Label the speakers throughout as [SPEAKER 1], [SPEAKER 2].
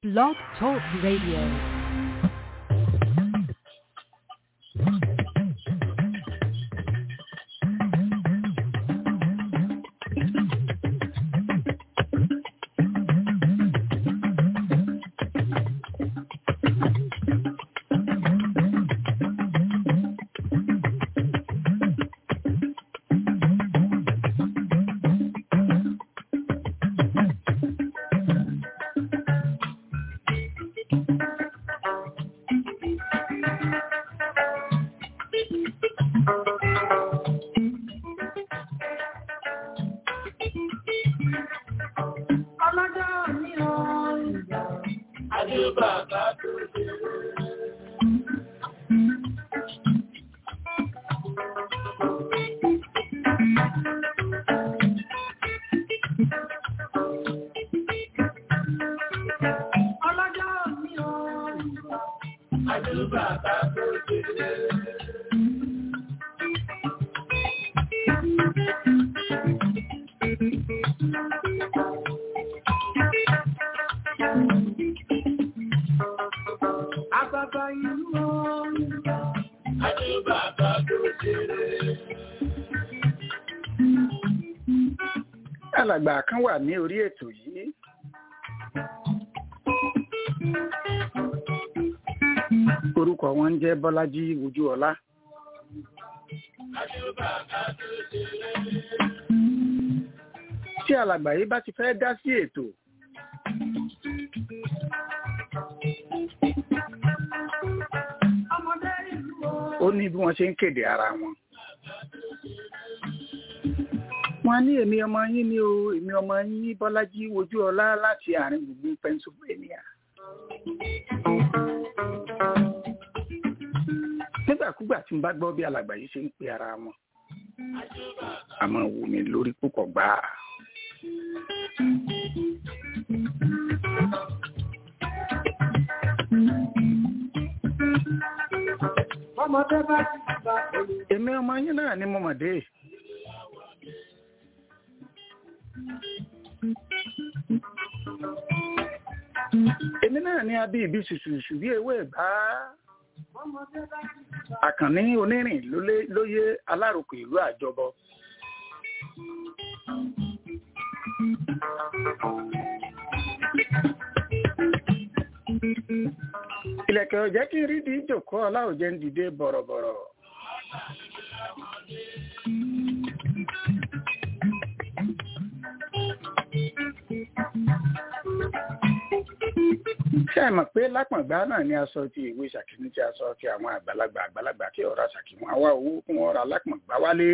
[SPEAKER 1] Blog Talk Radio.
[SPEAKER 2] Ọlọ́jọ́ ní ọ̀rìnjà. Adébàbà tó ṣe. Ọlọ́jọ́ ní ọ̀rìnjà. Adébàbà tó ṣe. Àbàbà ìlú ọ̀rìnjà. Adébàbà tó ṣe.
[SPEAKER 3] alàgbà kan wà ní orí ètò yìí orúkọ wọn ń jẹ́ bọ́lájí wojúọlá tí alàgbà yìí bá ti fẹ́ dá sí ètò
[SPEAKER 2] Ọmọdé ìlú
[SPEAKER 3] ó ní bí wọ́n ṣe ń kéde ara wọn wọ́n ní èmi ọmọ yín ni o èmi ọmọ yín bọ́lájí wojúọlá láti àárín gbùngbùn pennsylvania nígbàkúgbà tí n bá gbọ́ bí alàgbà yìí ṣe ń pe ara wọn àmọ́ wù mí lórí púpọ̀ gbáà
[SPEAKER 2] Ọmọdé bá ti bá olú.
[SPEAKER 3] èmi ọmọ yín náà ni mo mọ̀ dé èmi náà ni abí ibi ṣùṣùṣù bí ewé ìgbà
[SPEAKER 2] Ọmọdé bá ti bá
[SPEAKER 3] àkànní onírìn lólé- lóyè aláròkè ìlú àjọbọ ìlẹ̀kẹ̀ ọ̀jẹ́ kí n rí di ìjòkó ọláòjẹ́ ń dìde bọ̀rọ̀bọ̀rọ̀ ṣé ẹ mọ̀ pé lápọ̀ngbá náà ni aṣọ ti ìwé ṣàkíní tí aṣọ ti àwọn àgbàlagbà àgbàlagbà kí ọ̀rọ̀ ṣàkíwọ́n àwa owó kún ọ̀rọ̀ alápọ̀ngbá wálé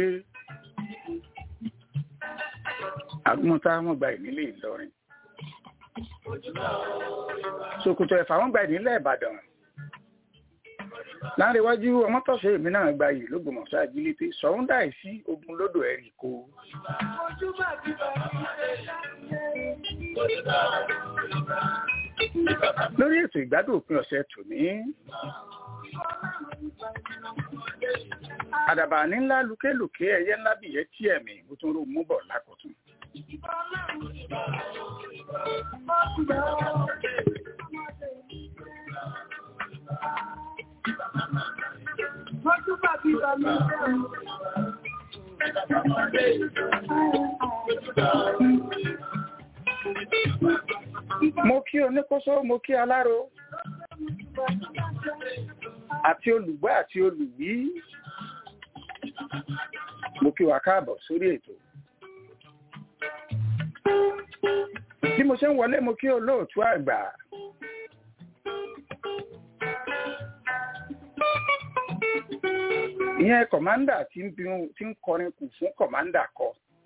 [SPEAKER 3] àgùntà wọn gba ìnílé Ìlọrin ṣòkòtò ẹ̀fà wọn gba ìnílẹ̀ Ìbàdàn láńrẹ̀wájú ọmọtọ̀ṣẹ́ èmi náà gba yìí lógbòmọ̀ṣọ́ àjílété sọ̀hún dáì sí ogun lódò ẹ̀rì kó
[SPEAKER 2] ojú bá ti bá
[SPEAKER 3] lórí ètò ìgbádùn òpin ọ̀sẹ̀ tòní àdàbà ní ńlá lùkélùké ẹyẹ ńlá bìyẹ tí ẹ̀mí mo tún rò mú bọ̀ lákòótún
[SPEAKER 2] Ojú bá ti bá mi
[SPEAKER 3] mo kí oníkóso mo kí aláró àti olùgbọ́ àti olùwí mo kí wa káàbọ̀ sórí ètò bí mo ṣe ń wọlé mo kí olóòtú àgbà ìyẹn kọ̀mándà tí ń bí- tí ń kọrin kù fún kọ̀mándà kọ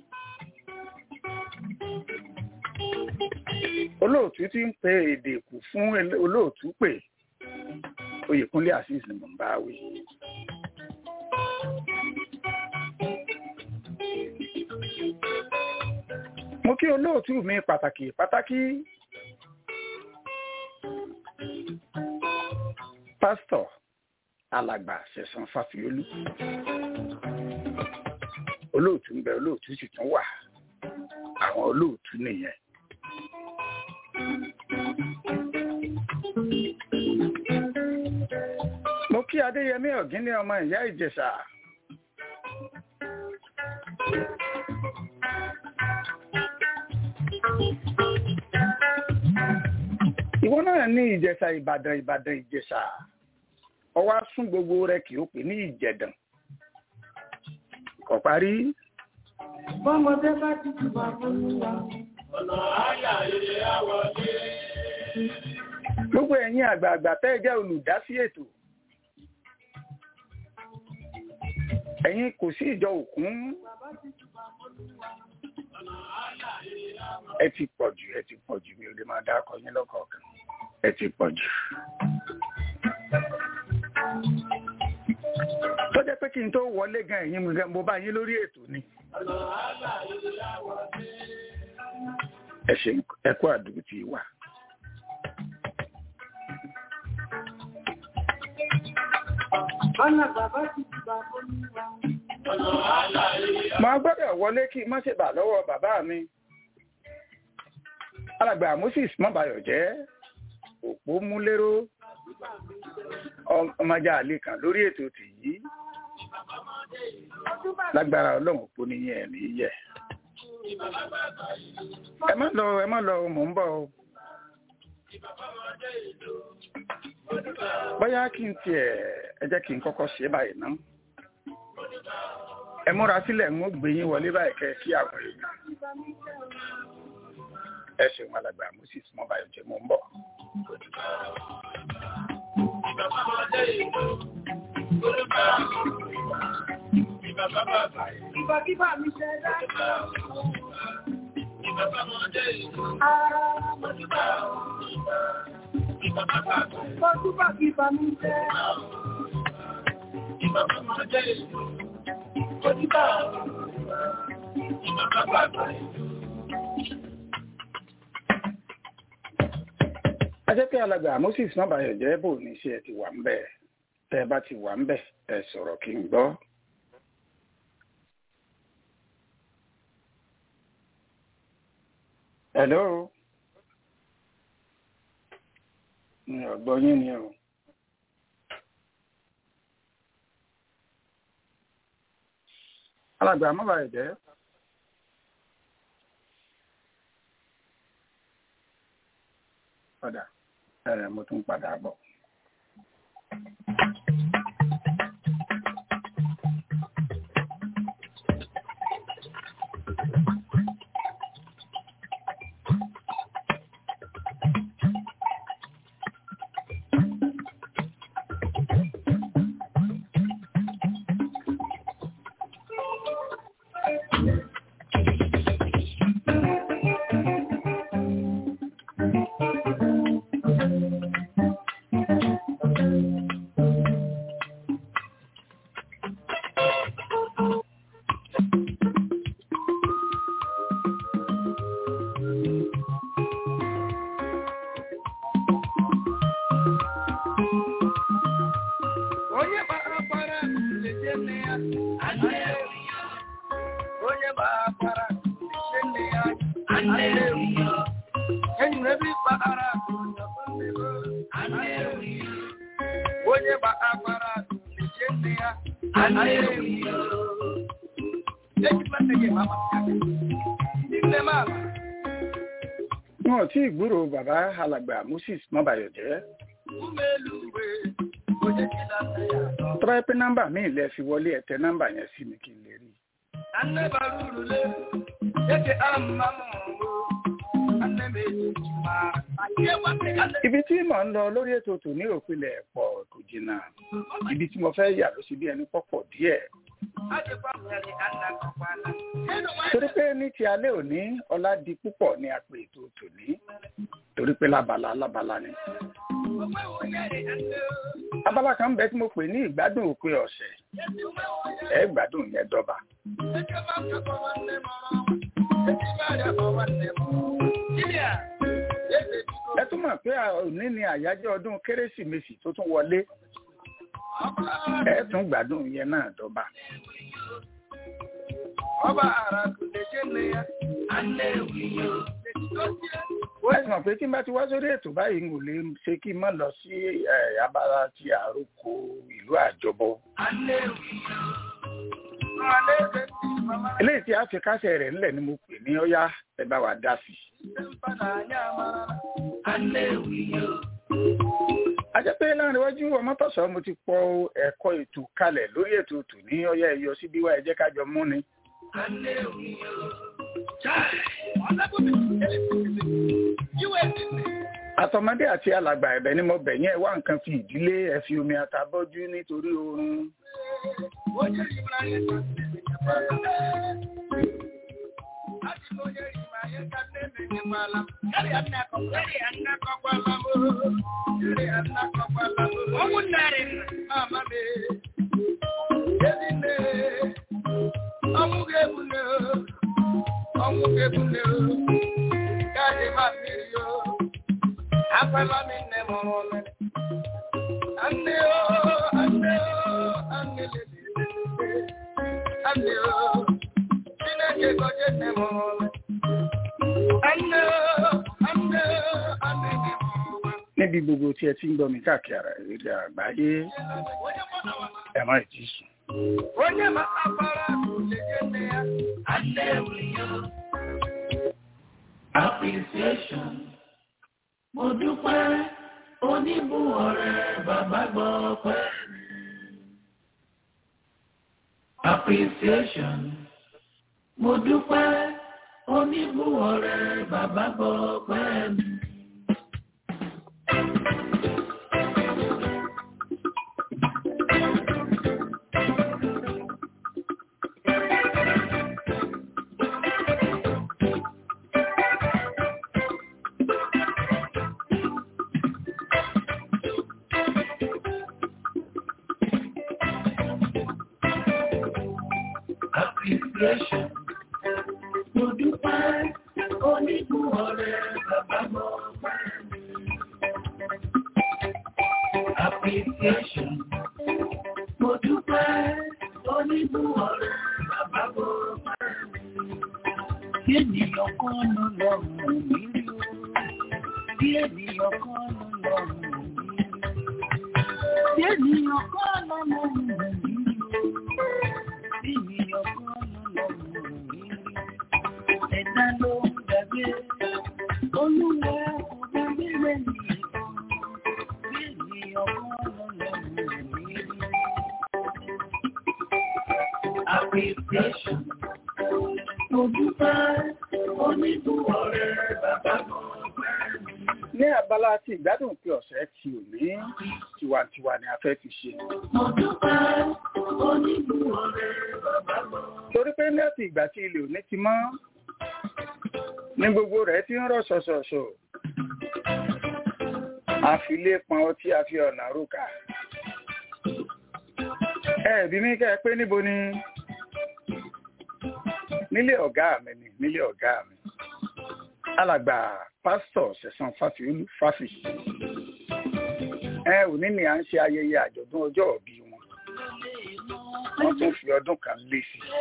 [SPEAKER 3] olóòtú tí ń pe èdè kù fún ele- olóòtú pè oyèkúnlé azeez ni mò ń bá wí. mo kí olóòtú mi pàtàkì pàtàkì pásítọ̀ alàgbà ṣẹ̀san fàfíolú olóòtú ń bẹ olóòtú sì tún wà àwọn olóòtú nìyẹn kí adéyẹmí ọ̀gíní ọmọ ìyá ìjẹ̀ṣà. ìwọ náà ní ìjẹ̀ṣà ìbàdàn ìbàdàn ìjẹ̀ṣà ọwọ́ á sún gbogbo rẹ kì í pè ní ìjẹ̀dàn kò parí
[SPEAKER 2] Bọ́mọdé bá ti jùbà olúwa.
[SPEAKER 3] gbogbo ẹ̀yin àgbààgbà tẹ́ ẹ jẹ́ olùdásí ètò ẹ̀yin kò sí ìjọ òkun ẹ ti pọ̀ jù ẹ ti pọ̀ jù mi ò lè máa dákọ yín lọ́kọ̀ọ̀kan ẹ ti pọ̀ jù. tó jẹ́ pé kí n tó wọlé gan ẹ̀yin mo gan- mo bá yín lórí ètò ni. ẹ ṣe ẹ kú àdúgbò tí wà.
[SPEAKER 2] Ọ̀nà bàbá ti jùbà olúwa.
[SPEAKER 3] Màá gbọ́dọ̀ wọlé kí n má ṣe bà lọ́wọ́ bàbá mi. Alàgbà Moses Mọ́bayọ̀ jẹ́ òpó múléró ọmọjà àlè kan lórí ètò tìyí. Lágbára ọlọ́run òpó níyẹn ẹ̀mí yẹ. Ẹ má lọ ẹ má lọ mò ń bọ̀ o. Bóyá kí n tiẹ̀ ẹ jẹ́ kí n kọ́kọ́ ṣe báyìí ná ẹ múra sílẹ̀ ń ó gbé yín wọlé báyìí kẹ́ kí àwọn èèyàn ẹ ṣeun alàgbà moses mọbàyọ jẹ mọ ń bọ̀.
[SPEAKER 2] Ìbàkíbà mi ṣe dá. Ara mọ̀júbà. Mọ̀júbà kíbà mi ṣe. Mọ̀júbà.
[SPEAKER 3] a jẹ́ pé alàgbà moses mọbàyọ jẹ bò ní ṣe ẹ ti wà ń bẹ̀ tẹ́ ẹ bá ti wà ń bẹ̀ ẹ sọ̀rọ̀ kí n gbọ́. hello mi ò gbọ́ yín ni o. alàgbà mọbàyọ jẹ. padà ẹ mo tún padà bọ̀.
[SPEAKER 2] Onye gbara leje nne ya. Onye gbara leje nne ya. Enyi m ebe ịkpara Onye gbara leje nne ya. Enyi m nne gị mama Nne m ala.
[SPEAKER 3] wọn ò tí ì gbúrò bàbá alàgbà moses mọbàyọ jẹ
[SPEAKER 2] Umelu uwe. Onye jide nne ya.
[SPEAKER 3] tọ́ba yẹ pé nọ́mbà míì lẹ fi wọlé ẹ tẹ nọ́mbà yẹn sí mi kí n lè rí i.
[SPEAKER 2] Anne bara uru le. Eke amma mụ. Anne m eji ma. Ihe gbasị anne
[SPEAKER 3] ibi tí mò ń lọ lórí ètò tòní òpinlẹ̀ pọ̀ kò jìnnà ibi tí mo fẹ́ yà ló sì bí ẹni pọ̀pọ̀ díẹ̀
[SPEAKER 2] ajịkwa nwere anna kọkwana.
[SPEAKER 3] torí pé ní ti alẹ́ òní ọlá di púpọ̀ ní àpè ètò tòní torí pé lábala lábala ni.
[SPEAKER 2] Onwe onye dị anne.
[SPEAKER 3] abala kan bẹ tí mo pè ní ìgbádùn òpin ọ̀sẹ̀
[SPEAKER 2] Esi onwe onye.
[SPEAKER 3] ẹ gbádùn yẹn dọ́ba.
[SPEAKER 2] Eke ma nkakọ nwanne m ọrụ. Esi ma ya kọ nwanne m. Dibịa. Eze biko.
[SPEAKER 3] ẹ tún mọ̀ pé òní ni àyájọ́ ọdún kérésìmesì tó tún wọlé
[SPEAKER 2] Ọba
[SPEAKER 3] ẹ tún gbádùn yẹn náà dọ́ba.
[SPEAKER 2] ọba ara kùndeje nne ya. Anne ewiyo. Etosie.
[SPEAKER 3] ẹ sì mọ̀ pé tí n bá ti wá sórí ètò báyìí n ò lè ṣe kí n má lọ sí ẹ̀, abala ti àròkọ ìlú àjọbọ. eléyìí tí a fi kásẹ̀ rẹ̀ ńlẹ̀ ni mo pè ní ọ́yá ẹ bá wa dá sí. a jẹ́ pé láàrin iwájú ọmọtọ̀sọ́ mo ti pọ ẹ̀kọ́ ètò kalẹ̀ lórí ètò tò ní ọ́yá ẹ̀yọ síbí wá ẹ jẹ́ ká jọ mú ni. àtọmọdé àti alàgbà ẹ̀bẹ̀ ni mo bẹ̀ yẹn wá nǹkan fi ìdílé ẹ fi omi àtàbọ́jú nítorí oorun. níbi gbogbo tí ẹ ti ń gbọ́ mi káàkiri ara ìrírí àgbáyé ẹ má ì tí sùn.
[SPEAKER 2] Onye ma abara legende ya,
[SPEAKER 1] Appreciation. Mo dúpẹ́ oníbù ọ̀rẹ́ bàbá gbọ́ pẹ́. Appreciation. Mo dúpẹ́ oníbù ọ̀rẹ́ bàbá gbọ́ pẹ́ mi. Appreciation. Mo dúpẹ́ oníbù ọ̀rẹ́ bàbá gbọ́ pẹ́ mi. Appreciation. Mo dúpẹ́ oníbù ọ̀rẹ́ bàbá gbọ́ pẹ́ mi. Bí ènìyàn kan ló lọ́rùn mi rí o. Bí ènìyàn kan ló lọ́rùn mi rí. Bí ènìyàn kan ló lọ́rùn mi rí o. Bí ènìyàn kan ló lọ́rùn mi rí. Ẹ̀dá ló ń gbàgbé. Olúwa kò gbàgbé lẹ́yìn kan. Bí ènìyàn kan ló lọ́rùn mi rí. Appreciation. Mo dúpẹ́ oníbù ọ̀rẹ́ bàbá mọ̀ pẹ́ mi.
[SPEAKER 3] ní abala ti ìgbádùn pé ọ̀sẹ̀ tí ò ní tiwantiwa ni a fẹ́ fi ṣe.
[SPEAKER 1] Mo dúpẹ́ oníbù ọ̀rẹ́ bàbá mọ̀.
[SPEAKER 3] torí pé láti ìgbà tí ilé òní ti mọ́ ní gbogbo rẹ̀ ti ń rọ̀ ṣọ̀ṣọ̀ṣọ̀ àfilé pọn ọtí àfi ọ̀nà rúkà ẹ bí mi kẹ́ ẹ pé níbo ni nílé ọ̀gá mi ni nílé ọ̀gá mi alàgbà pásítọ̀ sẹ̀sán fáfiolú fáfi ẹ òní ni à ń ṣe ayẹyẹ àjọ̀dún ọjọ́ ìbí wọn wọ́n tún fi ọdún kan lé sí i.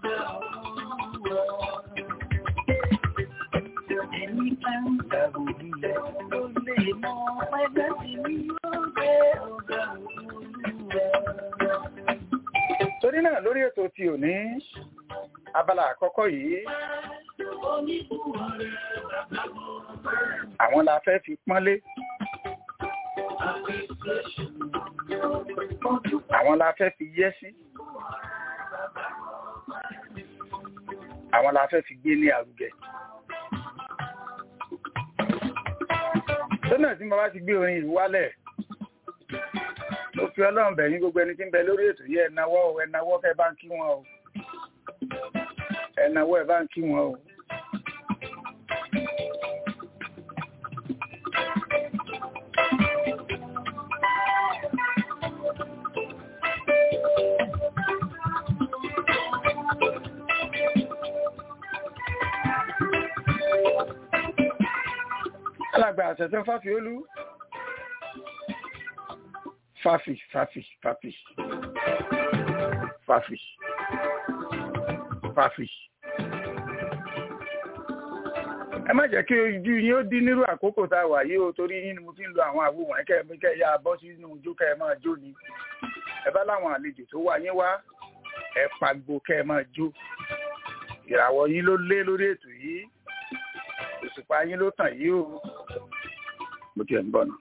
[SPEAKER 1] Ẹni bá ń gbàgbọ́ nílẹ̀ ló lè mọ ẹgbẹ́ tí mi yóò gbé ọ̀gá olúwa.
[SPEAKER 3] torí náà lórí ètò tí ò ní abala àkọ́kọ́ yìí
[SPEAKER 1] Oníbù ọ̀rẹ́ bàbá mọ̀ pẹ́ mi.
[SPEAKER 3] àwọn la fẹ́ fi pọ́nlé
[SPEAKER 1] Appreciation. Mo dúpẹ́
[SPEAKER 3] àwọn la fẹ́ fi yẹ́ sí àwọn la fẹ́ fi gbé ní àrùgẹ. lọ́nà tí mo bá ti gbé orin yìí wálẹ̀ ó fi ọlọ́run bẹ̀yìn gbogbo ẹni tí ń bẹ lórí ètò yìí ẹ nawọ́ o ẹ nawọ́ kẹ́ bá ń kí wọn o ẹ nawọ́ ẹ bá ń kí wọn o. alàgbà àṣẹṣẹ fáfiolú fáfi fáfi fáfi fáfi fáfi ẹ má jẹ́ kí ojú yín ó dín nírú àkókò tá a wà yìí o torí yín ni mo fi ń lo àwọn àwo wọ̀nyí kẹ́ ẹ kẹ́ ẹ yá bọ́ sínú ijó kẹ́ ẹ máa jó ni ẹ bá láwọn àlejò tó wá yín wá ẹ pagbo kẹ́ ẹ máa jó ìràwọ̀ yín ló lé lórí ètò yìí òṣùpá yín ló tàn yìí o mo tiẹ̀ ń bọ̀ náà.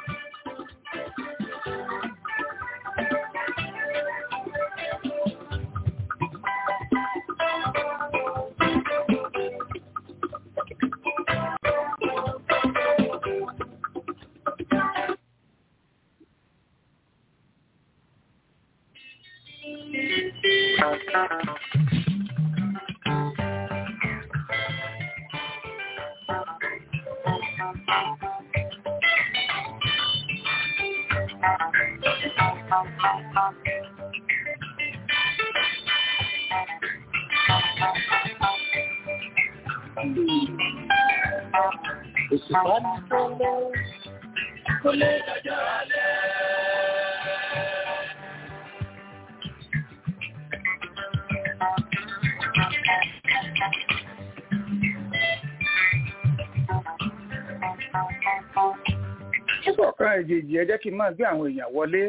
[SPEAKER 1] Òṣùpá ní tọ́lọ́ kó lè dọjọ́ alẹ́.
[SPEAKER 3] Nígbà kan èjèèjì ẹ jẹ́ kí n máa gbé àwọn èèyàn wọlé.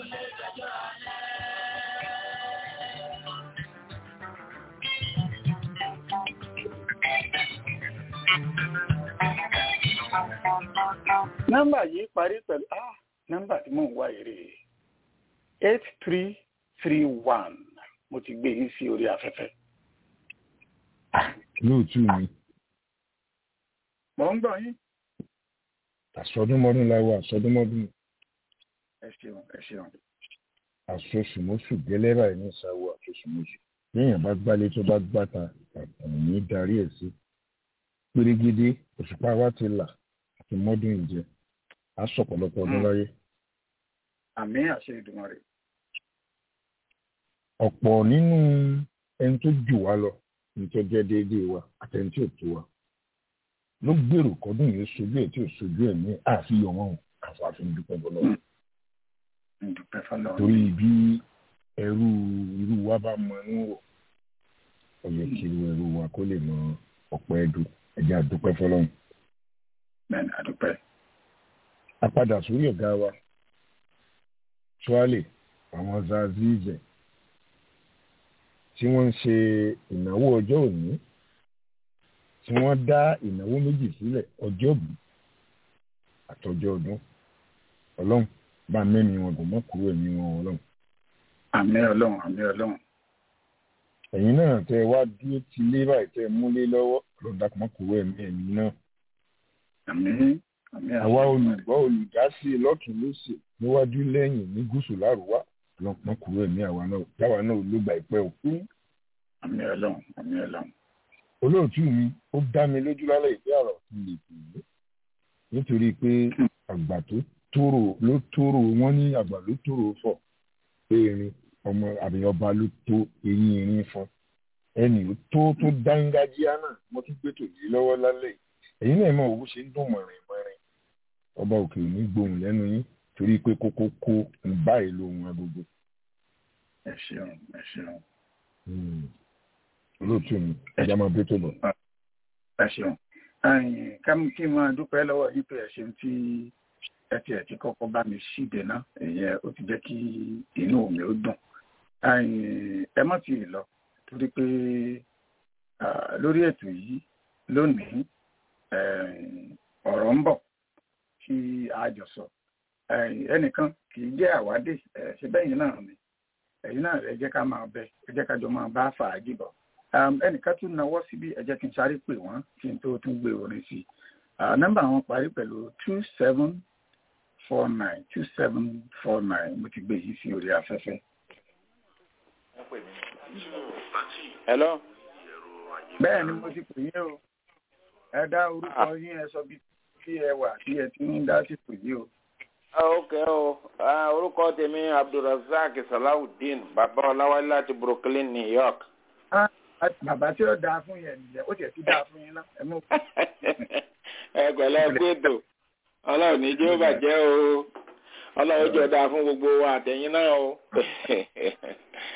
[SPEAKER 3] Nọ́mbà yìí parí pẹ̀lú ah nọ́mbà tí mò ń wá èrè eight three three one mo ti gbé yín sí orí afẹ́fẹ́.
[SPEAKER 4] lóòtú mi
[SPEAKER 3] Mò ń gbọ́ yín.
[SPEAKER 4] àsọdúnmọdún láwọ àsọdúnmọdún
[SPEAKER 3] Ẹ ṣeun ẹ ṣeun.
[SPEAKER 4] àsosùmọsù gẹlẹrà ẹ ní ìsàwọ àsosùmọsù léèyàn bá gbálé tó bá gbàtà àtàwọn ní darí ẹ sí pérégedé òṣùpá wa ti là àti mọdún ìjẹ á sọ̀pọ̀lọpọ̀ ọdún
[SPEAKER 3] Mm.
[SPEAKER 4] láyé
[SPEAKER 3] Àmì àṣẹ Ìdùmarè.
[SPEAKER 4] ọ̀pọ̀ nínú ẹni tó jù wá lọ ní tó jẹ́ déédéé wa àtẹni tí ò tó wa ló gbèrò kọ́dún yìí sojú ẹ̀ tí ò sojú ẹ̀ ní àfihàn wọn àfààfin dúpẹ́ bọ́lọ́
[SPEAKER 3] Mm. Ndùpẹ́ fọlọ́.
[SPEAKER 4] torí bí ẹrú irú wa bá mọ inú rò ó yẹ kí irú ẹrú wa kó lè mọ ọ̀pọ̀ ẹdù ẹ̀jẹ̀ àdúpẹ́ fọlọ́run.
[SPEAKER 3] Bẹ́ẹ̀ni àdúpẹ́.
[SPEAKER 4] a padà sórí ọ̀gá wa tuale àwọn zazize tí wọ́n ń ṣe ìnáwó ọjọ́ òní tí wọ́n dá ìnáwó méjì sílẹ̀ ọjọ́ bí àtọjọ́ ọdún ọlọ́run bá mẹ́mi wọn gùn mọ́ kúrò ẹ̀mí wọn ọlọ́run
[SPEAKER 3] Àmì Ọlọ́run àmì Ọlọ́run.
[SPEAKER 4] ẹ̀yin náà tẹ́ ẹ wá dúró ti lé báyìí tẹ́ ẹ múlé lọ́wọ́ ọlọ́run dákun mọ́ kúrò ẹ̀mí ẹ̀mí náà
[SPEAKER 3] Àmì àmì
[SPEAKER 4] àwa olùgbọ́ olùdásí lọ́tún lósì níwájú lẹ́yìn ní gúúsù lárúwá ọlọ́run mọ́ kúrò ẹ̀mí àwa náà táwa náà ló gba ìpẹ́ òkú
[SPEAKER 3] Àmì Ọlọ́run àmì Ọlọ́run.
[SPEAKER 4] olóòtú mi ó dá mi lójú lálẹ́ ìpẹ́ àrà òtún lè pè é nítorí pé àgbà tó tóró ló tóró wọ́n ní àgbà ló tóró fọ̀ pé erin ọmọ àbí ọba ló tó eyín erin fún ẹnì tó tó dángájíá náà mo tún gbé tòlí lọ́wọ́ lálẹ́ yìí ẹ̀yin náà mọ̀ owó ṣe ń dùn mọ̀rin mọ̀rin ọba òkè ò ní gbóhùn lẹ́nu yín torí pé kókó kó ń báyìí lóhun agogo
[SPEAKER 3] Ẹ ṣeun ẹ ṣeun
[SPEAKER 4] olóòtú mi ẹja máa bẹ́ tó bọ̀.
[SPEAKER 3] ẹ ṣeun. Ẹ̀yin, ká mú kí n máa dúpẹ́ lọ́wọ́ yín pé ẹ ṣeun tí ẹ ti ẹ̀ ti kọ́kọ́ bá mi ṣíde náà ìyẹn ó ti jẹ́ kí inú mi ó dùn. Ẹ̀yin, ẹ má ti lọ torí pé ah, lórí ètò yìí lónìí ẹ̀yin, ọ̀rọ̀ ń bọ̀ tí a jọ sọ. Ẹ̀yin, ẹnìkan kì í jẹ́ àwádé ẹ̀ ṣe bẹ́yìn náà ni ẹ̀yin náà ẹ jẹ́ ká máa bẹ ẹ jẹ́ ká jọ máa bá fàájì bọ̀. Um, ẹnìkan tún nawọ́ síbí ẹ jẹ́ kí n sáré pè wọ́n kí n tó tún gbé orin sí i. Uh, nọ́mbà wọn parí pẹ̀lú two seven four nine two seven four nine mo ti gbé yìí sí orí afẹ́fẹ́.
[SPEAKER 5] hello.
[SPEAKER 3] bẹ́ẹ̀ ni mo ti pè yín o ẹ dá orúkọ yín ẹ sọ bí tí ẹ wà tí ẹ ti ń dá sí pè yín o.
[SPEAKER 5] Ah, ok o Ah, orúkọ tèmi abdulrasaq salawudeen bàbá ọláwálé láti brooklyn new york.
[SPEAKER 3] Ah, bàbá tí ó dáa fún yẹn nìyẹn ó tiẹ̀ ti dáa fún yín náà ẹ mú.
[SPEAKER 5] ẹ pẹ̀lẹ́ gbẹdọ Ọlọ́run ní jẹ́ ó bàjẹ́ o Ọlọ́run jọ dáa fún gbogbo wa àtẹ̀yìn náà o.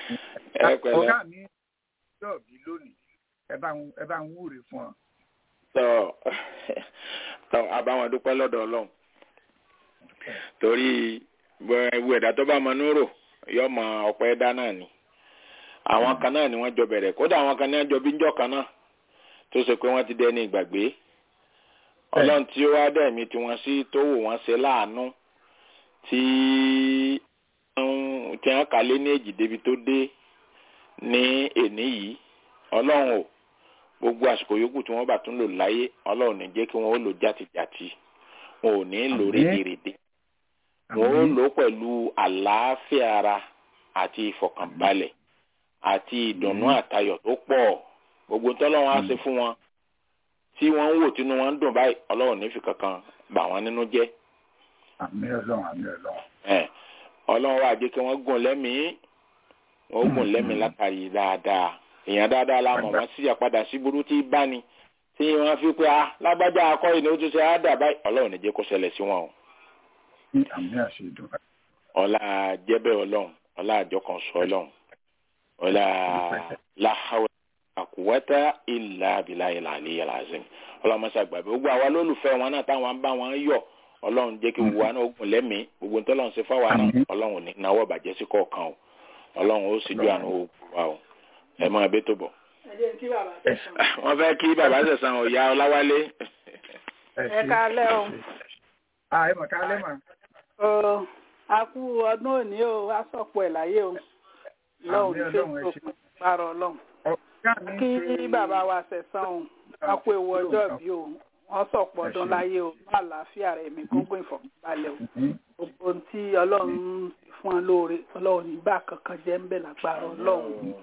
[SPEAKER 5] ẹ pẹ̀lẹ́
[SPEAKER 3] ọ̀gá mi yóò bí lónìí ẹ bá ń ẹ bá ń wúre fún ọ
[SPEAKER 5] tọ́ tọ́ àbáwọn dúpẹ́ lọ́dọ̀ ọlọ́run torí ewu ẹ̀dá tó bá mọ núrò yọ mọ ọ̀pọ̀ ẹ̀dá náà ni àwọn kan náà ni wọ́n jọ bẹ̀rẹ̀ kódà àwọn kan náà jọ bí njọ́ kan náà tó ṣe pé wọ́n ti dẹni ìgbàgbé ọlọ́run tí ó wá dẹ̀mí tí wọ́n sí tó wò wọ́n ṣe láàánú tí tí wọ́n kà lé ní èjì débi tó dé ní èní yìí ọlọ́run ò gbogbo àsìkò yòókù tí wọ́n bá tún lò láyé ọlọ́run ní jẹ́ kí wọ́n ó lò játijàti wọn ò ní lò rédèrèdè wọn ó lò pẹ̀lú àlàáfíà ara àti ìfọ̀kànbalẹ̀ àti ìdùnnú àtayọ̀ tó pọ̀ gbogbo tọ́lọ́run á ṣe fún wọn tí wọ́n ń wò tínú wọn ń dùn báyìí ọlọ́run ní fi kankan bà wọ́n nínú jẹ́.
[SPEAKER 3] àmì ọlọ́run àmì ọlọ́run.
[SPEAKER 5] ọlọ́run wà jẹ́ kí wọ́n gùn lẹ́mìí wọ́n gùn lẹ́mìí látàrí dáadáa èèyàn dáadáa la mọ̀ wọ́n sì àpadà sí burú tí bá ní tí wọ́n fi pé ah lágbájá akọ́yìn ni ó tún ṣe á dà báyìí ọlọ́run ní jẹ́ kó ṣẹlẹ̀ sí wọn o.
[SPEAKER 3] àmì àṣẹ ìdúrà.
[SPEAKER 5] ọlá jẹ́bẹ̀ ọlọ́run ọlá àjọkàn sọ ọlọ́run ọlá láhàwẹ́ àkùwẹ́tà ìlà àbílà ìlà àlẹ́ ìlà àzẹ́mi ọlọ́mọṣẹ́ àgbàbí gbogbo àwa lólùfẹ́ wọn náà táwọn bá wọn yọ ọlọ́run jẹ́ kí gbogbo wa náà gùn lẹ́mìí gbogbo ní tọ́lọ́run ṣe fáwa náà ọlọ́run ní náwó bàjẹ́ sí kọ̀ọ̀kan o ọlọ́run ó sì ju àrùn ogun wa o ẹ máa bẹ́ tó bọ̀. wọ́n fẹ́ kí bàbá sẹ̀sán ọ̀yá ọláwálé.
[SPEAKER 6] ẹ kálẹ́ o.
[SPEAKER 3] ẹ mọ̀ kálẹ́ mà.
[SPEAKER 6] o a kú ọdún òní o a sọ̀pọ̀ ẹ̀ láyé o lọ́hùn ní facebook pààrọ̀ ọlọ́run kí bàbá wa sẹ̀sán o wọn kó ewu ọjọ́ bí o wọ́n sọ̀pọ̀ ọdún láyé o ní àlàáfíà rẹ̀ mi gúngún ìfọ̀kànbalẹ̀ o gbogbo ohun tí ọlọ́run fún ọ lóore ọlọ́run nígbà kankan jẹ́ ń bẹ̀ lágbára ọlọ́run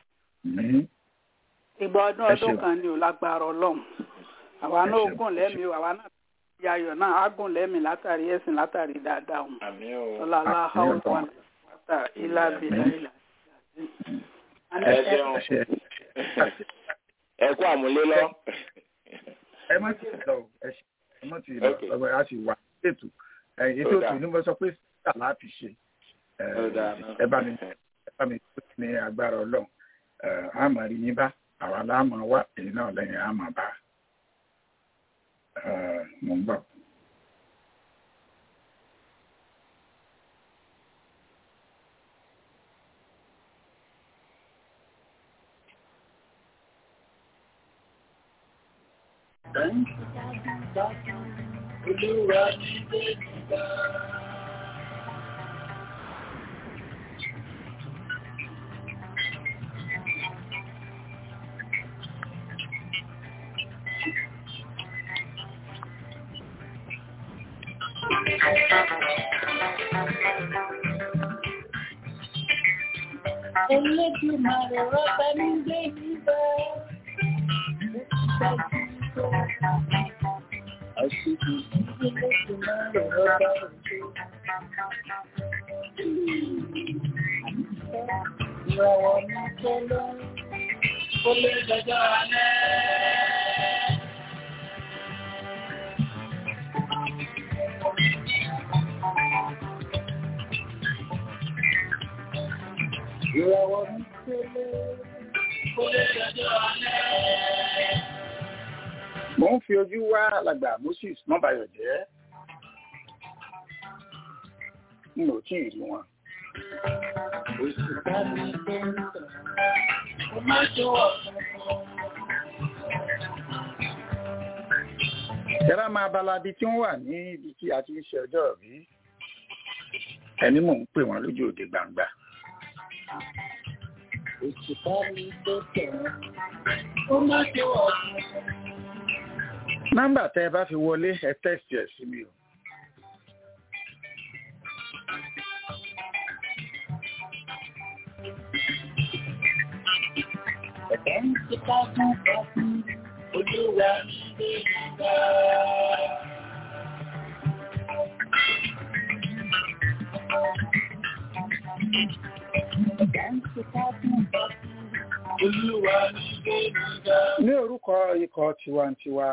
[SPEAKER 6] ìgbà ọdún ọdún kan ni ò lágbára ọlọ́run àwa náà gùn lẹ́mìí àwa náà ti ayọ̀ náà á gùn lẹ́mìí látàrí ẹ̀sìn látàrí dáadáa o ọlá aláhàwọ̀ wọn látà ilá bìlà ilà.
[SPEAKER 5] ẹ ṣeun ẹ kú àmúlé lọ.
[SPEAKER 3] ẹ má ti lọ ẹ má ti lọ ọgbà yà sì wà ètò ètò ètò ní mo sọ pé sísà láti ṣe ẹ bá mi ẹ bá mi tó ní agbára ọlọ́run àmọ́ rí yín bá àwa láàmú wá èyí náà lẹ́yìn àmọ́ bá mo ń bọ̀.
[SPEAKER 1] Olúwa ní bẹ́ẹ̀ bá. Elédùmarè rọ́bà ní gbé nígbà. Àṣìkò Elédùmarè rọ́bà òjò. Ìràwọ̀ mi tẹ́lẹ̀, ó lé jọjọ́ alẹ́. Ìràwọ̀ mi tẹ́lẹ̀, ó lé jọjọ́ alẹ́.
[SPEAKER 3] mo ń fi ojú wá alàgbà moses mọ́bàyọ̀ jẹ́ n ò tí ì rí wọn.
[SPEAKER 1] Oṣù bá mi tó ń tàn, ó má tó ọ̀sán.
[SPEAKER 3] Ìjọba máa balabi tí wọ́n wà ní ibi tí a ti ń ṣe ọjọ́ rí. Ẹni mò ń pè wọ́n lójú òde gbangba.
[SPEAKER 1] Oṣù bá mi tó tàn, ó má tó ọ̀sán.
[SPEAKER 3] Nọ́mbà tẹ́ ẹ bá fi wọlé ẹ tẹ́sì ẹ̀ sí mi o.
[SPEAKER 1] Ẹ̀bẹ̀ ń ti ká fún ọkùn, olúwa ní gbé nígbà. Ẹ̀bẹ̀ ń ti ká fún ọkùn, olúwa ní gbé nígbà.
[SPEAKER 3] Ní orúkọ ikọ̀ tiwantiwa.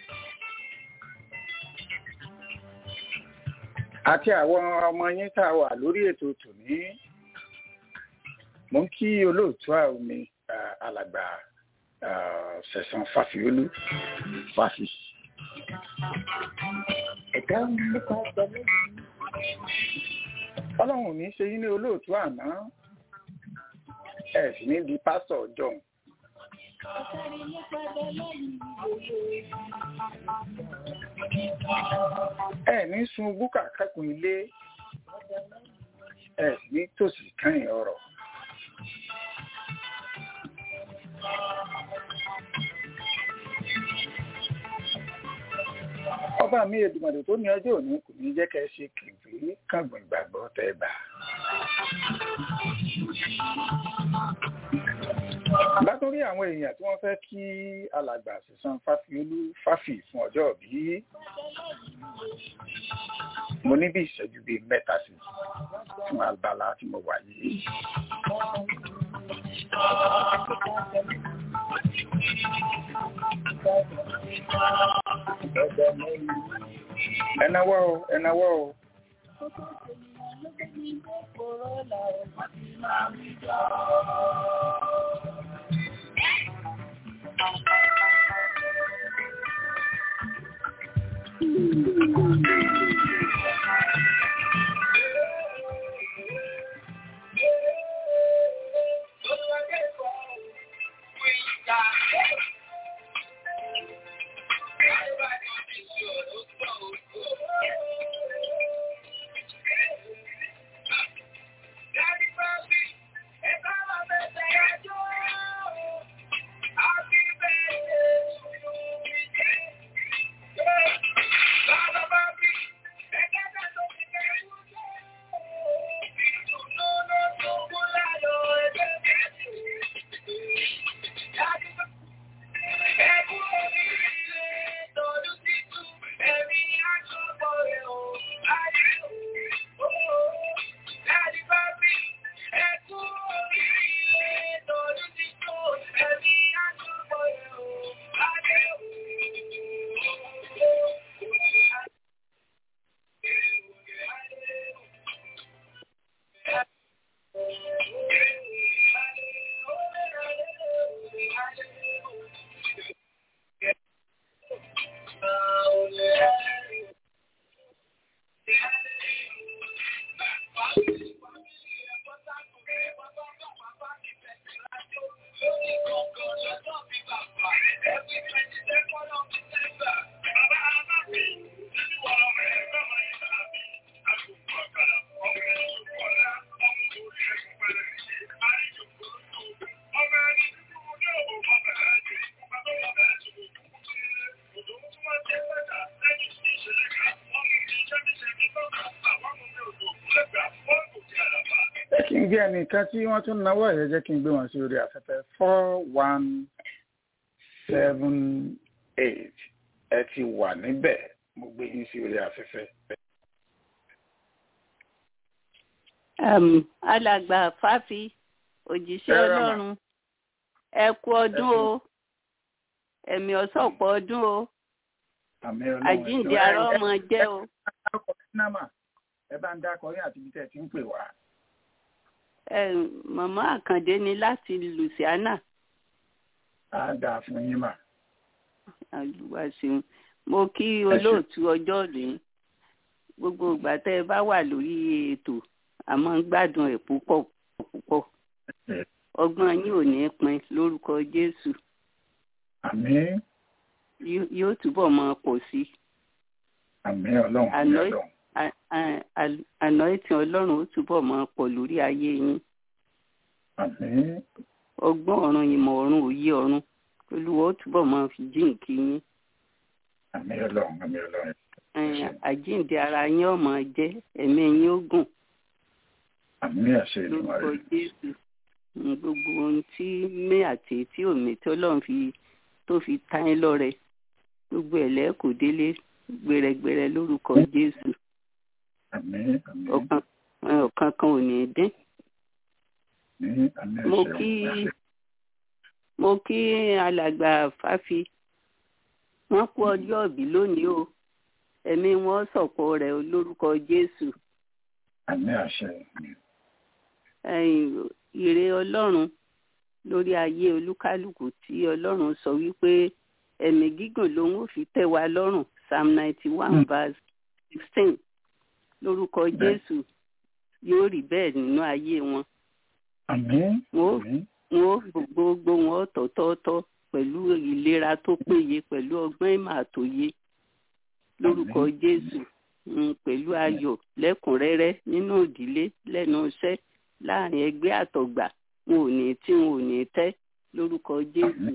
[SPEAKER 3] Àti àwọn ọmọ yín tá a wà lórí ètò tòní. Mo ń kí olóòtú àwọn mi alàgbà sẹ̀sán fàfiolú fàfi. ọlọ́run ò ní ṣe yín ní olóòtú àná ẹ̀ sì ní di pásítọ̀ ọjọ́ ẹ ní sun búkà kákun ilé ẹ sì ní tòsí kẹ́yìn ọ̀rọ̀. ọba mi Èdùmàrè tó ní ọjọ́ òní kò ní jẹ́ kẹ́ ẹ ṣe kìrìkìrì kàngbọ̀n ìgbàgbọ́ tẹ́ bá. látòrí àwọn èèyàn tí wọ́n fẹ́ kí alàgbà sísan fáfiolú fáfì fún ọjọ́ bí mo ní bí ìṣẹ́jú bíi mẹ́ta sí fún abala tí mo wà yìí. ẹnáwó o ẹnáwó o. kí n gbé ẹnìkan tí wọ́n tún náwó ẹ̀yẹ jẹ́ kí n gbé wọn sí orí afẹ́fẹ́ four one seven eight ẹ ti wà níbẹ̀ mo gbé yín sí orí afẹ́fẹ́.
[SPEAKER 7] um, alàgbà fáfi òjíṣẹ́ ọlọ́run ẹ kú ọdún o ẹ̀mí ọ̀sọ̀pọ̀ ọdún o àjíǹde ará ọmọ jẹ́ o.
[SPEAKER 3] ẹ bá ń dákọ yín àti ibi tẹ́ ẹ ti ń pè wá.
[SPEAKER 7] màmá àkàndé ni láti Louisiana.
[SPEAKER 3] a dáa fún yín mà.
[SPEAKER 7] àlùwàsíun mo kí olóòtú ọjọ́ rèé gbogbo ìgbà tẹ́ ẹ bá wà lórí ètò àmọ́ ń gbádùn ẹ̀ púpọ̀ púpọ̀ ọgbọ́n yín ò ní pin lórúkọ Jésù
[SPEAKER 3] àmín
[SPEAKER 7] yóò túbọ̀ máa pọ̀ sí.
[SPEAKER 3] àmín ọlọ́run àmín ọlọ́run.
[SPEAKER 7] àná ìtàn ọlọ́run ó túbọ̀ máa pọ̀ lórí ayé yín.
[SPEAKER 3] àmín.
[SPEAKER 7] ọgbọ́n ọ̀run ìmọ̀ ọ̀run òye ọ̀run olúwa ó túbọ̀ máa fi jíǹkí yín.
[SPEAKER 3] àmín ọlọ́run àmín ọlọ́run.
[SPEAKER 7] àjíǹde ara yín ó máa jẹ́ ẹ̀mí yín ó gùn.
[SPEAKER 3] àmín àṣẹ ìdùnnú rẹ.
[SPEAKER 7] lórúkọ Jésù gbogbo ohun tí mí àti tí òmí tí ọlọ́run fi tó fi ta yín lọ́rẹ gbogbo ẹ̀ lẹ́kọ̀ọ́ délé gbẹrẹgbẹrẹ lórúkọ Jésù
[SPEAKER 3] àmín àmín.
[SPEAKER 7] ọ̀kan ọ̀kan kan ò ní dín.
[SPEAKER 3] àmín àmín
[SPEAKER 7] mo
[SPEAKER 3] àṣẹ
[SPEAKER 7] kí
[SPEAKER 3] àṣẹ.
[SPEAKER 7] mo kí alàgbà fáfi wọ́n kú ọjọ́ òbí lónìí o ẹ̀mí wọn sọ̀pọ̀ rẹ̀ o lórúkọ Jésù
[SPEAKER 3] àmín àṣẹ.
[SPEAKER 7] ẹ̀yìn ire Ọlọ́run lórí ayé olúkálùkù tí ọlọ́run sọ wípé ẹ̀mí gígùn lòun ò fi tẹ́ wa lọ́rùn psalm ninety one verse sixteen lórúkọ jésù yóò rí bẹ́ẹ̀ nínú ayé wọn.
[SPEAKER 3] àmín
[SPEAKER 7] wọn ó gbogbo wọn tọ̀tọ̀ọ̀tọ̀ pẹ̀lú ìlera tó péye pẹ̀lú ọgbọ́n ìmọ̀ àtòye lórúkọ jésù pẹ̀lú ayọ̀ lẹ́kùnrẹ́rẹ́ nínú ìdílé lẹ́nu iṣẹ́ láàrin ẹgbẹ́ àtọ̀gbà wọn ò ní tí wọn ò ní tẹ́ lórúkọ jésù.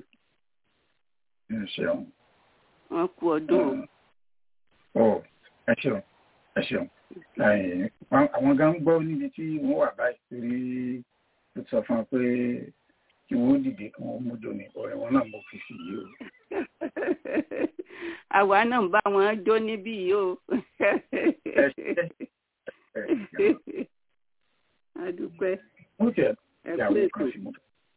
[SPEAKER 7] wọ́n kú ọdún
[SPEAKER 3] o. ẹ ṣeun ẹ ṣeun àwọn gan gbọ́ níbi tí wọ́n wà báyìí torí ó sọ fún wọn pé kí wọ́n dìde kí wọ́n mójó ní ọ̀rẹ́ wọn náà mo fi sí yìí o.
[SPEAKER 7] àwa náà ń bá wọn jó níbí yìí o. adúpẹ́.
[SPEAKER 3] mo jẹ ìyàwó kan sí mo.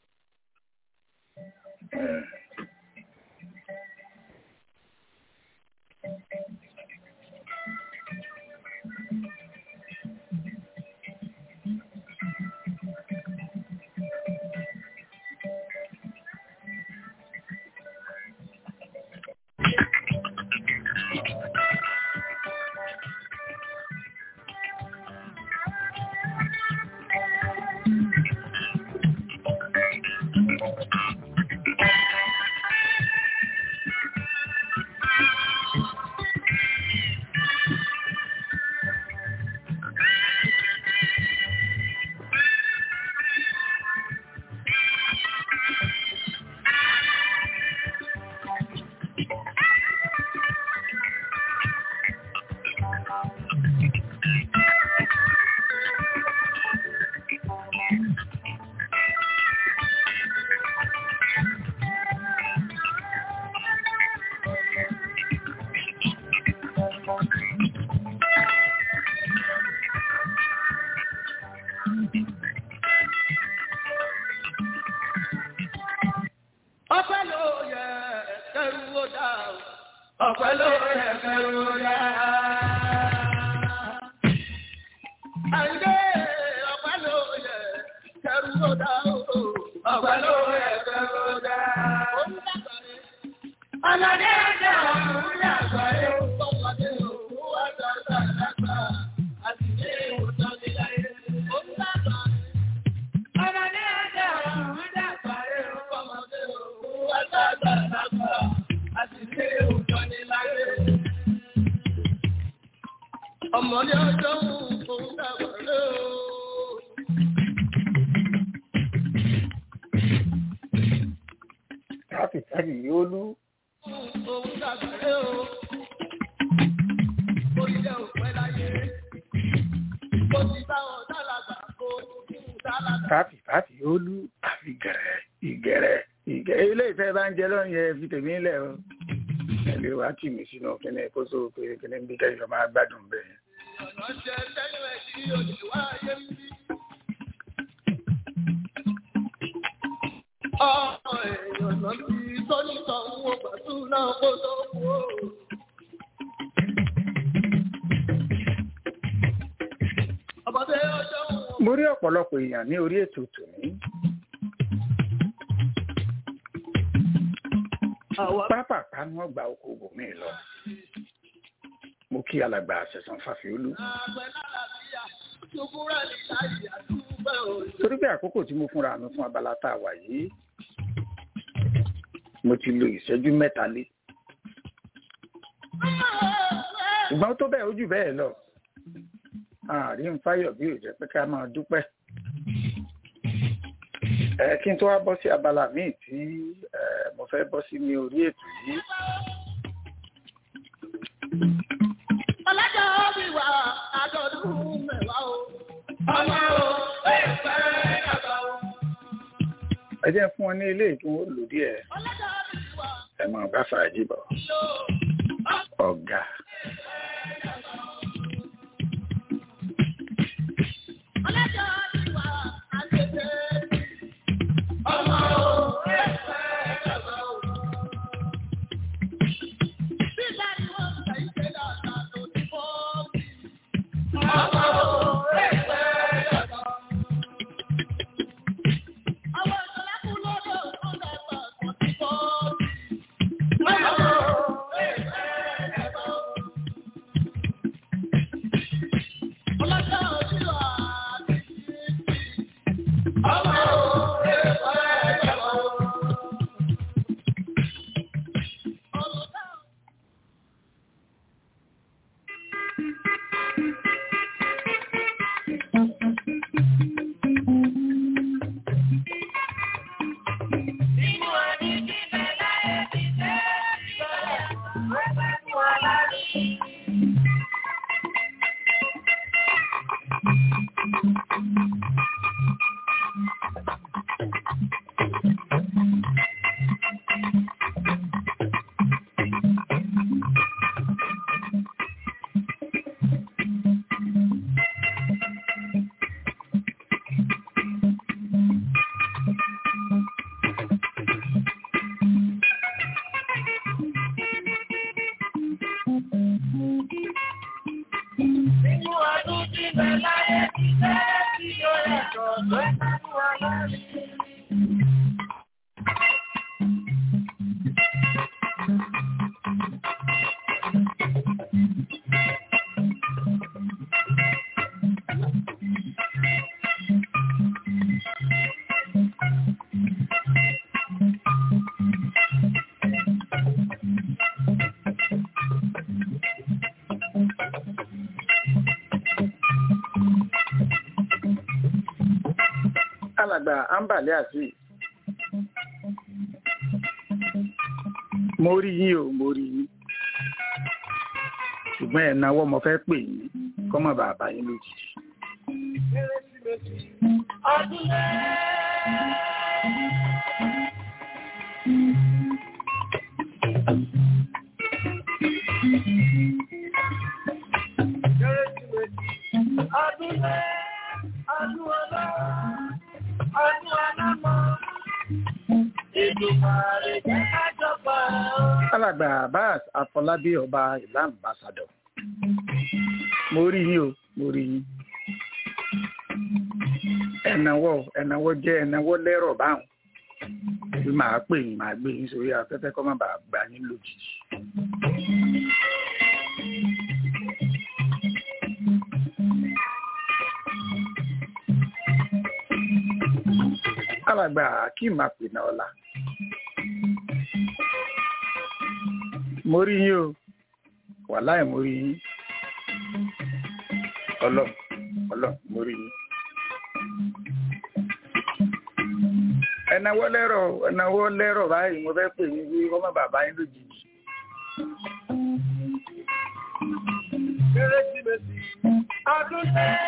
[SPEAKER 2] ọpẹ́ ló yẹ kẹrù ó dá o ọpẹ́ ló yẹ kẹrù ó dá. àyìnbé ọpẹ́ ló yẹ kẹrù ó dá o ọpẹ́ ló yẹ kẹrù ó dá. ọlọ́dẹ ọjọ́ òun yàgbọ́ ẹ̀ ọmọdé òun wá dọ́gba dàgbà àti ilé ìwòsàn níláyé. òun dàgbà ọmọdé ọjọ́ òun dàgbà ẹ̀ ọmọdé òun wá dọ́gba dàgbà àti ilé ìwòsàn níláyé. ọmọdé ọjọ́ òun dàgbà ẹ̀ o.
[SPEAKER 3] káfí káfí yóò lú.
[SPEAKER 2] òun dàgbà ẹ̀ o. orílẹ̀ òpẹ́ láyé. ó ti bá wọn dálàgbà kó dálàgbà.
[SPEAKER 3] káfí káfí yóò lú. àfi gẹ̀rẹ́ ìgẹ̀rẹ́ ìgẹ̀rẹ́ ilé ìfẹ́ bá ń jẹ lọ́rùn yẹn fi tèmi lẹ̀ o. ẹ̀lẹ́ wa tì mí sínú kíní kó tó pé kíní bí kẹ́yìn máa gbádùn bẹ́ẹ̀.
[SPEAKER 2] ọ̀nà ṣe lẹ́yìn ẹ̀ tí òjò wá ayé ń bí. ọmọ èèyàn lọ sí tónítọ̀ ń wo pàtó náà kó tó kú o. ọmọdé ọjọ́ wọn.
[SPEAKER 3] mo rí ọ̀pọ̀lọpọ̀ èèyàn ní orí ètò tòní. pápápá ni wọ́n gba oko bòmí lọ. mo kí alàgbà àṣẹ̀sán fàfiolú.
[SPEAKER 2] àgbẹ̀ lálàáfíà ṣubúrà ní láyé àdúgbò òjò.
[SPEAKER 3] torí pé àkókò tí mo fúnra mi fún abala tá a wà yìí mo ti lo ìṣẹ́jú mẹ́ta lé. ṣùgbọ́n tó bẹ́ẹ̀ ojú bẹ́ẹ̀ lọ àárín fáyọ̀ bí ò jẹ́ pé ká máa dúpẹ́. ẹ kí n tó wá bọ́ sí abala míì tí ẹ, mo fẹ́ bọ́ sí ní orí ètò yìí.
[SPEAKER 2] ọlọ́jọ́ bí wà àjọ̀dún mẹ́wàá o. ọmọ o ẹ̀ fẹ́ yàtọ̀ o.
[SPEAKER 3] ẹ jẹ́ fún wọn ní ilé tí wọ́n lò díẹ̀
[SPEAKER 2] ọlọ́jọ́ bí wà
[SPEAKER 3] ẹ máa bá fàájì bọ̀.
[SPEAKER 2] lò.
[SPEAKER 3] ọ̀gá
[SPEAKER 2] ọlọ́jọ́ bí wà àgbègbè. ọmọ o ẹ̀ fẹ́ yàtọ̀ o. bí báyìí wọ́n ń tẹ̀ ìṣe dàgbà tó ti fọ́ bí. ọmọ o ẹ̀ fẹ́ yàtọ̀. àwọn ìṣọ̀lá kú ló Nínú ọdún tí bẹ láyé ti fẹ́ tí ó yàtọ̀ tó nánú alárí.
[SPEAKER 3] alàgbà ambale àti mo rí yín o mo rí yín ṣùgbọ́n ẹ̀ náwó mo fẹ́ pè yín kọ́mọ bàbá yín lójijì.
[SPEAKER 2] Ọdún Ọdún ọdún ọlọ́run ọdún alámọ̀ ìdùnnàrè jẹ́ kájọpọ̀
[SPEAKER 3] alàgbà abbas afọlábí ọba ìlà ambassadọ mo rí yín o mo rí yín ẹnáwó ẹnáwó jẹ ẹnáwó lẹ́rọ̀ báwọn bí màá pè yín màá gbé yín sórí afẹ́fẹ́ kọ́ má bàa gbà yín lójijì. alàgbà akeem apènà ọlá mo rí yín o wàláì mo rí yín ọlọ ọlọ mo rí yín. ẹnáwó lẹ́rọ̀ ẹnáwó lẹ́rọ̀ báyìí mo fẹ́ pè yín bí wọ́n má bàbá yín lójijì.
[SPEAKER 2] kérésìmesì ọdún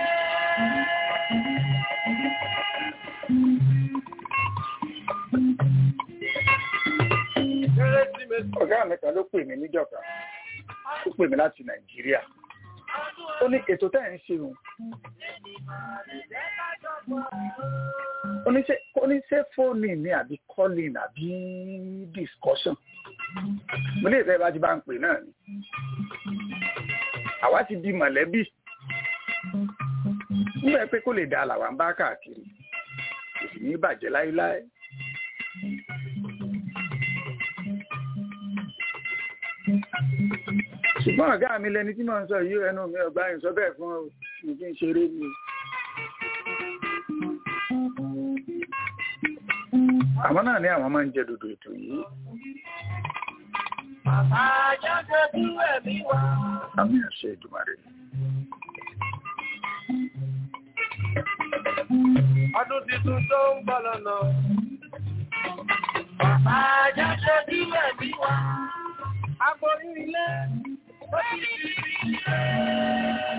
[SPEAKER 2] kérésìmesì
[SPEAKER 3] ọ̀gá mi kan ló pè mí níjọ́ kan ó pè mí láti nàìjíríà ó ní ètò tẹ́ ẹ̀ ń ṣe òun ó ní ṣe ó ní ṣe fóònù ní àbí calling àbí discussion mo lè fẹ́ bá ti bá ń pè náà ni àwa ti di mọ̀lẹ́bí nígbà pé kó lè da làwa ń bá káàkiri kò sì ní bàjẹ́ láéláé. ṣùgbọ́n ọ̀gá mi lẹni tí mò ń sọ yìí ẹnu mi ọgbà yìí sọ bẹ́ẹ̀ fún mi kí n ṣeré ni. àwọn náà ní àwọn máa ń jẹ dòdò ètò yìí.
[SPEAKER 2] bàbá jáde bí ẹ̀mí wá.
[SPEAKER 3] àmì àṣẹ ìdùmarè.
[SPEAKER 2] ọdún tuntun tó ń bọ̀ lọ́nà. bàbá jáde bí ẹ̀mí wá. aboyún ilé. ó ti di ilé.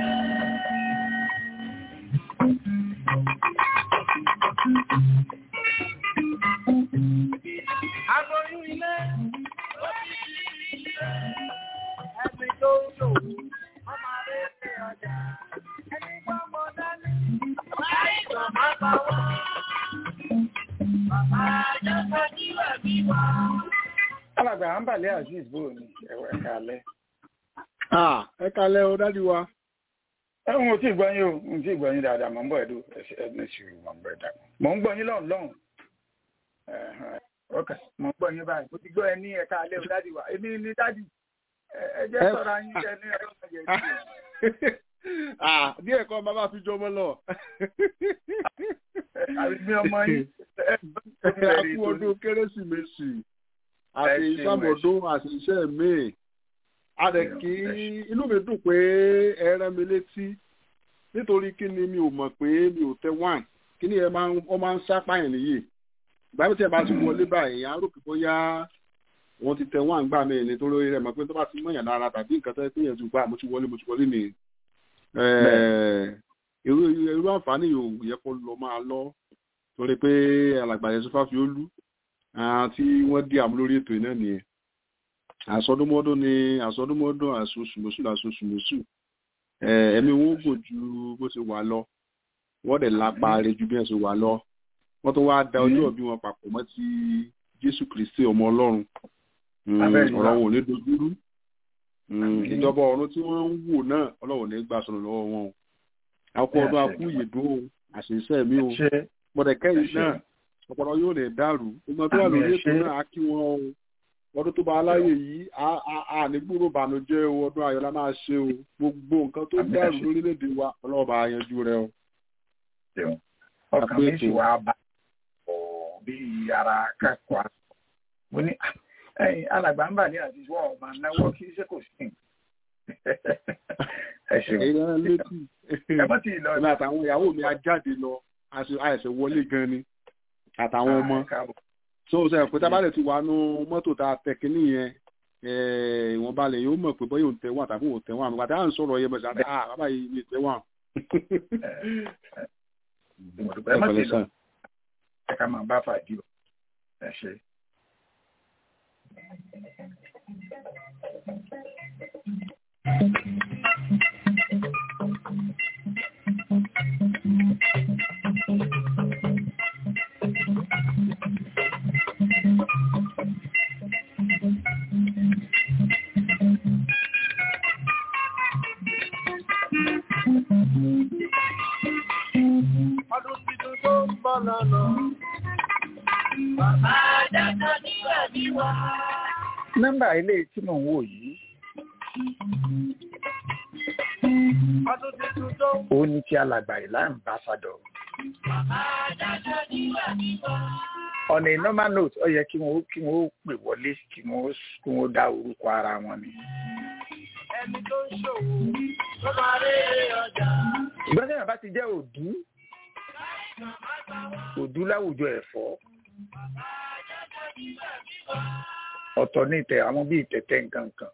[SPEAKER 2] aboyún ilé. ó ti di ilé. ẹni tó ń lò ọmọ rẹ̀ ṣe ọjà. ẹni tó mọ dání. láìsàn má pa wọ́n. bàbá jáde bí ẹ̀mí wá.
[SPEAKER 3] alàgbà àǹbàlẹ̀ azeez bò ní ẹ̀wọ̀ ẹ̀ka alẹ́.
[SPEAKER 8] ẹ kalẹ́ o dádì wa.
[SPEAKER 3] ẹ̀hún ò tí ì gbọ́ yín o n tí ì gbọ́ yín dáadáa mọ̀ ń bọ̀ ẹ̀dùn ẹ̀dùn ìṣirò mọ̀ ń bọ̀ ẹ̀dá mọ̀ ń gbọ́ yín lọ́hùn lọ́hùn. ọkà mọ̀ ń gbọ́ yín báyìí mo ti gbọ́ ẹ ní ẹ̀ka alẹ́ o dádì wa èmi ní dádì ẹ jẹ́ sọ̀rọ̀ ayín jẹ ní ẹ̀rọ ọ̀jẹ̀
[SPEAKER 8] díẹ̀ kan bàbá fi jọmọ lọ.
[SPEAKER 3] àbí ọmọ yín
[SPEAKER 8] a kú ọdún kérésìmesì àti ìsàmọ̀dún àti iṣẹ́ míì a dẹ̀ kí inú mi dùn pé ẹ rán mi létí nítorí kí ni mi ò mọ̀ pé mi ò tẹ wine kí ni ẹ máa ń ọ máa ń sápáyàn nìyí ìgbà tí ẹ bá ti wọlé báyìí à ń rò pé bóyá wọn ti tẹ wine gbà mí nítorí rẹ mọ̀ pé tó bá ti mọ̀yàn lára tàbí nǹkan tó yẹ pé yẹn ti gbà mo ti wọlé mo ti wọlé ni irú irú irú àǹfààní yóò yẹ kó lọ máa lọ torí pé alàgbà yẹn sọfà fi ó lú tí wọ́n dí àmú lórí ètò iná nìyẹn àsọdúnmọ́dún ni àsọdúnmọ́dún àsosùmọ́sù àsosùmọ́sù ẹ̀mí wọn ó gùn ju bó ṣe wà lọ wọ́n dẹ̀ lápá rẹ̀ ju bí wọ́n ṣe wà lọ wọ́n tó wá da ọjọ́ bí wọn papọ̀ mọ́ ti jésù kristi ọmọ ọlọ́run ọ̀rọ̀ wọn ò ní dojúrú ìjọba ọ̀run tí wọ́n ń wò náà ọlọ́run ní gbà sọ̀rọ̀ lọ́wọ́ wọn o akọ ọdún akú ìyèdún o àṣìṣe mi o mọ̀dẹ̀kẹ́yìn náà ọpọlọ yóò lè dàrú gbogbo tó wà lórí ètò náà á kí wọn o ọdún tó bá aláyè yìí a ní gbúrò bànújẹ́ o ọdún ayọ̀ la máa ṣe o gbogbo nǹkan tó dàrú lórílẹ̀‐èdè wa ọlọ́run bá yanjú rẹ o.
[SPEAKER 3] ọkàn mi sì wá bá ọ bí ara kẹ́kọ̀ọ́ mo ní alàgbà ń bà ní àti wọ́n ọ̀ma náwó kí iṣẹ́ kò sí. ẹ ṣeun ẹ mọ́ tí ì lọ.
[SPEAKER 8] èmi àtàwọn ìyàwó mi á jáde lọ àìsè wọlé gan ni àtàwọn ọmọ so ṣe pé tábàlẹ̀ ti wà nú mọ́tò tá a tẹ̀ kínní yẹn ìwọ̀n balẹ̀ yóò mọ̀ pé bọ́yọ̀ ń tẹ̀ wọ́n àtàkùn ò tẹ̀ wọ́n àmì pàtàkì à ń sọ̀rọ̀ yẹn bẹ̀rẹ̀ àti ah bàbá yìí ní tẹ̀ wọ́n.
[SPEAKER 3] ẹ má ti lọ ẹ ká máa bá fàájì o ẹ ṣe.
[SPEAKER 2] Ọdún tuntun tó ń bọ̀ lọ́nà. Bàbá dáadáa nígbà ní wá.
[SPEAKER 3] nọ́mbà ilé tí mò ń wò yìí
[SPEAKER 2] Ọdún tuntun tó ń
[SPEAKER 3] ó ní tí alàgbà ìlà ambassador
[SPEAKER 2] Bàbá dáadáa nígbà ní wá.
[SPEAKER 3] on a normal note ó yẹ kí wọn ó kí wọn ó pè wọlé kí wọn ó kí wọn ó dá orúkọ ara wọn ni.
[SPEAKER 2] Ẹni tó ń ṣòwò tó máa rere ọjà.
[SPEAKER 3] ṣùgbọ́n tí bàbá ti jẹ́ òdú òdú láwùjọ ẹ̀fọ́ ọ̀tọ̀ ní ìtẹ̀ àwọn bíi ìtẹ̀tẹ̀ nǹkan kan.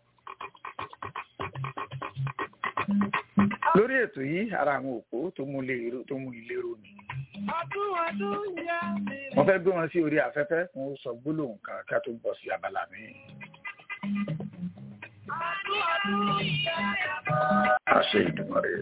[SPEAKER 3] lórí ètò yìí ara àwọn òpó tó mú lérò tó mú ìlérò ni
[SPEAKER 2] Ọdún ọdún yá mi.
[SPEAKER 3] wọ́n fẹ́ gbé wọn sí orí afẹ́fẹ́ fún ó sọ gbólóhùn kan ká tó bọ̀ sí abala mi.
[SPEAKER 2] Ọdún ọdún yá mi.
[SPEAKER 3] àṣẹ ìdùnnú rẹ̀.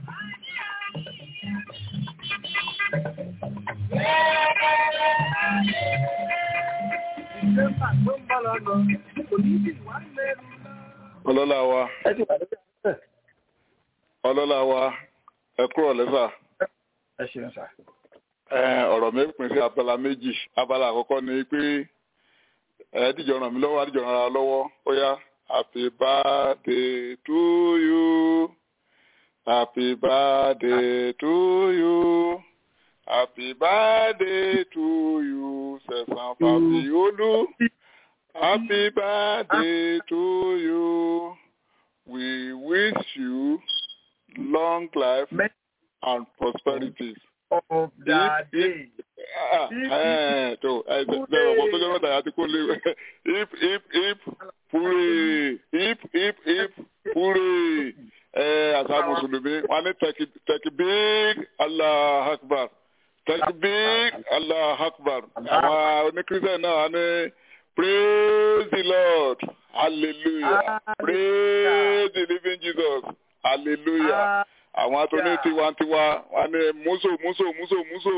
[SPEAKER 2] Ìjọba tó ń bọ̀ lọ́nà. Kò ní bí wà lẹ́nu náà.
[SPEAKER 5] ọlọ́lá wa
[SPEAKER 3] ẹ ti wà lórí afẹ́fẹ́
[SPEAKER 5] ọlọ́lá wa ẹ kúrò lẹ́sà
[SPEAKER 3] ẹ ṣeun sá.
[SPEAKER 5] ẹ ọ̀rọ̀ mi pín sí abala méjì abala àkọ́kọ́ ni pé ẹ dìjọ ràn mí lọ́wọ́ àdìjọ ràn ara lọ́wọ́ ó yá happy birthday to you happy birthday to you happy birthday to you sẹ̀sán fàbíolú happy birthday to you we wish you long life and prosperity
[SPEAKER 3] of the day.
[SPEAKER 5] tó ẹgbẹ́ ọ̀pọ̀ tó jẹ́ mẹ́ta àti kó lé hip hip hip hooray hip hip hip hooray àṣà mùsùlùmí wọn ní tẹ̀kì big allah akbar tẹ̀kì big allah akbar àwọn oníkírísẹ̀ náà wọn ní praise the lord hallelujah praise the living jesus hallelujah àwọn atọ́ni tiwantiwa wọn ní múso múso múso múso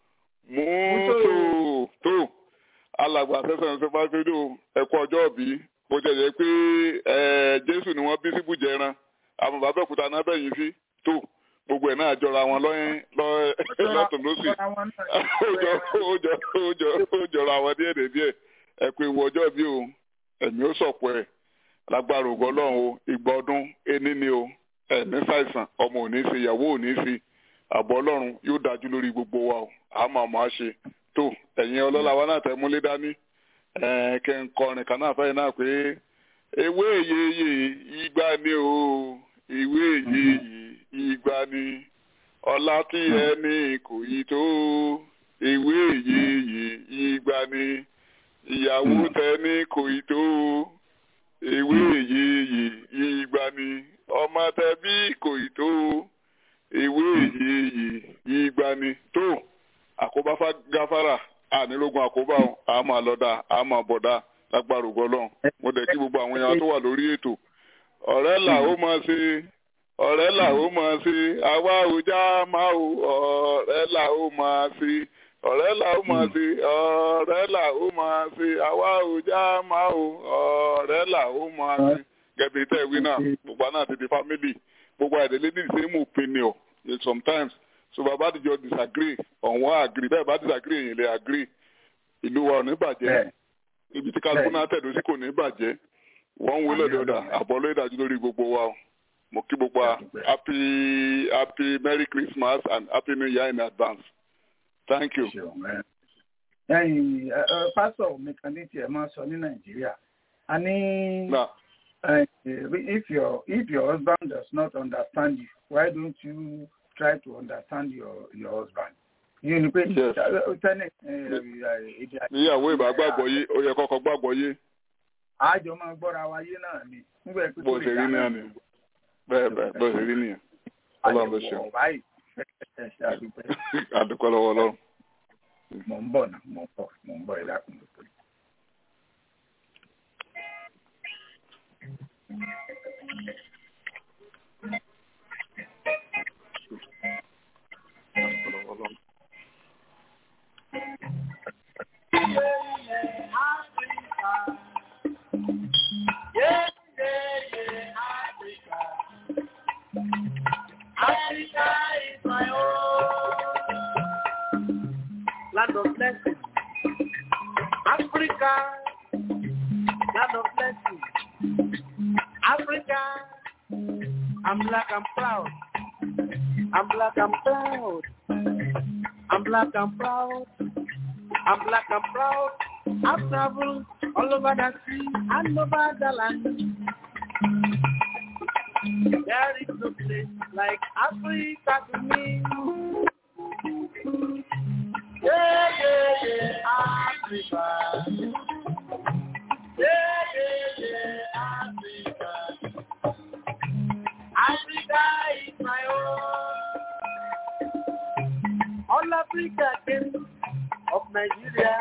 [SPEAKER 5] múso tó alàgbà sẹ́sẹ̀ ṣe bá ṣe dò ẹ̀kọ́ ọjọ́ òbí bó jẹ́ jẹ́ pé jésù ni wọ́n bí sí bùjẹ́ran àwọn bàbá òkúta náà bẹ̀yìn sí tó gbogbo ẹ̀ náà jọra wọn lọ́yìn lọ́tún lọ́sì ó jọra wọn díẹ̀ díẹ̀ ẹ pé ìwọ ọjọ́ bí o ẹ̀mí ó sọ̀pọ̀ ẹ̀ lágbára ògo ọlọ́run o ìgbà ọdún ení ni o ẹ̀mí ṣàìsàn ọmọ ò ní ṣe ìyàwó ò ní ṣe àbọ̀ ọlọ́run yóò dájú lórí gbogbo wa o àmọ́ àmọ́ á ṣe tó ẹ̀yin ọlọ́lá wa náà tẹ́ múlé dání kẹ́ ń kọrin kan náà fẹ́yìn náà pé ewé yeye ìgbà ni o ìwé yeye ìgbà ni ọlá tí ẹni kò yí tó ewé yeye ìgbà ni ìyàwó tẹni kò yí tó ewé yeye ìgbà ni ọmọ tẹbí kò yí tó ewé yeye
[SPEAKER 9] ìgbà ni tó àkóbá gáfárà ànílógún àkóbá a máa lọ́dà a máa bọ̀dà lágbára ògbọ́lọ́n mo dẹ̀ kí gbogbo àwọn èèyàn tó wà lórí ètò ọ̀rẹ́ là ó máa ṣe ọ̀rẹ́ là ó máa ṣe àwa ò já máa ò ọ̀rẹ́ là ó máa ṣe ọ̀rẹ́ là ó máa ṣe ọ̀rẹ́ là ó máa ṣe àwa ò já máa ò ọ̀rẹ́ là ó máa ṣe gẹ̀bí tẹ̀ wí náà gbogbo àná ti di family gbogbo àìdílé ní the same opinion sometimes so bàbá àdìjọ disagree on one agree bẹ́ẹ̀ bá disagree èyàn lè agree ìlú wa ò ní bàjẹ́ ibi tí kálukú náà tẹ̀dó sí kò ní bàjẹ́ wọ́n ń wọlé lọ́dà àbọ̀lọ́ ìdájú lórí gbogbo wa o mo kí gbogbo wa happy happy merry christmas and happy new year in advance thank you.
[SPEAKER 3] ẹyin pásọ mi kan ní tiẹ̀ máa sọ ní nàìjíríà a ní if your if your husband does not understand you why don't you try to understand your your husband. yìí ni pé tẹ́lẹ̀ èdè àti.
[SPEAKER 9] níyàwó ìbá gbàgbọ́ yé ó yẹ kọ́kọ́ gbàgbọ́ yé.
[SPEAKER 3] àjọ máa gbọ́ra wa yé náà ni.
[SPEAKER 9] bó ṣe rí náà ni bẹ́ẹ̀ bẹ́ẹ̀ bó ṣe rí nìyẹn ọlọ́run ló ṣeun. àdúpẹ́ lọ́wọ́ ọlọ́run.
[SPEAKER 3] mò ń bọ̀ náà mò ń bọ̀ mò ń bọ̀ ìlà kùn.
[SPEAKER 2] Africa is my own land of blessing. Africa, land of blessing. Africa, I'm black, I'm proud. I'm black, I'm proud. I'm black, I'm proud. I'm black, I'm proud. I've traveled all over the sea and over the land. There is no place like Africa to me. Yeah, yeah, yeah, Africa. Yeah, yeah, yeah, Africa. Africa is my own. All Africa came of Nigeria.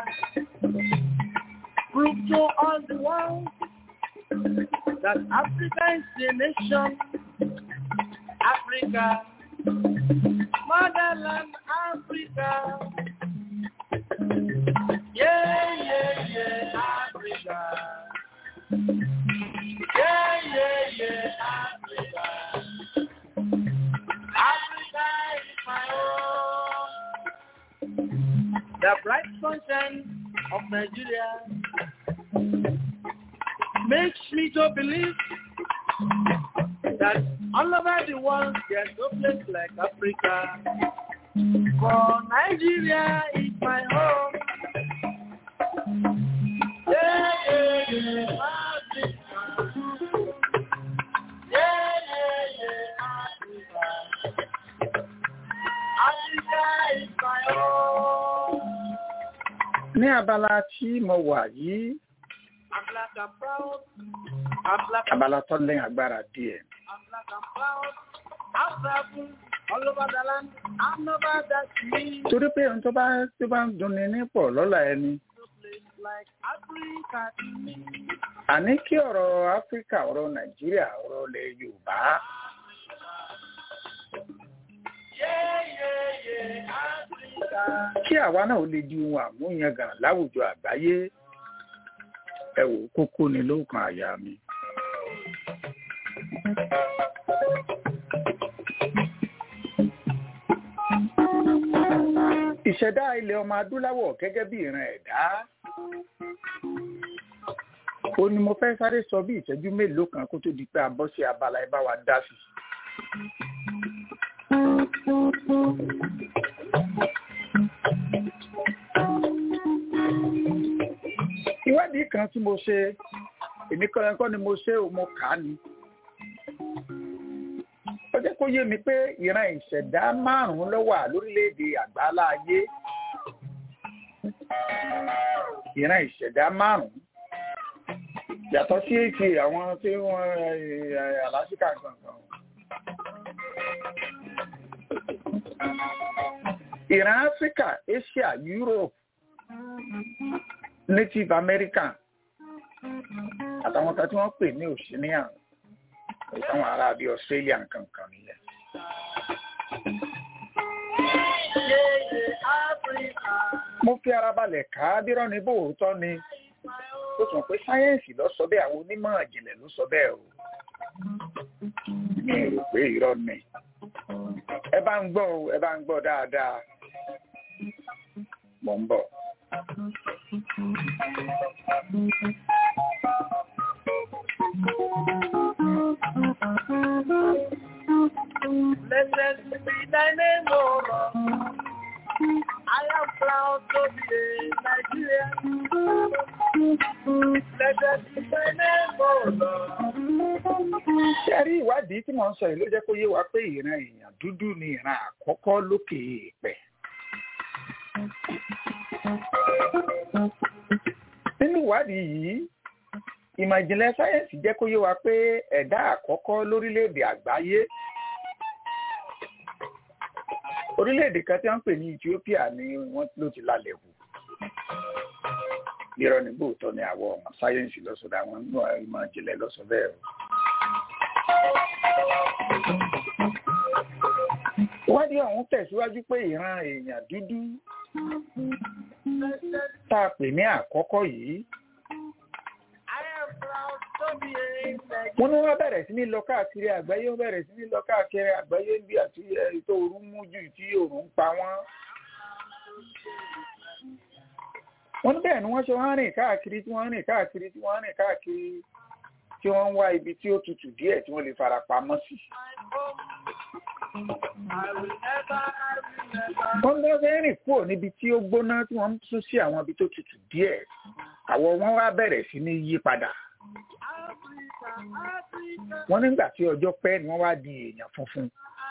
[SPEAKER 2] Prove to all the world that Africa is a nation. Africa, motherland Africa. Yeah, yeah, yeah, Africa. Yeah, yeah, yeah, Africa. Africa is my own. The bright sunshine of Nigeria makes me to believe that all over the world there's no place like Africa. For Nigeria is my home. Yeah, yeah, yeah, Africa. Yeah, yeah, yeah, Africa. Africa is my home.
[SPEAKER 3] ní abala tí mo wà yìí
[SPEAKER 2] I'm black and proud. I'm black and
[SPEAKER 3] abala tó lẹ́yìn agbára díẹ̀.
[SPEAKER 2] I'm black and proud. I'm travel all over the land. I'm over the sea.
[SPEAKER 3] torí pé ohun tó bá tó bá ń dunni nípọ̀ lọ́la ẹni.
[SPEAKER 2] No place like Africa to me.
[SPEAKER 3] àní kí ọ̀rọ̀ áfíríkà ọ̀rọ̀ nàìjíríà ọ̀rọ̀ ilẹ̀ yorùbá
[SPEAKER 2] Yeah, yeah, yeah, Africa.
[SPEAKER 3] kí àwa náà ó lè di ohun àmúyangàn láwùjọ àgbáyé ẹ wò ó, kókó ni lóòkan àyà mi. ìṣẹ̀dá ilẹ̀ ọmọ adúláwọ̀ gẹ́gẹ́ bí ìran ẹ̀dá ó ní mo fẹ́ sáré sọ bí ìṣẹ́jú mélòó kan kó tó di pé a bọ́ sí abala ẹ bá wa dá sí. ìwádìí kan tí mo ṣe èmi kọ́ ẹ̀kọ́ ni mo ṣe ò mo kà á ni ó jẹ́ kó yé mi pé ìran ìṣẹ̀dá márùn-ún ló wà lórílẹ̀‐èdè àgbáńlá ayé ìran ìṣẹ̀dá márùn-ún yàtọ̀ sí ti àwọn tí wọ́n àlásìkà gangan ìran áfíríkà asia europe native american àtàwọn kan tí wọ́n pè ní oceanian ìtàwọn ará bíi australia kankan nìyẹn. mo fi ara balẹ̀ ká bírọ́ ní bóòótọ́ ni ó sọ pé sáyẹ́ǹsì ló sọ bẹ́ẹ̀ àwọn onímọ̀ ìjìnlẹ̀ ló sọ bẹ́ẹ̀ o mi rò pé irọ́ ni ẹ bá ń gbọ́ o ẹ bá ń gbọ́ dáadáa mò ń bọ̀.
[SPEAKER 2] Blessed be thy name, O Lord. I am proud to be a Nigerian. Blessed be thy name, O Lord.
[SPEAKER 3] ṣe rí ìwádìí tí mò ń sọ yìí ló jẹ́ kó yé wa pé ìran èèyàn dúdú ni ìran àkọ́kọ́ lókè èèpẹ̀. nínú ìwádìí yìí ìmọ̀ ìjìnlẹ̀ sáyẹ́ǹsì jẹ́ kó yé wa pé ẹ̀dá àkọ́kọ́ lórílẹ̀‐èdè àgbáyé orílẹ̀‐èdè kan tí wọ́n ń pè ní Ethiopia ni wọ́n ló ti lálẹ́ wò irọ́ ní bóòtọ́ ni àwọn ọmọ sáyẹ́ǹsì lọ́sọ̀dọ̀ àwọn ìmọ̀ ìjìnlẹ̀ lọ́sọ̀ bẹ́ẹ̀ o. ìwádìí ọ̀hún tẹ̀síwájú pé ìran èèyàn dúdú tá a pè ní àkọ́kọ́ yìí wọ́n ní wọ́n bẹ̀rẹ̀ sí ní lọ káàkiri àgbáyé wọ́n bẹ̀rẹ̀ sí ní lọ káàkiri àgbáyé bí àti ètò òru mú jù tí òòrùn ń pa wọ́n. wọ́n ní bẹ́ẹ̀ ni wọ́n ṣe wọ́n rìn káàkiri tí wọ́n rìn káàkiri tí wọ́n rìn káàkiri tí wọ́n ń wá ibi tí ó tutù díẹ̀ tí wọ́n lè fara pamọ́ sí. wọ́n ní wọ́n fẹ́ rìn kúrò níbi tí ó gbóná tí wọ́n ń sún sí àwọn ibi tó tutù díẹ̀ àwọ̀ wọn wá bẹ̀rẹ̀ sí ní yí padà. wọ́n nígbà tí ọjọ́ pẹ́ ni wọ́n wá di èèyàn funfun.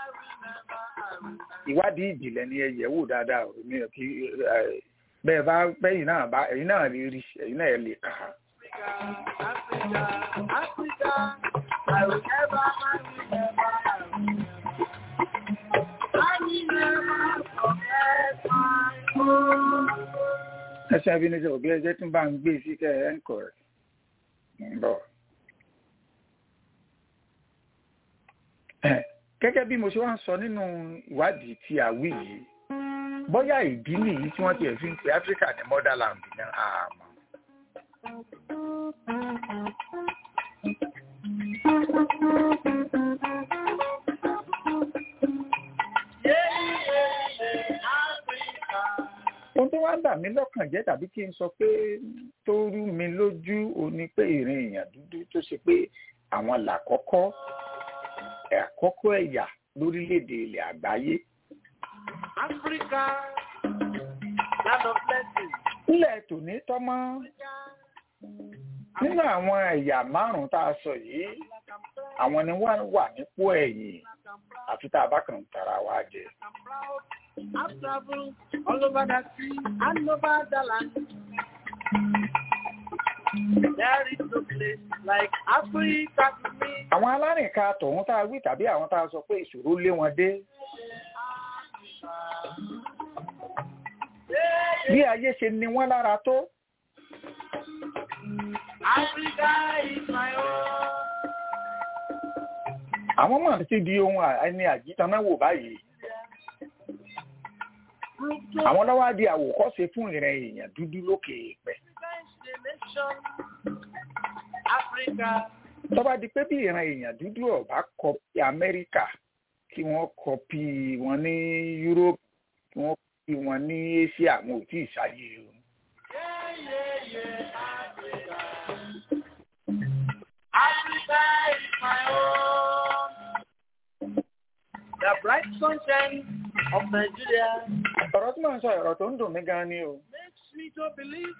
[SPEAKER 3] ìwádìí ìjìnlẹ̀ ni ẹ yẹ̀ wò dáadáa mi ò kí bẹ́ẹ̀ bá bẹ́yìn náà bá ẹ̀yin náà lè rí ẹ̀yin náà lè kà á.
[SPEAKER 2] Africa, Africa, I will never, I will never, I will never. I will never forget my home.
[SPEAKER 3] ẹsẹ̀ abínibí òbí ẹjẹ́ tún bá ń gbé sí kẹ́ ẹ̀ ń kọ̀ rẹ̀ ń bọ̀. gẹ́gẹ́ bí mo ṣe wá ń sọ nínú ìwádìí tí a wí yìí bóyá ìdí nìyí tí wọ́n ti ẹ̀ fi ń pe Áfíríkà ní motherland ní àmọ́. ohun tó wá ń bà mí lọ́kàn jẹ́ tàbí kí n sọ pé tó rú mi lójú o ní pé ìrìn èèyàn dúdú tó ṣe pé àwọn làkọ́kọ́ àkọ́kọ́ ẹ̀yà lórílẹ̀‐èdè ilẹ̀ àgbáyé.
[SPEAKER 2] Africa, land of blessing.
[SPEAKER 3] nílẹ̀ tòní tọ́mọ́ nínú àwọn ẹ̀yà márùn-ún tá a sọ yìí àwọn ni wọ́n wà nípò ẹ̀yìn àfi tá a bá kàn tara wa jẹ.
[SPEAKER 2] I've traveled all over the sea and over the land. There is no place like Africa to me.
[SPEAKER 3] àwọn alárìnká tọ̀hún tá a wí tàbí àwọn tá a sọ pé ìṣòro lé wọn dé. bí ayé ṣe ni wọ́n lára tó.
[SPEAKER 2] Africa is my home.
[SPEAKER 3] àwọn mọ̀ sí di ohun ẹni àjítanáwò báyìí. àwọn lọ́wọ́ á di àwòkọ́ṣe fún ìrìn èèyàn dúdú lókè èèpẹ̀.
[SPEAKER 2] Africa.
[SPEAKER 3] tó bá di pé bí ìran èèyàn dúdú ọ̀bá kọpí Amẹ́ríkà kí wọ́n kọpí wọn ní Europe kí wọ́n kọpí wọn ní Asia wọn ò tí ì ṣáyé o.
[SPEAKER 2] Africa is my home. The bright sunshine of Nigeria
[SPEAKER 3] ọ̀rọ̀ tí mò ń sọ ọ̀rọ̀ tó ń dùn mí gan ni o.
[SPEAKER 2] makes me to believe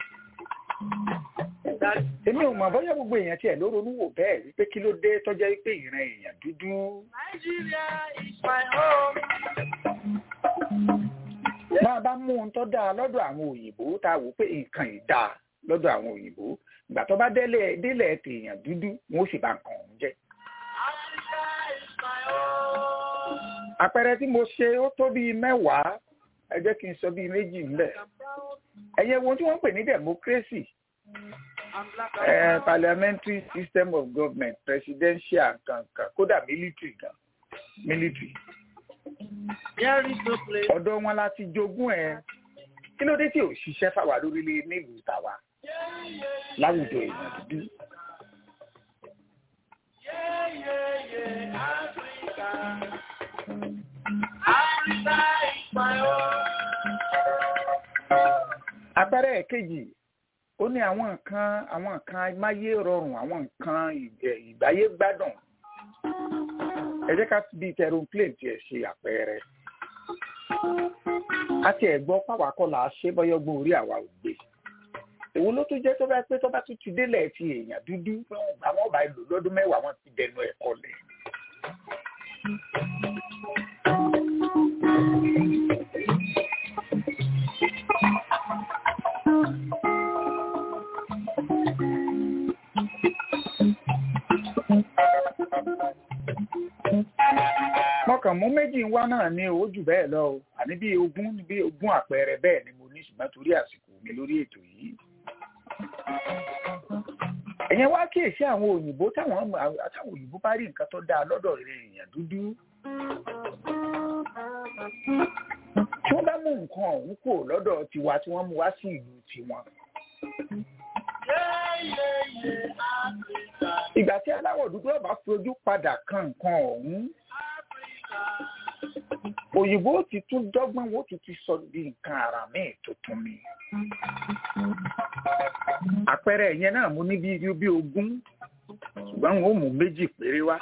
[SPEAKER 3] èmi ò mọ̀ bóyá gbogbo èèyàn tiẹ̀ ló ronú wò bẹ́ẹ̀ wípé kí ló dé tọ́jọ́ wípé ìran èèyàn dúdú.
[SPEAKER 2] Nigeria is my home.
[SPEAKER 3] máa bá mú ohun tó dáa lọ́dọ̀ àwọn òyìnbó tá a wò pé nǹkan yìí dáa lọ́dọ̀ àwọn òyìnbó ìgbà tó bá délẹ̀ délẹ̀ tèèyàn dúdú wọn ó sì bá nǹkan ọ̀hún jẹ́.
[SPEAKER 2] Africa is my home.
[SPEAKER 3] àpẹẹrẹ tí mo ṣe ó tó bíi mẹ́wàá ẹ jẹ́ kí n sọ bíi méjì ńlẹ̀ ẹ̀yẹ wo tí wọ́n ń pè ní democracy eh, parliamentary system of government presidential kankan kódà military gan military ọ̀dọ̀ wọn láti jogún ẹ̀ kí ló dé tí ò ṣiṣẹ́ fáwa lórílẹ̀ nílùú tàwa láwùjọ èèyàn dúdú. àpẹẹrẹ kejì ó ní àwọn nǹkan àwọn nǹkan amáyé rọrùn àwọn nǹkan ìgbáyé gbádùn ẹ jẹ́ ká bí aeroplane tiẹ̀ ṣe àpẹẹrẹ àti ẹ̀gbọ́n pàwákọ́ là á ṣe bọ́yọ́gbọ́n orí àwa ò gbé èwo ló tún jẹ́ tó bá pé tó bá tún ti délẹ̀ ti èèyàn dúdú àwọn ọba ìlú lọ́dún mẹ́wàá wọn ti dẹnu ẹ̀kọ́ lẹ̀. mọ̀kàn mú méjì ń wá náà ní owó jù bẹ́ẹ̀ lọ o àní bí ogún bí ogún àpẹẹrẹ bẹ́ẹ̀ ni mo ní ṣùgbọ́n torí àsìkò mi lórí ètò yìí. ẹ̀yẹn wá kíyèsí àwọn òyìnbó táwọn àtàwọn òyìnbó bá rí nǹkan tó dáa lọ́dọ̀ rẹ̀ èèyàn dúdú. tí wọ́n bá mú nǹkan ọ̀hún kò lọ́dọ̀ tiwa tí wọ́n mú wá sí ìlú tiwọn. ìgbà tí aláwọ̀ dúdú ọba fojú padà kan nǹkan ọ̀hún òyìnbó ti tún dọ́gbọ́n wo ti ti sọ di nǹkan ara míì tuntun ni. àpẹẹrẹ yẹn náà mo ní bí bí ogún ṣùgbọ́n wọn ò mú méjì péré wá.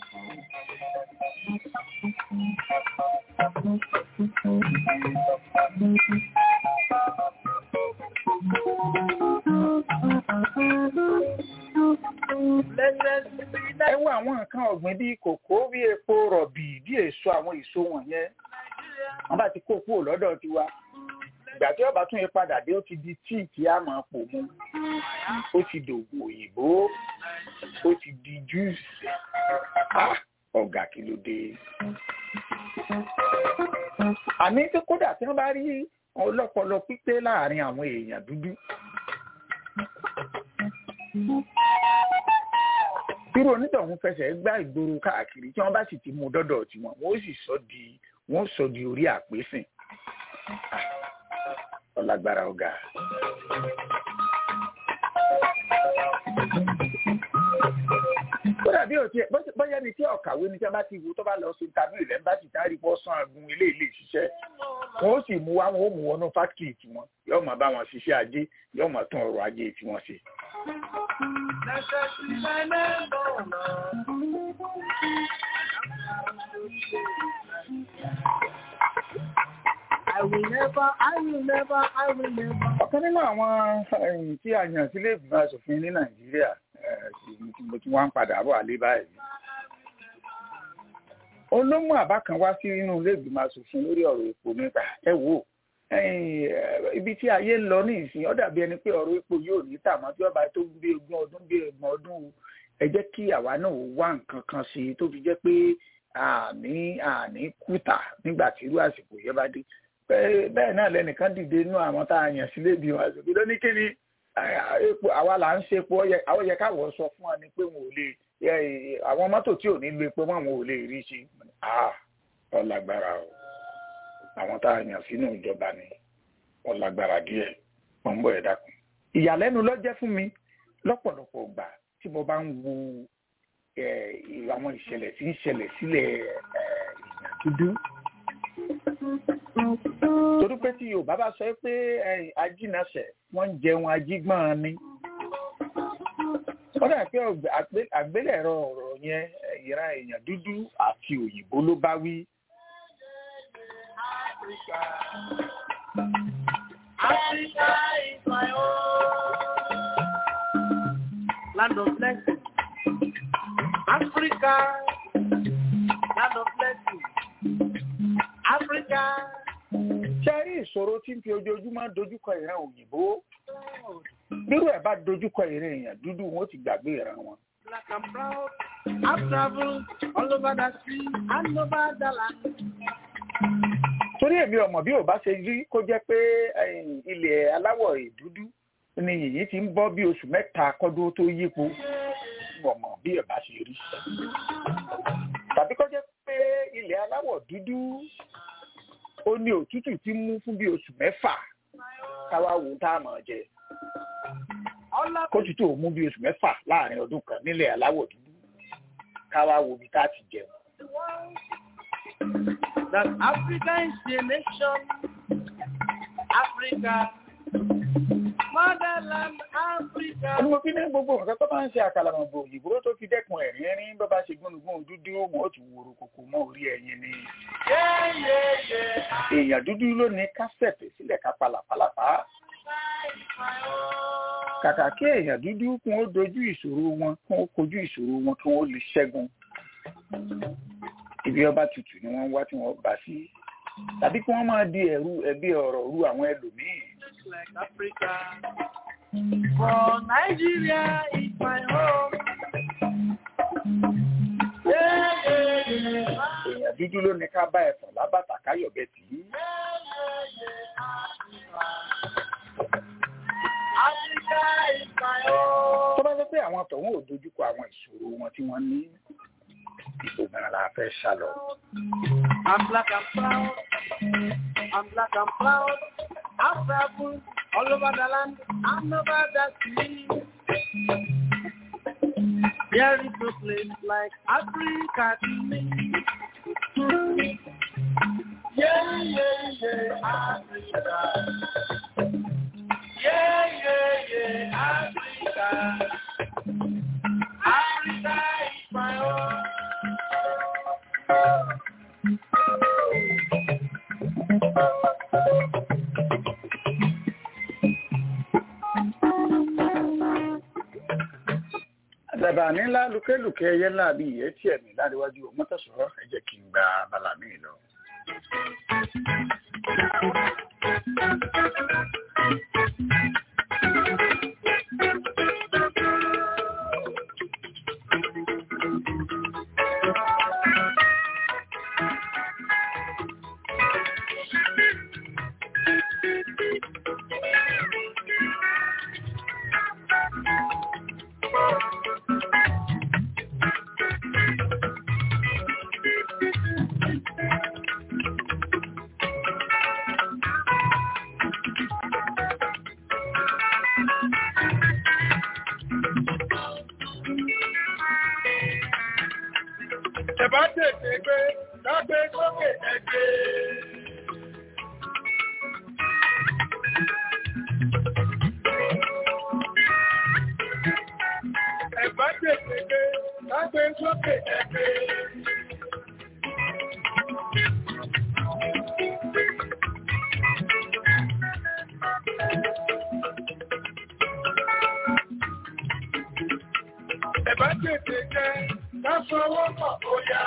[SPEAKER 3] ẹ wo àwọn nǹkan ọ̀gbìn bíi kòkó bíi epo rọ̀bì bíi èso àwọn èso wọ̀nyẹn wọ́n bá ti kó kúrò lọ́dọ̀ tiwa ìgbà tí ọba tún yẹ padà dé ó ti di tíì tí a máa pò mu ó ti dògùn òyìnbó ó ti di júùsì ọ̀gá kí ló dé. àní tí kódà tí wọ́n bá rí ọlọ́pọlọ pípé láàrin àwọn èèyàn dúdú irú onítọ̀hún fẹsẹ̀ gbá ìgboro káàkiri tí wọ́n bá sì ti mú dọ́dọ̀ tiwọn wọ́n sì sọ di wọ́n sọ di orí àpésìn ọlágbára ọ̀gá. kódà bí o tiẹ̀ bóyá ni tí ọ̀kàwé ni tí wọ́n bá ti wù tó bá lọ sí tàbí ilẹ̀ ń bá ti dárí bọ́ sàn agun ilé ilé ìṣiṣẹ́ wọ́n ó sì mú wá wọn ó mú wọnú fáktìrì tiwọn yóò máa bá wọn ṣiṣẹ́ ajé yóò máa tún ọrọ̀ ajé tiwọn ṣe.
[SPEAKER 2] I will never, I will never, I will never.
[SPEAKER 3] ọ̀kan nínú àwọn tí a yàn sílé ìgbìmọ̀ asòfin ní nàìjíríà mo ti wá ń padà bọ̀ àlé báyìí. olómù àbá kan wá sí inú ilé ìgbìmọ̀ asòfin lórí ọ̀rọ̀ epo nípa ẹ wò ibi tí ayé ń lọ ní ìsìn ó dàbí ẹni pé ọ̀rọ̀ epo yóò ní tàmọ́ tí ọba tó bí ogún ọdún bí ọgbọ̀n ọdún ẹ jẹ́ kí àwa náà wá nǹkan kan sí i tó fi jẹ́ pé àní àní kùtà nígbà tí irú àsìkò yẹn bá dé bẹ́ẹ̀ náà lẹ́nìkan dìde inú àwọn tá a yàn sílé ìgbìmọ̀ asòfin ló ní kíni epo àwa là ń ṣe epo àwọn yẹ káwọ sọ fún wa ni pé wọn ò lè àwọn mọ́tò tí ò ní lo epo mọ́ wọn ò lè rí ṣe ọlágbára o àwọn tá a yàn sínú ìjọba ni ọlágbára díẹ̀ mọ̀ ń bọ̀ ẹ̀ dákun. ìyàlẹ́nu ló jẹ́ fún mi lọ́pọ̀lọpọ̀ gbà tí mo bá ń wo àwọn ìṣẹ̀lẹ̀ tí ń ṣẹlẹ̀ sílẹ̀ èèyàn dúdú torí pé tí yorùbá bá sọ pé ajínàṣẹ wọn ń jẹun ajígbọn ni wọn dà pé àgbélẹ̀rọ ọ̀rọ̀ yẹn ìran èèyàn dúdú àti òyìnbó ló bá wí.
[SPEAKER 2] Africa is my home. Land of blessing. Africa, land of blessing. Africa.
[SPEAKER 3] ṣe rí ìṣòro tí ń fi ojoojúmọ́ dojúkọ ìran òyìnbó nírú ẹ̀ bá dojúkọ ìran èèyàn dúdú wọn ó ti gbàgbé ìran wọn.
[SPEAKER 2] Black and proud. I've traveled all over the sea and over the land.
[SPEAKER 3] tó torí èmi ọmọ bí ò bá ṣe rí kó jẹ́ pé ilẹ̀ aláwọ̀ ìdúdú ni yìnyín ti ń bọ́ bí oṣù mẹ́ta kọ́dún tó yípo ọmọ bí ẹ̀ bá ṣe rí tàbí kó jẹ́ pé ilẹ̀ aláwọ̀ dúdú ó ní òtútù tí ń mú fún bí oṣù mẹ́fà káwá wo tá a mọ̀ jẹ kótútù ò mú bí oṣù mẹ́fà láàrin ọdún kan nílẹ̀ aláwọ̀ dúdú káwá wo bí tá a ti jẹun.
[SPEAKER 2] That Africa is the nation. Africa. Motherland Africa.
[SPEAKER 3] Ó ní mo fi ní gbogbo nǹkan tó bá ń ṣe àkàlàmọ̀gbò òyìnbó tó fi dẹ́kun ẹ̀rín ẹ̀rín bó bá ṣe gbónúgbóhùn dúdú wọn ó tún wòrò kòkò mọ́ orí ẹyin ni. Èèyàn dúdú ló ní kásẹ̀tì sílẹ̀ ká palàpalàpá. Kàkà kí èèyàn dúdú kún ó dojú ìṣòro wọn kún ó kojú ìṣòro wọn kí wọ́n lè ṣẹ́gun ibi ọba tutù ni wọ́n wá tí wọ́n bá sí tàbí kí wọ́n máa di ẹ̀rú ẹbí ọ̀rọ̀ ru àwọn ẹlòmíì.
[SPEAKER 2] Like Africa. For Nigeria is my home.
[SPEAKER 3] èèyàn dúdú ló ní ká bá ẹ̀fọn lábàtà káyọ̀bẹ tì í.
[SPEAKER 2] Africa is my home.
[SPEAKER 3] tó bá jẹ́ pé àwọn tọ̀hún ò dojúkọ àwọn ìṣòro wọn tí wọ́n ní ìgbòmìnira la fẹ́ sá lọ.
[SPEAKER 2] I'm black and proud. I'm black and proud. I've traveled all over the land and over the sea. There is no place like Africa to me. Yeah, yeah, yeah, Africa. Yeah, yeah, yeah, Africa. Africa is my home.
[SPEAKER 3] àdàbà ní ńlá lukẹ́lukẹ́ ẹyẹ ńlá bíi ìyẹ́ tí ẹ̀mí láríwájú mọ́tòsọ̀rọ̀ ẹ jẹ́ kí n gba abala mi lọ.
[SPEAKER 2] Ẹ̀bá tètè gbé, lágbé sókè ẹgbẹ́. Ẹ̀bá tètè gbé, lágbé sókè ẹgbẹ́. Ẹ̀bá tètè jẹ́, lásọwọ́ pọ̀ ó yá.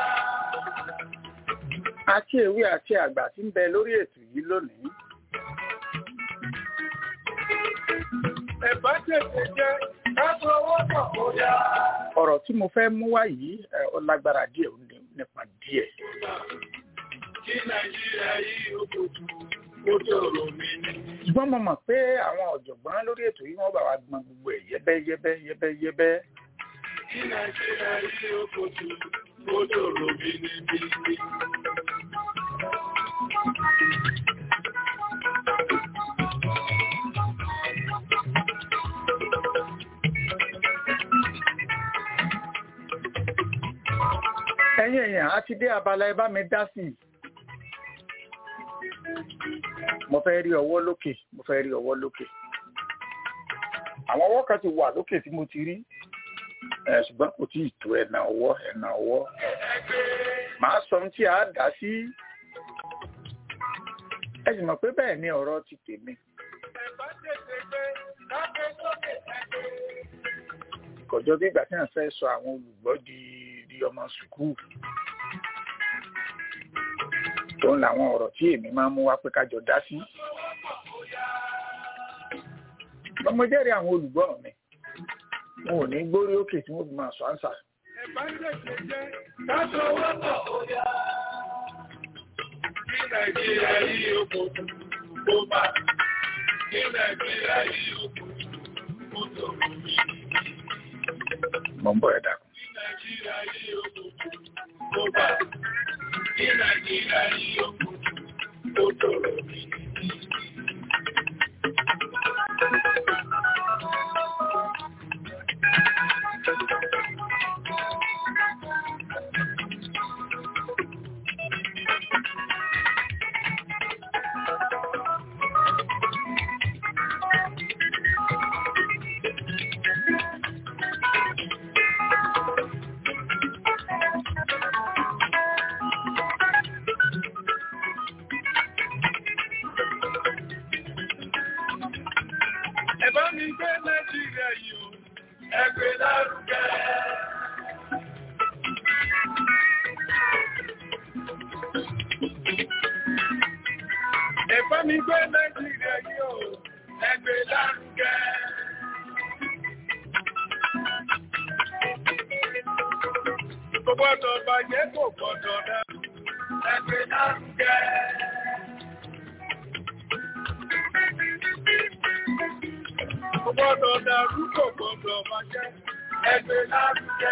[SPEAKER 3] àti èwe àti àgbà tí ń bẹ lórí ètò yìí lónìí.
[SPEAKER 2] Ẹ̀bá tètè jẹ́, lásọwọ́ pọ̀ ó yá.
[SPEAKER 3] ọ̀rọ̀ tí mo fẹ́ mú wá yìí ẹ, ó lágbára díẹ̀ ó ní- nípa díẹ̀.
[SPEAKER 2] Kí Nàìjíríà yìí ó kojú, ó tòrò mi ní.
[SPEAKER 3] ṣùgbọ́n mo mọ̀ pé àwọn ọ̀jọ̀gbọ́n lórí ètò yìí wọ́n bá wa gbọ́n gbogbo ẹ̀ yẹ́bẹ́yẹ́bẹ́ yẹ́bẹ́yẹ́bẹ́.
[SPEAKER 2] Kí Nàìjíríà yìí ó kojú, ó tòrò mi ní bí.
[SPEAKER 3] ẹ̀yin èèyàn á ti dé abala ẹ bá mi dá sí i. mo fẹ́ rí ọwọ́ lókè mo fẹ́ rí ọwọ́ lókè. àwọn ọwọ́ kan ti wà lókè tí mo ti rí ẹ, ṣùgbọ́n kò tí ì tó ẹ̀nà ọwọ́ ẹ̀nà ọwọ́. màá sọ ohun tí a dá sí. ẹ sì mọ̀ pé bẹ́ẹ̀ ni ọ̀rọ̀ ti tèmi.
[SPEAKER 2] Ẹ̀bá tètè gbé, lágbé sókè ẹgbẹ́.
[SPEAKER 3] kọjọ bí ìgbà tí wọn fẹ́ sọ àwọn olùgbọ́ di di ọmọ sùkúù tó ń làwọn ọ̀rọ̀ tí èmi máa ń mú wá pé kájọ dá sí. Ṣùgbọ́n mo jẹ́rìí àwọn olùgbọ́ mi wọn ò ní gbórí òkè tí wọ́n fi máa sọ àǹsà.
[SPEAKER 2] Ẹ̀bá tètè jẹ́, lásọwọ́ pọ̀ ó yá. Kí kí nàìjíríà yìí ó kò tó bá kí nàìjíríà yìí ó kò tó tó mi.
[SPEAKER 3] mo ń bọ̀ ẹ̀dá kan.
[SPEAKER 2] kí nàìjíríà yìí ó kò tó bá kí nàìjíríà yìí ó kò tó tó mi. ẹ bá mi gbé nàìjíríà yìí o ẹ gbé lárugẹ. ẹ bá mi gbé nàìjíríà yìí o ẹ gbé lárugẹ. kò gbọ́dọ̀ bàjẹ́ kò gbọ́dọ̀ dá ẹ gbé lárugẹ. Kò gbọ́dọ̀ dàrú kò gbọ́dọ̀ bàjẹ́ ẹgbẹ́ lárugẹ.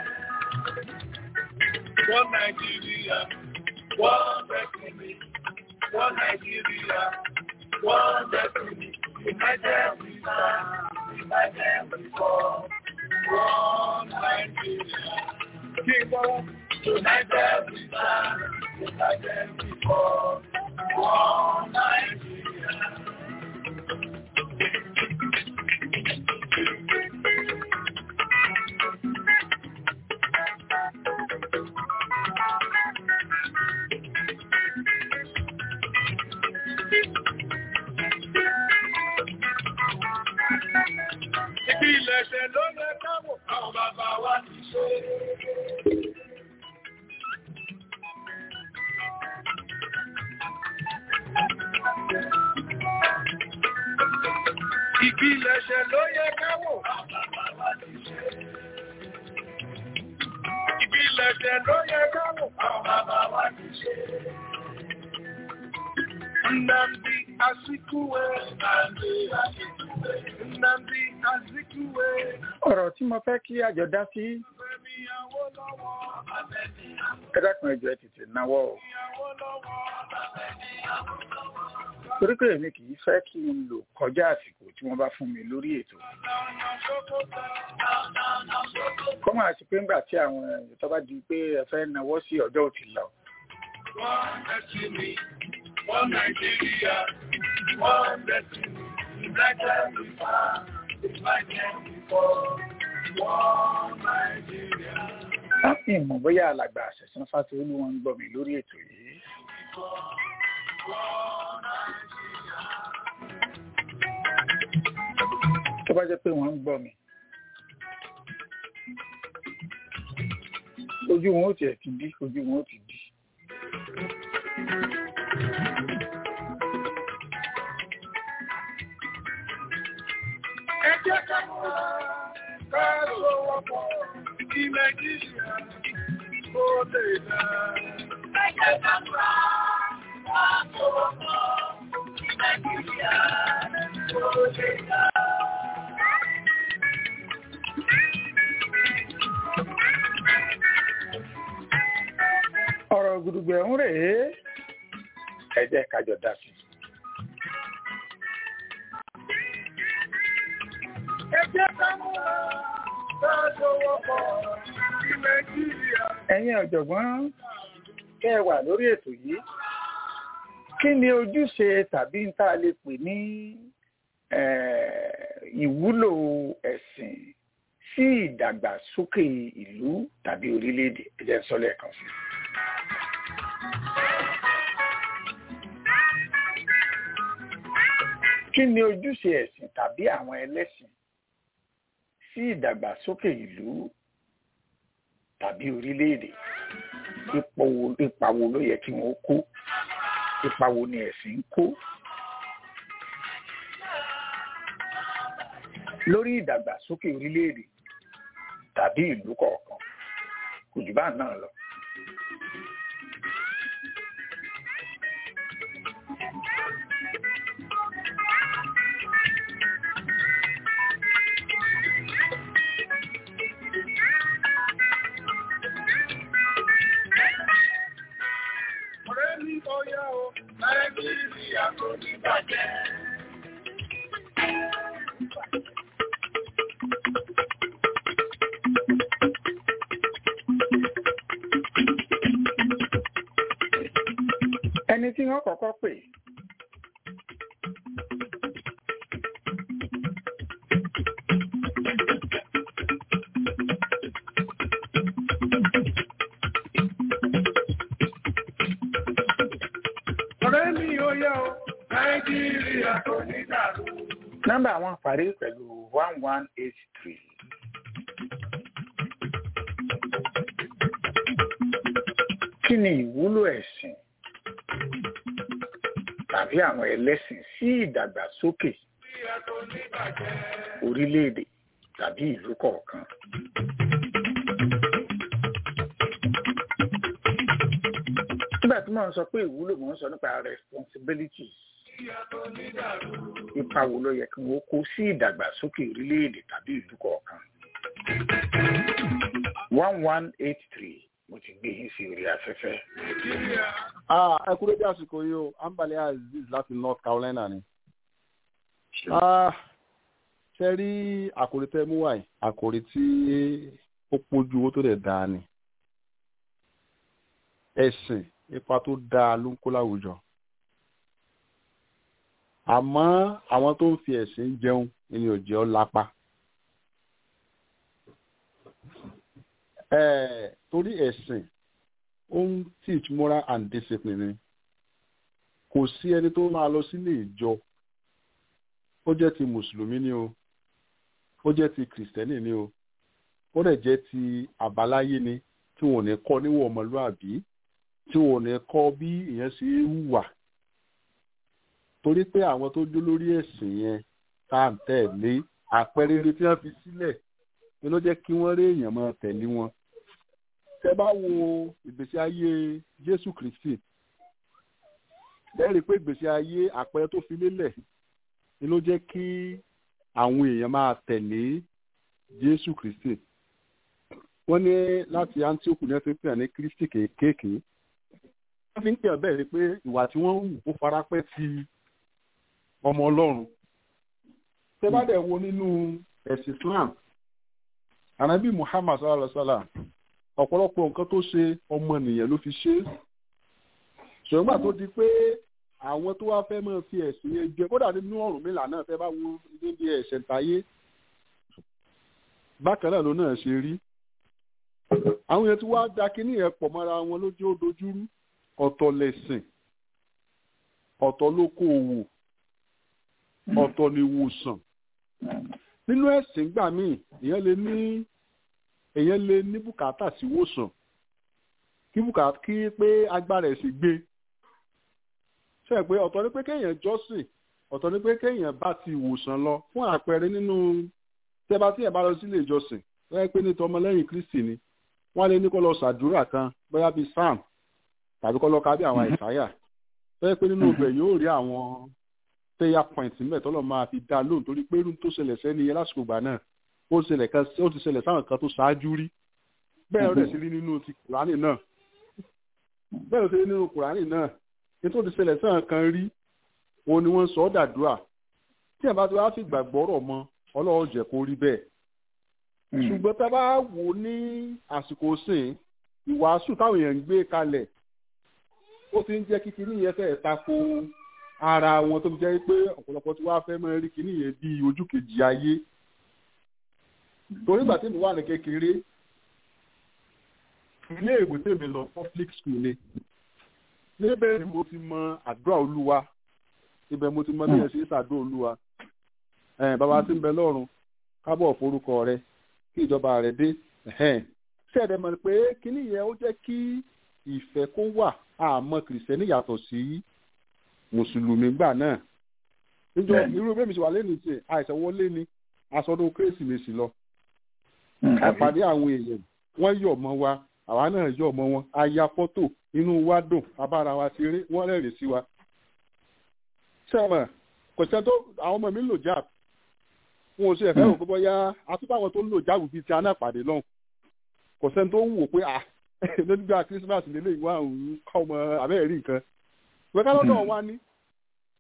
[SPEAKER 2] Wọ́n Nàìjíríà, wọ́n destiny, wọ́n Nàìjíríà, wọ́n destiny, United we stand, United we fall. Wọ́n Nàìjíríà, kí n bọ́ United we stand, United we fall. Wọ́n Nàìjíríà. Ibi ilẹ̀ṣẹ̀ ló yẹ káwọ̀ àwọn bàbá wa ti ṣe. Ibi ilẹ̀ṣẹ̀ ló yẹ káwọ̀ àwọn bàbá wa ti ṣe. Ibi ilẹ̀ṣẹ̀ ló yẹ káwọ̀ àwọn bàbá wa ti ṣe. Nnamdi Azikiwe. Nnamdi Azikiwe. Nnamdi Azikiwe.
[SPEAKER 3] ọ̀rọ̀ tí mo fẹ́ kí àjọ dá sí
[SPEAKER 2] Fẹ́mi Awólọ́wọ̀.
[SPEAKER 3] ẹ dákun ẹjọ́ ẹ tètè náwó o
[SPEAKER 2] Awólọ́wọ̀.
[SPEAKER 3] torí pé èmi kì í fẹ́ kí n lò kọjá àsìkò tí wọ́n bá fún mi lórí ètò
[SPEAKER 2] Nànà Sókótó.
[SPEAKER 3] kọ́ máa ṣe pé ńgbà tí àwọn èèyàn tó bá di pé ẹ fẹ́ náwó sí ọjọ́ ò ti lọ
[SPEAKER 2] One destiny, one Nigeria, one destiny. United we stand, united we fall. One Nigeria.
[SPEAKER 3] láti ìmọ̀ bóyá alàgbà àṣẹ̀sán fásitì wọn ń gbọ́ mi lórí ètò yìí tó bá jẹ́ pé wọ́n ń gbọ́ mi ojú wọn ó tiẹ̀ ti dí ojú wọn ó ti dí
[SPEAKER 2] Ẹ jẹ́ ká múra, ká sowọ́pọ̀, kí Nàìjíríà kó lè dá. Ẹ jẹ́ ká múra, ká sowọ́pọ̀, kí Nàìjíríà kó lè dá.
[SPEAKER 3] ọ̀rọ̀ gudugbẹ̀ ń rèé ẹ jẹ́ kájọ dá sí i.
[SPEAKER 2] Ẹ jẹ́ ká múra, ká sowọ́pọ̀, kí Nàìjíríà
[SPEAKER 3] ẹ̀yin ọ̀jọ̀gbọ́n kẹ́ ẹ wà lórí ètò yìí kí ni ojúṣe tàbí ń tá a lè pè ní eh, ìwúlò ẹ̀sìn sí ìdàgbàsókè ìlú tàbí orílẹ̀-èdè ẹ jẹ́ n sọ lẹ́ẹ̀kan sí i. kí ni ojúṣe ẹ̀sìn tàbí àwọn ẹlẹ́sìn sí ìdàgbàsókè ìlú tàbí orílẹ̀-èdè ipa wo ipa wo ló yẹ kí wọ́n kó ipa wo ni ẹ̀sìn ń kó lórí ìdàgbàsókè orílẹ̀-èdè tàbí ìlú kọ̀ọ̀kan kò jù bá náà lọ.
[SPEAKER 2] nàìjíríà kò ní bàjẹ́.
[SPEAKER 3] ẹni tí wọ́n kọ́kọ́ pè
[SPEAKER 2] ọ̀rẹ́ mi ò yẹ o nàìjíríà kò ní dàrú.
[SPEAKER 3] nọ́mbà wọn parí pẹ̀lú one one eight three. kí ni ìwúlò ẹ̀sìn tàbí àwọn ẹlẹ́sìn sí ìdàgbàsókè orílẹ̀-èdè tàbí ìlú kọ̀ọ̀kan? nígbà tí mò ń sọ pé ìwúlò mò ń sọ nípa responsibility ipa wo ló yẹ kí wọ́n kó sí ìdàgbàsókè orílẹ̀-èdè tàbí ìlú kọ̀ọ̀kan? one one eight three mo ti gbé yín sí orí afẹ́fẹ́.
[SPEAKER 8] ẹ kúrò bí àsìkò yìí o ambale aziz láti north carolina ni. ṣe rí àkòrí tẹ́ mú wáyé àkòrí tí ó pójú owó tó dẹ̀ dáa ni. ẹ̀sìn ipa tó dáa ló ń kó láwùjọ. àmọ́ àwọn tó ń fi ẹ̀sìn jẹun ni ò jẹ́ ọ́ lápá. Eh, torí ẹ̀sìn ó ń teach moral and discipline ni kò sí ẹni tó máa lọ sílé ìjọ ó jẹ́ ti mùsùlùmí ni o ó jẹ́ ti kìrìsìtẹ́nì ni o ó dẹ̀ jẹ́ ti àbáláyé ni tí wọn ò ní kọ́ níwọ̀n ọmọlúàbí tí wọn ò ní kọ́ bí ìyẹn ṣe ń hùwà torí pé àwọn tó jó lórí ẹ̀sìn yẹn tá à ń tẹ̀lé àpẹẹrẹ rere tí wọ́n fi sílẹ̀ ni ló jẹ́ kí wọ́n rí èèyàn máa tẹ̀lé wọn tẹ bá wo ìgbésí ayé jésù kristi lẹ́rìí pé ìgbésí ayé àpẹẹrẹ tó fi lélẹ̀ ni ló jẹ́ kí àwọn èèyàn máa tẹ̀lé jésù kristi wọ́n ní láti antioch ní ẹ̀sìn pè ní kristi kéékèèké wọ́n fi ń pè bẹ́ẹ̀ ni pé ìwà tí wọ́n ń hù ó farapẹ́ ti ọmọ ọlọ́run tẹ bá dẹ̀ wo nínú ẹ̀sìn islam anabi muhammad sallallahu alaihi wa sallam ọ̀pọ̀lọpọ̀ nǹkan tó ṣe ọmọnìyàn ló fi ṣe é ṣùgbọ́n tó di pé àwọn tó wá fẹ́ máa fi ẹ̀sìn yẹn jẹ kódà nínú ọ̀rùn mìlá náà fẹ́ bá wọn níbi ẹ̀ṣẹ̀ táyé bákan náà ló náà ṣe rí àwọn yẹn tí wàá da kínní yẹn pọ̀ mọ́ra wọn lójú ó dojúrú ọ̀tọ̀ lẹ̀sìn ọ̀tọ̀ lóko òwò ọ̀tọ̀ ni ìwòsàn nínú ẹ̀sìn gbà míì èèyàn lè ní èèyàn lè ní bùkátà sí wòsàn kí bùkátà kí pé agbára ẹ̀ sì gbé ṣe pé ọ̀tọ̀ ni pé kéèyàn jọ́sìn ọ̀tọ̀ ni pé kéèyàn bá ti ìwòsàn lọ fún àpẹẹrẹ nínú tẹ́bá tí ẹ̀ bá lọ sílé ìjọsìn wọ́n pé ní tọmọlẹ́yìn kristi ni wọ́n lè ní kó lọ ṣàdúrà kan bóyá bíi sam tàbí kó lọ ka bí àwọn àìsáyà wọ́n pé nínú ibẹ̀ yóò rí àwọn prayer point níbẹ̀ tọ́lọ̀ máa fi dá lóhùn torí pé irun tó ṣẹlẹ̀ sẹ́ni yẹn lásìkò gbà náà ó ṣẹlẹ̀ kan ó ti ṣẹlẹ̀ sáwọn kan tó ṣáájú rí bẹ́ẹ̀ rẹ̀ sí rí nínú ti kùránì náà bẹ́ẹ̀ rẹ̀ sí rí nínú kùránì náà ní tó ti ṣẹlẹ̀ sáwọn kan rí òun ni wọ́n sọ ọ́ dàdúrà tí ẹ̀ bá ti wá fi gbàgbọ́ rọ̀ mọ́ ọlọ́run jẹ́ kó rí bẹ́ẹ̀ ṣùgbọ́n tá a bá wò ní àsìkò sìn ìwàásù táwọn èèyàn ń gbé kalẹ̀ ó ti ń jẹ́ kí kinní yẹn fẹ́ẹ̀ tako ara wọn tó fi jẹ́ pé ọ̀pọ̀lọpọ̀ tí wàá fẹ́ máa rí kinní yẹn bí ojú kejì ayé torí ìgbà tí mi wà ní kékeré ilé ìwé tèmi lọ public school ni níbẹ̀ ni mo ti mọ àdúrà olúwa ibẹ̀ mo ti mọ bí ẹ ṣe ń ṣàdúrà olúwa bàbá tí ń bẹ lọ́run kábọ̀ forúkọ rẹ kí ìjọba rẹ dé ṣẹ̀dẹ̀ mọ̀ pé kinní yẹn ó jẹ́ kí ìfẹ́ kó wà àmọ́ kìrìsìtẹ́nì yàtọ̀ sí mùsùlùmí gbà náà níjọ irú bẹ́ẹ̀ mi ṣe wà lẹ́nu tí àìsàn wọlé ni aṣọdún kérésìmesì lọ àpàdé àwọn èèyàn wọ́n yọ̀ mọ́ wa àwa náà yọ̀ mọ́ wọn a ya fọ́tò inú wa dùn abára wa ṣeré wọ́n rẹ́rìn sí wa. sẹ́wọ̀n kò sẹ́ tó àwọn ọmọ mi ń lò jáàbù wọn ò ṣe ẹ̀fẹ́ òkú bọ́yá àtúbọ̀ àwọn tó ń lò jáàbù bíi ti aná pàdé lọ́hùn kò sẹ́ni tó ń wò pé à nígbà Christmas lélẹ̀ ìwà òun kọ́ ọmọ abẹ́rẹ́ rí nǹkan ìwé kálọ́dọ̀ wa ní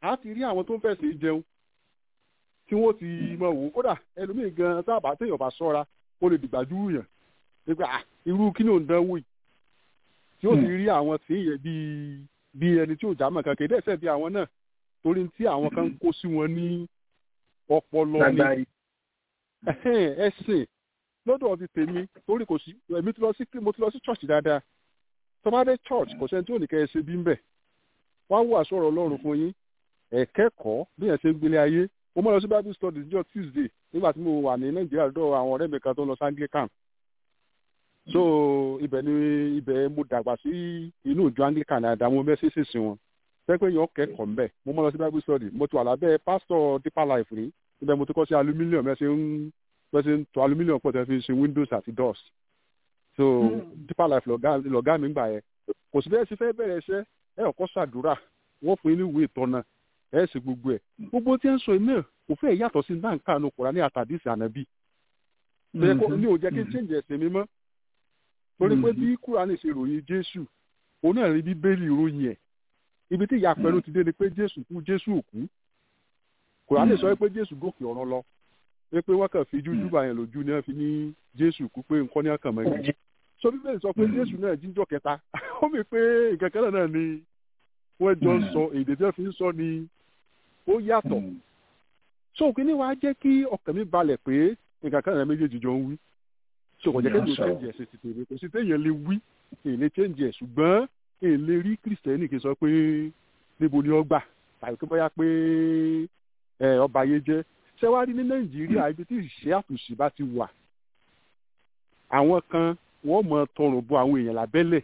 [SPEAKER 8] a ti rí àwọn tó ń fẹ̀sẹ̀ jẹun tí wọ́n ti mọ̀ wò kódà ẹlòmíì gan sábà téèyàn bá sọ́ra ó lè dìgbà dúró yàn nípa irú kí ni ò ń dánwò yìí tí ó ti rí àwọn tí yẹ bíi bíi ẹni tí ò já mọ̀ kan kéde ẹ̀sẹ̀ bí àwọn náà torí tí àwọn kan kó sí wọn ní ọpọlọ ni ẹ̀sìn lọ́dọ̀ ti tèmi torí kò sí èmi ti lọ sí mo ti lọ sí church dáadáa tọ́mádé church kò sẹ́ni tí ò ní kẹ́ ẹ ṣe bí ń bẹ̀ wá wà sọ̀rọ̀ ọlọ́run fún yín ẹ̀kẹ́kọ̀ọ́ bí yẹn ṣe ń gbélé ayé mo mọ̀ lọ sí bible study níjọ́ tuesday nígbà tí mo wà ní nàìjíríà lọ́dọ̀ àwọn ọ̀rẹ́ mi kan tó ń lọ sí anglican so ibẹ̀ ni ibẹ̀ mo dàgbà sí inú ìjọ anglican àdá mo bẹ́ ṣèṣe sí wọn pẹ́pẹ́ yẹn kẹ́kọ̀ọ́ mbẹ̀ mo mọ̀ lọ sí bible study mo ti wà lábẹ́ pastor deeper life rí ibẹ̀ mo ti kọ́ sí aluminium ẹ̀ ṣe ń ẹ̀ ṣe ń tọ́ aluminium pọ̀ tẹ́ fi ṣe windows àti doors so deeper life lọ̀gá mi gbà yẹn kò sí bẹ́ẹ̀ sí fẹ́ bẹ̀rẹ̀ iṣẹ́ ẹ̀ ọ̀kọ́ ṣàdúrà wọ́n fún yín ní ìwé ìtọ́nà ẹ̀ sì gbogbo ẹ̀ gbogbo tí ń sọ iná kò fẹ́ yàtọ̀ sí náà nǹkan àánú Kùránì àtàdísì ànábì ní ò jẹ́ kí n change ẹ̀sìn mi mọ́ torí pé bí Kùránì ṣe ròyìn Jésù òun náà rí bíbélì ròyìn ẹ̀ ibi tí ìyá pẹ̀lú ti dé ni pé Jésù kú Jésù òkú Kùránì sọ pé Jésù gòkè ọ̀run lọ pé pé wọ́n kàn fi jújú bàyẹn lójú ni wọ́n fi ní Jésù kú pé nǹkan ní ọkàn mọ́ ẹ̀ so bíbélì sọ pé Jésù náà jíjọ́ kẹta ó mi pé ìkẹ̀kẹ́ náà ni wọ́n jọ ń sọ èdè tí wọ́n fi ń sọ ni ó yàtọ̀ so kí ni wàá jẹ́ kí ọkàn mi balẹ̀ pé nǹkan kan náà méjèèjì jọ ń wí so kò jẹ́ kí èmi change ẹ̀sìn ti tèmi kò sí téèyàn lè wí èyí lè change ẹ̀ ṣùgbọ́n èyí lè rí kìrìsìtẹ́nì kì í sọ pé níbo ni ó gbà tàbí pé bóyá pé ọba ayé jẹ́ ṣé wàá rí ní Nàìjíríà ibi tí ìṣe àtúnṣe bá ti wà àwọn kan wọ́n mọ tọrùn bọ àwọn èèyàn lábẹ́lẹ̀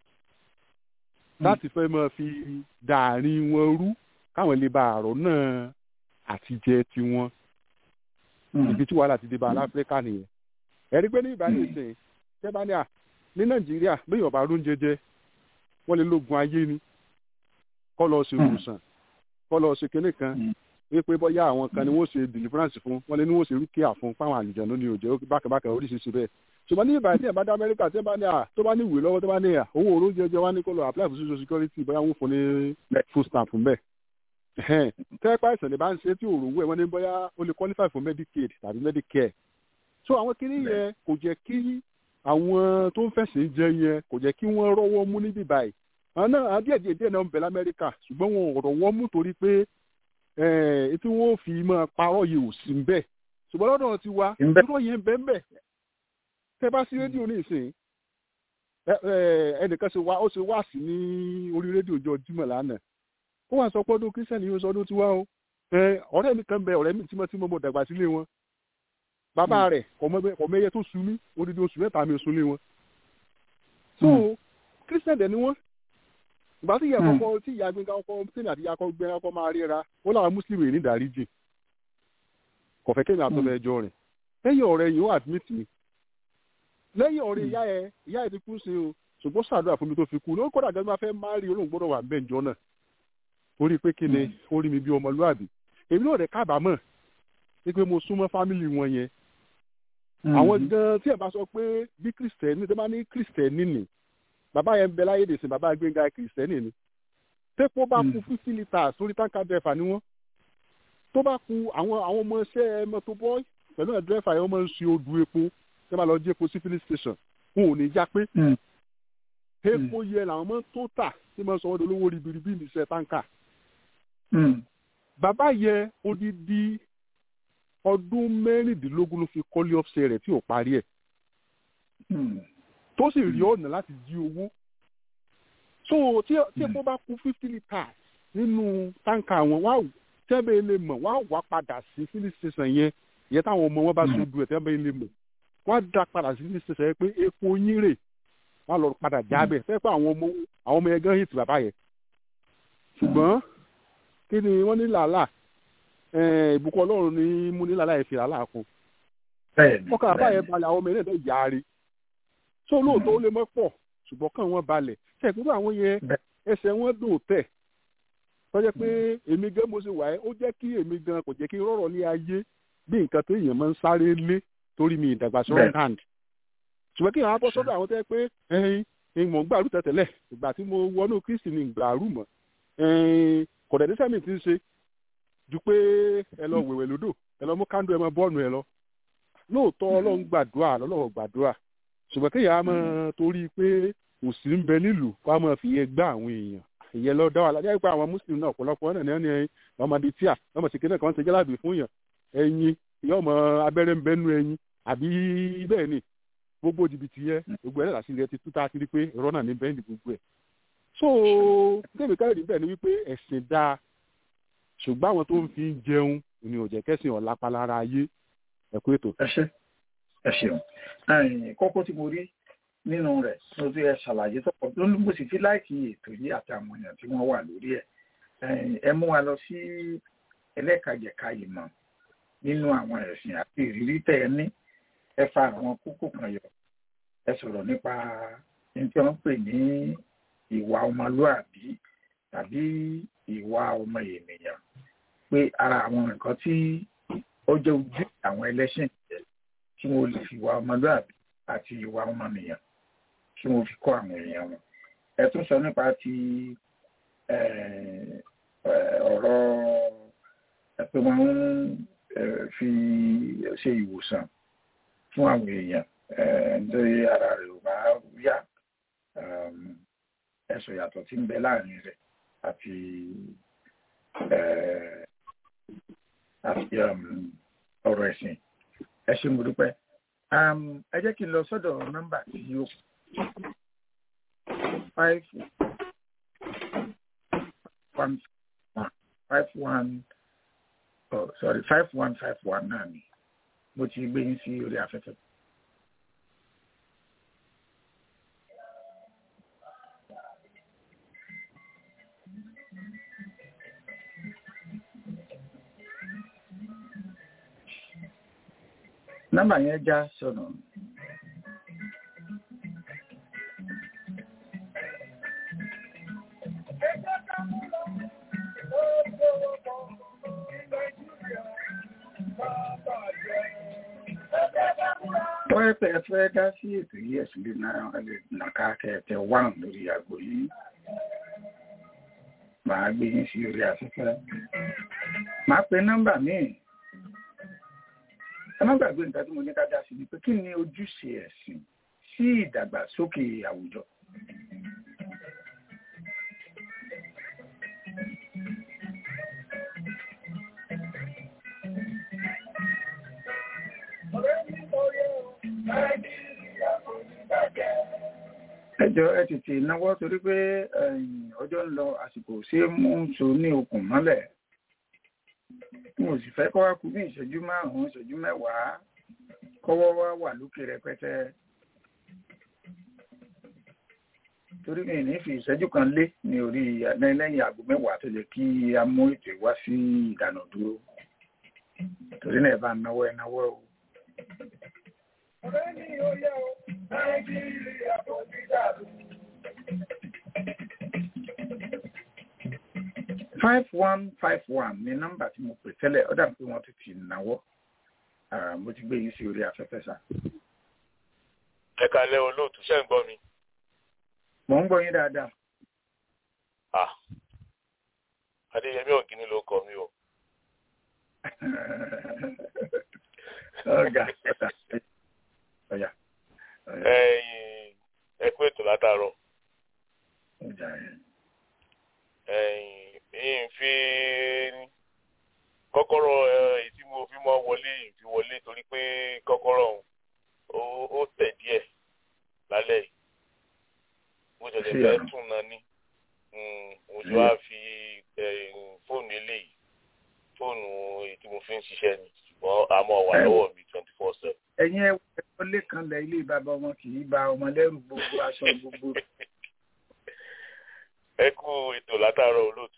[SPEAKER 8] láti fẹ́ máa fi dàárín wọn rú káwọn lè ba àrò náà àtijẹ tiwọn ibi tí wàhálà ti dé bá aláfíríkà nìyẹn ẹ̀rí pé ní ìbáraẹni ìsìn tẹ́bá ní à ní nàìjíríà bẹ́ẹ̀ ọba ló ń jẹjẹ wọ́n lè lógun ayé ni kọ́ lọ ṣe ìwòsàn kọ́ lọ ṣe kinní kan wípé bóyá àwọn kan ni wọ́n ṣe deliverance fún wọ́n lè ní wọ́n ṣe rúkìá fún fáwọn àlùjọ lónìí òjò bákàbákà oríṣiríṣi bẹ́ẹ̀ ṣùgbọ́n ní ìbàdí ẹ̀ bá dá amẹ́ríkà tí wọ́n bá ní à tó bá ní ìwé lọ́wọ́ tó bá ní à owó oró jẹjẹ wá ní kó lọ apply for social security bóyá wọ́n fún ní full stamp fún bẹ́ẹ̀ tẹ́pá ìsàn ní bá ń ṣe tí òòrùn wẹ̀ wọ́n ní bóyá ó lè qualify for medicaid tàbí medicare so àwọn kìíní yẹn kò jẹ́ kí àwọn tó ń fẹ̀sìn jẹ yẹn kò jẹ́ kí wọ́n rọ́wọ́ mú níbí báyìí àwọn náà díẹ̀ díẹ̀ díẹ̀ náà ń bẹ lamẹ́ríkà ṣùgbọ́n wọn ò rọ́wọ́ mú torí pé tí wọ́n fi máa parọ́ yìí ò sí ń bẹ̀ ṣùgbọ́n lọ́dọ̀ ti wa irọ́ yẹn bẹ́ẹ̀ bẹ́ẹ̀ tẹ́ bá sí rédíò ní ìsìn ẹnìkan ṣe wá ó ṣe wá sí ní orí rédíò jọ Jímọ̀ lánàá ó wà sọ pé ọdún kírísítẹ́nì yóò sọ ọdún tiwa o ọ̀rẹ́ mi kan bẹ ọ̀rẹ́ mi tímọ́tímọ́ mo dàgbà sílé wọn bàbá rẹ̀ kọ̀mẹ́yẹ tó sun mí odidi oṣù mẹ́ta mi sun lé wọn. so kírísítẹ́nì ni wọ́n ìgbà tí ìyá kọ́kọ́ tí ìyá gbẹ̀ngà ọkọ tèmi àti ìyá gbẹ̀ngà ọkọ máa ríra ó làwọn mùsùlùmí ní ìdáríjì kọ̀fẹ́ kémi àtọ́fẹ́ ẹjọ́ rẹ̀ lẹ́yìn ọ̀rẹ́ yìí ó admit mi lẹ́yìn ọ̀rẹ́ ìyá ẹ ìyá ẹ ti kú sí o ṣùgbọ́n ṣàdúrà fún mi tó fi kú ló kọ́dà gẹ́gẹ́ bá fẹ́ máa rí olóhùn gbọ́dọ̀ wà bẹ́ẹ̀ jọ náà orí pé kí ni orí mi bí ọmọlúwàbí èmi náà rẹ̀ kábàámọ̀ pé mo súnmọ́ fámìlì wọn yẹn àwọn gan tí ẹ bá sọ pé bí kristẹni tó bá ní kristẹni nì bàbá yẹn bẹ láyé dèsìn bàbá gbẹngà kristẹni ni tẹpọ bá kú fifty litres sórí táǹkà dẹfà ni wọn tó bá kú àwọn àwọn ọmọ iṣẹ́ mọ́tò bọyì pẹ̀lú ẹ dẹfà yẹn wọn máa ń ṣe odò epo tẹ bá lọ jí epo sí filling station wọn ò ní já pé epo yẹ làwọn máa ń tó tà tí máa ń sọ wọn dolówó ribiribi ní iṣẹ́ táǹkà bàbá yẹ odidi ọdún mẹ́rìndínlógún ló fi kọ́lé ọ̀fṣẹ́ rẹ̀ tí ò parí ẹ̀ tó sì rí ọ̀nà láti jí owó so tí epo bá kú fifty litres nínú táǹkà wọn wá tẹ́bẹ̀ lè mọ̀ wá wá padà sí filling station yẹn ìyẹn táwọn ọmọ wọn bá sojú ẹ̀ tẹ́bẹ̀ lè mọ̀ wá dá padà sí filling station yẹn pé epo yín rè wá lọ padà jábẹ̀ fẹ́ pé àwọn ọmọ àwọn ọmọ yẹn gan hit bàbá yẹn ṣùgbọ́n kí ni wọ́n ní làálàá ìbùkún ọlọ́run ní mú ní làálàá ìfìlà láàkún ọkàn àbá yẹn balẹ̀ àwọn ọmọ yẹn náà yáre tó lóòótọ́ ó lè mọ́ pọ̀ ṣùgbọ́n kàn wọ́n balẹ̀ ṣẹ̀kúrú àwọn yẹn ẹsẹ̀ wọn dùn tẹ̀ tọ́jẹ́ pé èmi gan mo ṣe wà ẹ́ ó jẹ́ kí èmi gan kò jẹ́ kí n rọ̀rọ̀ ní ayé bí nǹkan tó èèyàn máa ń sáré lé torí mi ìdàgbàsókè hand ṣùgbọ́n kí n bọ́ sọ́dọ̀ àwọn tẹ́ pé ẹ̀yin ìmọ̀ gbàrú tẹ̀tẹ̀lẹ̀ ìgbà tí mo wọnú kristi ni gbàrú mọ̀ kò dẹ̀ níṣẹ́ mi ti ń ṣe ju pé ẹ lọ wèwè lódò ẹ lọ mú kándú ẹ mọ bọ́ọ̀nù ẹ lọ lóòótọ́ ọlọ́run gbàdúrà lọ́lọ́run gbàdúrà ṣùgbọ́n kéèyàn á máa torí pé òsì ń bẹ nílùú wàá máa fi yẹn gbá àwọn èèyàn ìyẹn lọ dá wà lájà pé àwọn muslim náà ọ̀pọ̀lọpọ̀ náà ní ẹni ọmọdé tíà ọmọ sì kéde kan ṣe jálàbí fún yàn ẹyin ìyá ọmọ abẹ́rẹ́ ń bẹ́nu ẹyin àbí bẹ́ẹ̀ ni gbogbo jìbìtì yẹ gbogbo ẹ̀ láti rẹ ti tú tá a ti rí pé irọ́ náà ní bẹ́ẹ̀ ni gbogbo ẹ̀. so débi káyọ̀dé bẹ́ẹ̀ ni wípé ẹ̀sìn dáa ṣùgbọ́n àwọn tó ń fi jẹun ni ò jẹ́ kẹ́sìn ọ̀la palára ayé ẹ̀kú ètò.
[SPEAKER 3] ẹ ṣe ẹ ṣeun kókó tí mo rí nínú rẹ̀ ló ti ẹ ṣàlàyé tọpọ lónìí mo sì fi láìkí ètò yìí àti àwọn èèyàn tí wọ́n wà lórí ẹ̀ ẹ mú wa lọ sí ẹlẹ́kajẹ̀ka ìmọ̀ nínú àwọn ẹ̀sìn àti ìrírí tẹ́ ẹ ní ẹ fa àwọn kókó kan yọ ẹ sọ̀rọ̀ nípa ní tí wọ́n pè ní ìwà ọmọlúàbí tàbí ìwà ọmọ ènìyàn pé ara àwọn nǹkan tí ó jẹ́ ojú àwọn ẹlẹ́sìn tí wọ́n lè fi ìwà ọmọlúàbí àti ìwà ọmọnìyàn tí wọ́n fi kọ́ àwọn èèyàn wọn ẹ tún sọ nípa ti ọ̀rọ̀ pé wọ́n ń fi ṣe ìwòsàn fún àwọn èèyàn nítorí ara rẹ̀ ò bá yá ẹ̀sùn yàtọ̀ tí ń bẹ láàrin rẹ̀ àti àti ọ̀rọ̀ ẹ̀sìn ẹ ṣé mo dúpẹ́ ẹ jẹ́ kí n lọ sọ́dọ̀ nọ́mbà tí yóò five one five one oh sorry five one five one náà ni mo ti gbé yín sí orí afẹ́fẹ́. nọ́mbà yẹn já sọnù. wọ́n yẹ pé ẹ fẹ́ dá sí ètò yìí ẹ̀sùn lè nàka kẹ̀kẹ́ wán lórí àgbo yìí màá gbé yín sí orí afẹ́fẹ́ màá pe nọ́mbà míì ẹ má gbàgbé nǹkan tí mo ní ká dá sí ni pé kí ni ojúṣe ẹ̀sìn sí ìdàgbàsókè àwùjọ. ẹjọ ẹ tètè náwó torí pé ọjọ́ ń lọ àsìkò ṣé mú so ní okùn mọ́lẹ̀ mo sì fẹ́ kọ́ wá kú bí ìṣẹ́jú márùn-ún ìṣẹ́jú mẹ́wàá kọ́wọ́ wá wà lókè rẹpẹtẹ torí mi ní fi ìṣẹ́jú kan lé ní orí lẹ́yìn aago mẹ́wàá tó yẹ kí a mú ètò wá sí ìdáná dúró torí náà ẹ bá náwó ẹ náwó o. ọ̀rẹ́ mi ò yẹ o nàìjíríà kò ní dàrú. five one five one ní nọ́mbà tí mo pè tẹ́lẹ̀ ọ̀dà pé wọ́n ti tì náwó mo ti gbé yín sí orí afẹ́fẹ́ sá.
[SPEAKER 10] ẹ kalẹ́ olóòtú ṣẹ́ ń gbọ́ mi.
[SPEAKER 3] mò ń gbọ́ yín dáadáa.
[SPEAKER 10] ah adéyẹmí ògìní ló kọ mi o.
[SPEAKER 3] ọ̀gá ọ̀yà.
[SPEAKER 10] ẹ̀yin ẹ kú ètò látàárọ̀.
[SPEAKER 3] ọjà yẹn.
[SPEAKER 10] ẹ̀yin yìí fi kọ́kọ́rọ́ èyí tí mo fi mọ́ wọlé yìí fi wọlé torí pé kọ́kọ́rọ́ ọ̀hún ó tẹ̀ díẹ̀ lálẹ́ yìí mo ṣẹ̀ṣẹ̀ fẹ́ tún náà ní mo ṣe wá fi fóònù eléyìí fóònù èyí tí mo fi ń ṣiṣẹ́ ni ṣùgbọ́n àmọ́ wà lọ́wọ́ mi twenty four seven.
[SPEAKER 3] ẹ̀yin ẹ̀ wọlé kan lẹ ilé bàbá ọmọ kì í ba ọmọ lẹ́rù gbogbo aṣọ gbogbo.
[SPEAKER 10] ẹ kú ètò látàárọ̀ olóòtú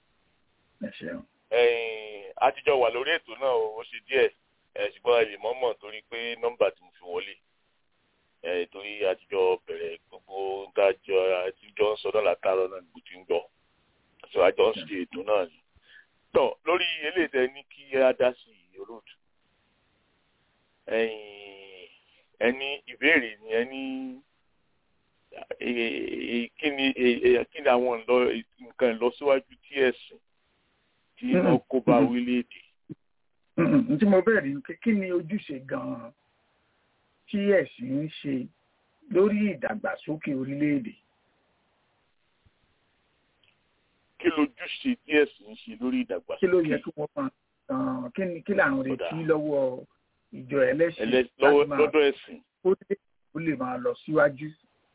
[SPEAKER 10] àtijọ́ wà lórí ètò náà ó ṣe díẹ̀ ṣùgbọ́n ẹ lè mọ́mọ́ torí pé nọ́mbà tí mo fi wọlé torí àtijọ́ bẹ̀rẹ̀ gbogbo dájọ́ àtijọ́ ń sọ náà látàárọ̀ náà níbo tí ń gbọ́ sọ àjọ ń ṣe ètò náà ni. tọ́ lórí eléyìí ní kí á dá sí olóòtú ẹni ìbéèrè ni ẹni kí ni àwọn nǹkan ìlọsíwájú tí ẹ̀sìn tí wọ́n kó bá orílẹ̀-èdè.
[SPEAKER 3] n tí mo bẹ̀rẹ̀ ni kí ni ojúṣe gan-an tí ẹ̀sìn ń ṣe lórí ìdàgbàsókè orílẹ̀-èdè.
[SPEAKER 10] kí lójúṣe tí ẹ̀sìn ń ṣe lórí ìdàgbàsókè.
[SPEAKER 3] kí ló yẹ kí wọ́n máa kí ni kí làwọn retí lọ́wọ́ ìjọ ẹlẹ́sìn
[SPEAKER 10] lọ́dọ̀ ẹ̀sìn.
[SPEAKER 3] ó lè máa lọ síwájú.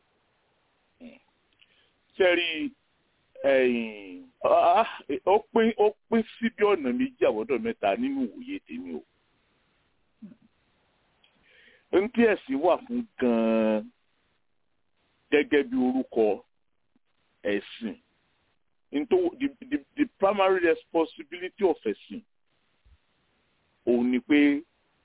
[SPEAKER 10] sẹ́rí ó pín ó pín sí bí ọ̀nà méjì àbọ̀dọ̀ mẹ́ta nínú òye tèmi o. n tí ẹ̀sìn wà fún gan-an gẹ́gẹ́ bí orúkọ ẹ̀sìn into the, the the primary responsibility of ẹ̀sìn òun ni pé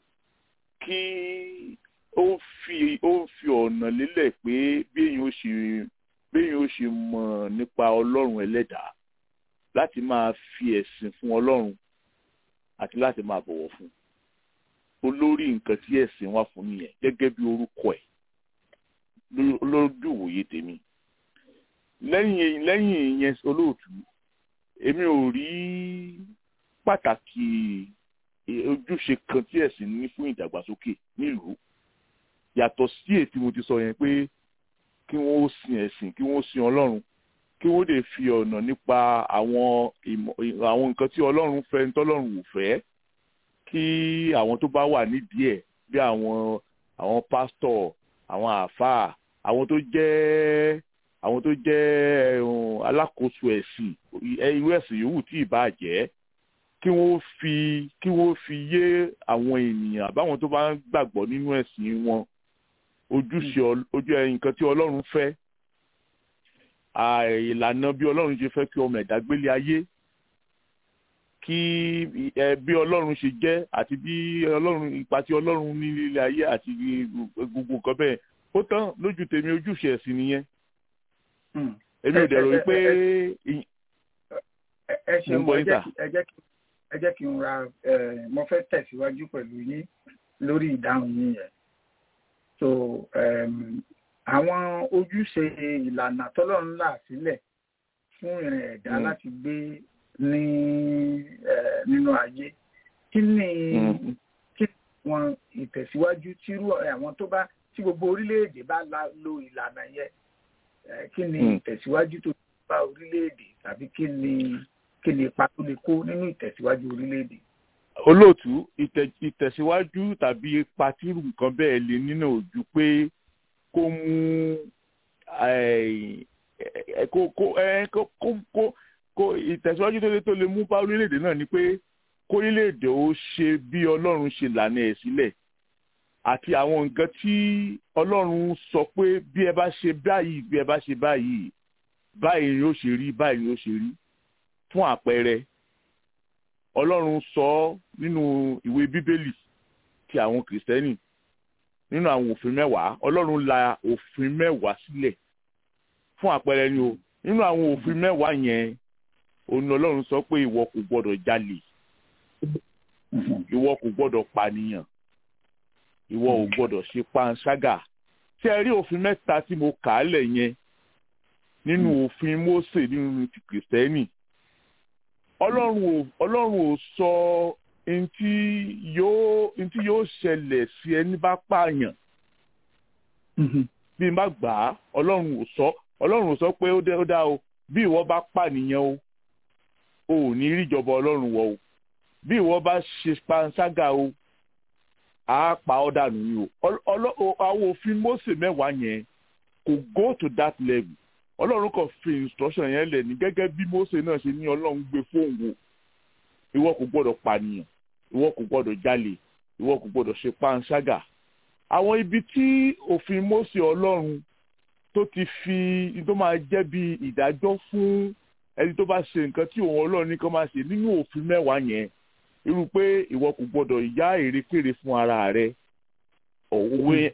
[SPEAKER 10] kí ó fi ó fi ọ̀nà lélẹ̀ pé béèyàn ó ṣe béèyàn ó ṣe mọ̀ nípa ọlọ́run ẹlẹ́dàá láti máa fi ẹ̀sìn fún ọlọ́run àti láti máa bọ̀wọ̀ fún olórí nǹkan tí ẹ̀sìn wà fún nìyẹn gẹ́gẹ́ bí orúkọ ẹ̀ lójú ìwòye tèmi lẹ́yìn lẹ́yìn ìyẹn olóòtú èmi ò rí pàtàkì ojúṣe kan tí ẹ̀sìn ní fún ìdàgbàsókè nílùú yàtọ̀ sí èyí tí mo ti sọ yẹn pé kí wọ́n ó sin ẹ̀sìn kí wọ́n ó sin ọlọ́run kí wọ́n lè fi ọ̀nà nípa àwọn àwọn nǹkan tí ọlọ́run fẹ́ tọ́lọ́run ò fẹ́ kí àwọn tó bá wà nídìí ẹ̀ bí àwọn àwọn pásítọ̀ àwọn àáfàá àwọn tó jẹ́ àwọn tó jẹ́ alákòóso ẹ̀sìn irú ẹ̀sìn yòówù tí ì bá jẹ́ kí wọ́n fi kí wọ́n fi yé àwọn ènìyàn àbáwọn tó bá ń gbàgbọ́ nínú ẹ̀sìn wọn ojúṣe ojú nǹkan tí ọlọ́run fẹ́ ìlànà bí ọlọ́run ṣe fẹ́ kí ọmọ ẹ̀dá gbélé ayé kí bí ọlọ́run ṣe jẹ́ àti bí ọlọ́run ipa tí ọlọ́run ní nílé ayé àti gbogbo nǹkan bẹ́ẹ̀ ó tán lójú tèmi ojúṣe ẹ̀sìn nìyẹn èmi ò dẹ̀rọ wípé.
[SPEAKER 3] ẹ ṣeun ẹ jẹ́ kí n ra mo fẹ́ tẹ̀síwájú pẹ̀lú yín lórí ìdáhùn yín yẹn so àwọn ojúṣe ìlànà tọ́lọ́run là sílẹ̀ fún ìrìn ẹ̀dá láti gbé ní nínú ayé kí ni kí wọn ìtẹ̀síwájú tírú àwọn tó bá tí gbogbo orílẹ̀-èdè bá lo ìlànà yẹn kí ni ìtẹ̀síwájú tó bá orílẹ̀-èdè tàbí kí ni kí ni ipa tó lè kó nínú ìtẹ̀síwájú orílẹ̀-èdè.
[SPEAKER 10] olóòtú ìtẹ̀síwájú tàbí ipa tírú nǹkan bẹ́ẹ̀ lè nínú ojú pé kó mú kó kó kó kó ìtẹ̀síwájú tó lè tó lè mú bá orílẹ̀-èdè náà ni pé kó orílẹ̀-èdè ó ṣe bí ọlọ́run ṣe lànà ẹ̀ sílẹ̀ àti àwọn nǹkan tí ọlọ́run sọ pé bí ẹ bá ṣe báyìí bí ẹ bá ṣe báyìí báyìí ni ó ṣe rí báyìí ni ó ṣe rí fún àpẹẹrẹ ọlọ́run sọ nínú ìwé bíbélì ti àwọn kìrìsìtẹ́nì nínú àwọn òfin mẹ́wàá ọlọ́run la òfin mẹ́wàá sílẹ̀ fún àpẹẹrẹ ni o nínú àwọn òfin mẹ́wàá yẹn òun ọlọ́run sọ pé ìwọ kò gbọ́dọ̀ jalè ìwọ kò gbọ́dọ̀ pànìyàn ìwọ ò gbọ́dọ̀ ṣe panṣágà tí ẹ rí òfin mẹ́ta tí mo kà á lẹ̀ yẹn nínú òfin Mósè nínú ti kìrìsìtẹ́nì ọlọ́run ò ọlọ́run ò sọ ntí yóò ntí yóò ṣẹlẹ̀ sí ẹni bá pààyàn bí n bá gbà á ọlọ́run ò sọ ọlọ́run ò sọ pé ó dá o bí ìwọ bá pànìyàn o ò ní ríjọba ọlọ́run wọ o bí ìwọ bá ṣe panṣágà o a pa ọ́ dànù ni o àwọn òfin Mósè mẹ́wàá yẹn kò go to that level ọlọ́run kò fi instruction yẹn lẹ̀ ní gẹ́gẹ́ bí Mósè náà ṣe ní ọlọ́run gbé fóun wò ìwọ kò gbọ́dọ̀ pànìyàn ìwọ kò gbọ́dọ̀ jalè ìwọ kò gbọ́dọ̀ ṣe panṣágà àwọn ibi tí òfin Mósè ọlọ́run tó ti fi tó máa jẹ́ bí ìdájọ́ fún ẹni tó bá ṣe nǹkan tí òun ọlọ́run ní kó máa ṣe nínú òfin mẹ́wàá yẹn irú pé ìwọ kò gbọdọ̀ yá èrèkèrè fún ara rẹ òwe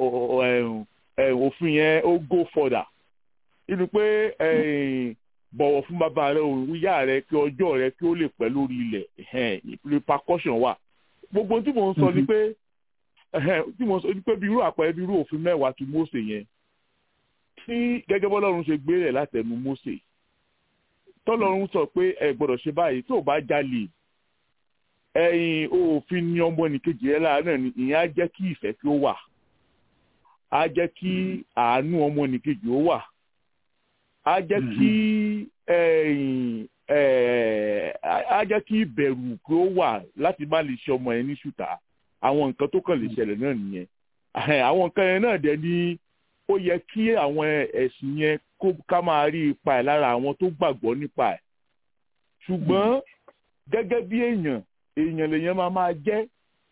[SPEAKER 10] òfin yẹn ó go further irú pé bọ̀wọ̀ fún bàbá rẹ òun yá rẹ kí ọjọ́ rẹ kí ó lè pẹ́ lórí ilẹ̀ repercussion wà gbogbo tí mò ń sọ ni pé tí mò ń sọ ni pé bí irú àpẹẹrẹ bí irú òfin mẹ́wàá ti Mósè yẹn tí gẹ́gẹ́ bọ́lọ́run ṣe gbé rẹ̀ látẹnu Mósè
[SPEAKER 11] tọ́lọ́run sọ pé ẹ gbọ́dọ̀ ṣe báyìí tó o bá jalè ẹ̀yin òfin ní ọmọ nìkejì ẹ láàánú ni ìyẹn á jẹ́ kí ìfẹ́ kí ó wà á jẹ́ kí àánú ọmọ nìkejì ó wà á jẹ́ kí ẹ̀yin á jẹ́ kí ìbẹ̀rù kí ó wà láti má lè ṣe ọmọ yẹn ní ṣùtà àwọn nǹkan tó kàn lè ṣẹlẹ̀ náà nìyẹn àwọn nǹkan yẹn náà dẹ̀ ni ó yẹ kí àwọn ẹ̀sìn yẹn kó ká máa rí ipa ẹ̀ lára àwọn tó gbàgbọ́ nípa ẹ̀ ṣùgbọ́n gẹ́gẹ́ bí èèyàn èèyàn lèèyàn máa máa jẹ́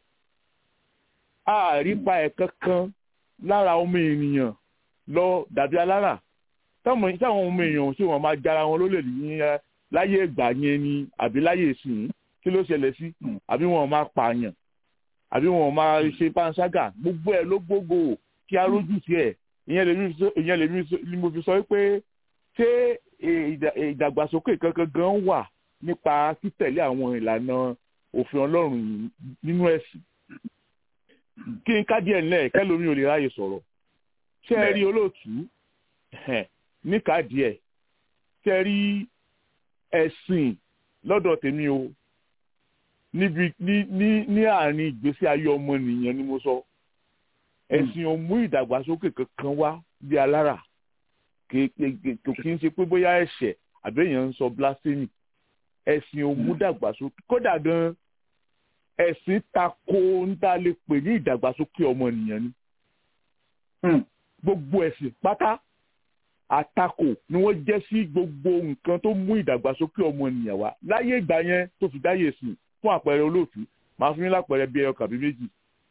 [SPEAKER 11] àrípa ẹ̀ kankan lára ọmọ ènìyàn lọ dàbí alára táwọn ọmọ èèyàn ṣé wọn máa jára wọn lólè ní láyé ìgbà yẹn ni àbí láyé ìsìn kí ló ṣẹlẹ̀ sí àbí wọn máa pààyàn àbí wọn máa ṣe panṣágà gbogbo ẹ̀ ló gbogbo kí a rójú sí ẹ̀ ìyẹn lèmi ni mo fi sọ pé ṣé ìdàgbàsókè kankan gan wà nípa títẹ̀lé àwọn ìlànà òfin ọlọ́run nínú ẹ̀sìn kí n ká díẹ̀ nílẹ̀ kẹ́lómi ò lè ráyè sọ̀rọ̀ ṣé ẹ rí olóòtú níka díẹ̀ ṣé ẹ rí ẹ̀sìn lọ́dọ̀ tèmi o níbi ní ní ní àárín ìgbésí ayé ọmọnìyàn ni mo sọ ẹ̀sìn ò mú ìdàgbàsókè kankan wá bí alára kò kí n ṣe pé bóyá ẹ̀ṣẹ̀ àbẹ́yẹn ń sọ blasphemy ẹ̀sìn ò mú dàgbàsókè kódà gan ẹ̀sìn tako ń tá lè pè ní ìdàgbàsókè ọmọnìyàn ni gbogbo ẹ̀sìn pátá àtakò ni wọ́n jẹ́ sí gbogbo nǹkan tó mú ìdàgbàsókè ọmọnìyàn wá láyé ìgbà yẹn tó fi dáyé sìn fún àpẹẹrẹ olóòtú màá fún yín lápẹẹrẹ bí ẹyọ kàbí méjì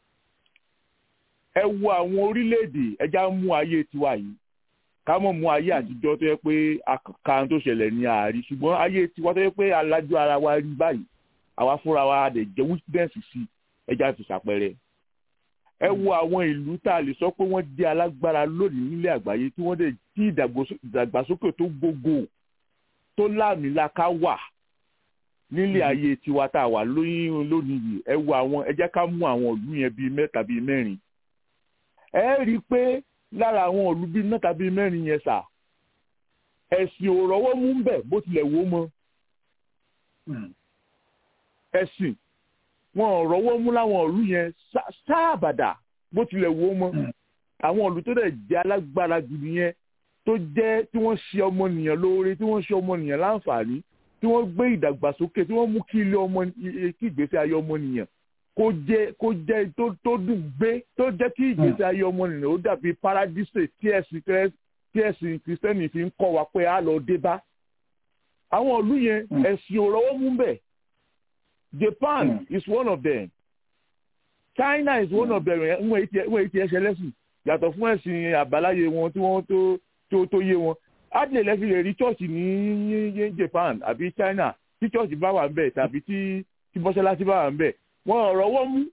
[SPEAKER 11] ẹ wo àwọn orílẹ̀-èdè ẹja mú ayé tiwa yìí ká mọ̀ mú ayé àtijọ́ tó yẹ pé àkàkà tó ṣẹlẹ̀ ní ààrí ṣùgbọ́n ayé tiwa tó yẹ pé alájọ ara wa rí báyìí àwa fúnra wa dẹ̀ jẹ́ witness sí ẹja fi ṣàpẹẹrẹ ẹ wo àwọn ìlú tá a lè sọ pé wọ́n jẹ́ alágbára lónìí nílẹ̀ àgbáyé tí wọ́n dẹ̀ tí ìdàgbàsókè tó gbogbo tó láàmìlaka wà nílẹ̀ ayé tiwa tá a wà lóyún lónìí yìí ẹ wo àwọn ẹ jẹ́ ká mú àwọn ìlú yẹn bíi mẹ́ta bíi mẹ́rin ẹ rí i pé lára àwọn ìlú bíi mẹ́ta bíi mẹ́rin yẹn sà ẹ̀sìn ò rọ́wọ́ mú ń bẹ̀ bó tilẹ̀ wó mọ́ ẹ̀sìn wọn ò rọ́wọ́ mú láwọn ìlú yẹn sáàbàdà bó tilẹ̀ wó mọ́ àwọn ìlú tó dẹ̀ jẹ́ alágbára jù yẹn tó jẹ́ tí wọ́n ṣe ọmọnìyàn lóore tí wọ́n ṣe ọmọnìyàn láǹfààní tí wọ́n gbé ìdàgbàsókè tí wọ́n mú kí ilé ọmọ kí ìgbésí ayé ọmọnìyàn kó jẹ́ kó jẹ́ tó tó dùn gbé tó jẹ́ kí ìgbésí ayé ọmọnìyàn ó dàbí paradise tí ẹ̀sìn tí ẹ̀sìn kìrìsìtẹ́nì fi ń kọ́ wa pé á lọ dé bá àwọn ìlú yẹn ẹ̀sìn ò rọ́wọ́ mú bẹ̀ Japan mm. is one of them China is one mm. of them wọ́n èyí ti ẹsẹ̀ lẹ́sìn yàtọ̀ fún ẹ̀sìn àbáláyé wọn tí wọ́n tó tó tó yé wọn adìyẹ lẹ́sìn lè rí chọ́ọ̀chì ní Japan àbí China tí chọ́ọ̀chì bá wà ń bẹ̀ tàbí tí tí mọ́ṣáláṣí bá wà ń bẹ̀ wọ́n ọ̀rọ̀ wọ́n mú.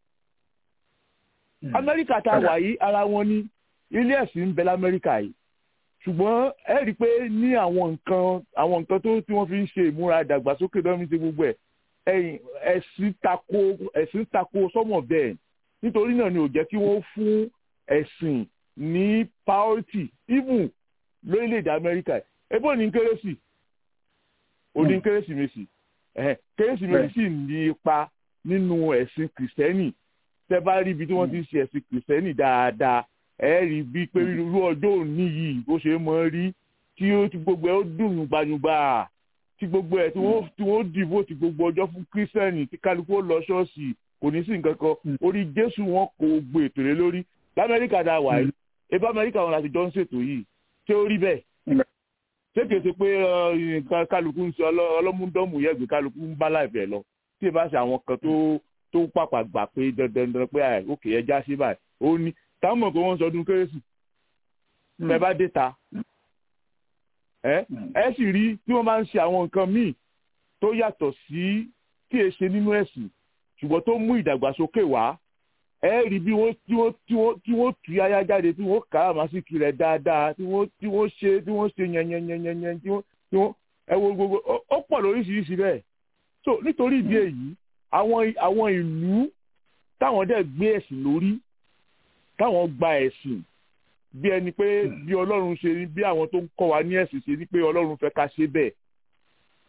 [SPEAKER 11] Amẹ́ríkà tá a wà yìí ara wọn ní ilé ẹ̀sìn ń bẹ l'Amẹ́ríkà yìí ṣùgbọ́n ẹ rí i pé ní àwọn nǹkan àwọn nǹkan tó tí wọ́n fi ń ṣe ìmúra ìdàgbàsókè lọ́mí ṣe gbogbo ẹ̀ ẹ̀yìn ẹ̀sìn tako ẹ̀sìn tako sọ́mọ̀ bẹ́ẹ̀ nítorí náà ni ò jẹ́ kí wọ́n fún ẹ̀sìn ní priority even lórílẹ̀‐èdè Amẹ́ríkà ebó ní kérésì òní kérésìmesì kérésìmesì sì ní ipa nínú ẹ̀sìn kìrìsìtẹ́nì tẹ́ bá rí ibi tí wọ́n ti ń ṣe ẹ̀sìn kìrìsìtẹ́nì dáadáa ẹ rí bí pé irú ọjọ́ òní yìí bó ṣe mọ́ rí tí ó ti gbogbo ẹ̀ ó dùn gbanyugba tí gbogbo ẹ̀ tí wọ́n dìbò tí gbogbo ọjọ́ fún kírísítẹ́nì tí kálukú ó lọ ṣọ́ọ̀ṣì kò ní sí nǹkan kan orí jésù wọn kò gbé ètò rẹ lórí lamẹ́ríkà dá wà yìí ebí amẹ́ríkà wọn láti jọ ń ṣètò yìí ṣé ó rí bẹ́ẹ̀ ṣé kìí ṣe pé kálukú ń ṣe ọlọ́múdọ́mù yẹ̀gbẹ́ kálukú ń bá láìpẹ́ lọ tí ì bá ṣe àwọn kan tó tó pàpà gbà pé dandan dandan pé òkè ẹja ṣe báyìí ó ní táwọn mọ̀ pé wọ́n ń sọdún kérésì tẹ bá dé ta ẹ ẹ sì rí tí wọ́n máa ń ṣe àwọn nǹkan míì tó yàtọ̀ sí tí è ṣe nínú ẹ̀sìn ṣùgbọ́n tó mú ìdàgbàsókè wá ẹ rí bí wọ́n tí wọ́n tí wọ́n tí wọ́n tú yáyá jáde tí wọ́n kà á màsíkì rẹ̀ dáadáa tí wọ́n tí wọ́n ṣe tí wọ́n ṣe yẹnyẹnyẹnyẹn tí wọ́n tí wọ́n ẹ wo gbogbo ó pọ̀ lóríṣiríṣi bẹ́ẹ̀ so nítorí ìdí èyí àwọn àwọn ìlú táwọn dẹ̀ gbé ẹ̀sìn lórí táwọn gba ẹ̀sìn bí ẹni pé bí ọlọ́run ṣe ní bí àwọn tó ń kọ́ wa ní ẹ̀sìn ṣe ní pé ọlọ́run fẹ́ ká ṣe bẹ́ẹ̀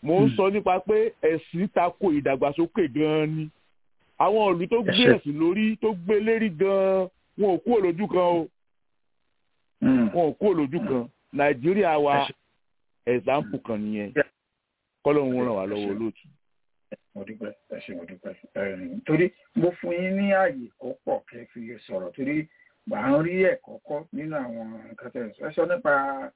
[SPEAKER 11] mo ń sọ nípa pé ẹ̀sìn tako ìdàgbàsókè gan-an ni àwọn ìlú tó gbé ẹ̀sìn lórí tó gbé lérí gan-an wọn ò kúrò lójú kan o wọn ò kúrò lójú kan nàìjíríà wa ẹ̀sàmpù kan nìyẹn kọ́lọ́hún ràn wá lọ́wọ́ olóòtú.
[SPEAKER 3] mo dúpẹ́ ẹ ṣé mo dúpẹ́ torí mo fún yín ní ààyè kó pọ̀ kẹ́ fi lè sọ̀rọ̀ torí gbà ń rí ẹ̀kọ́ kọ́ nínú àwọn nǹkan tẹ̀ ẹ sọ nípa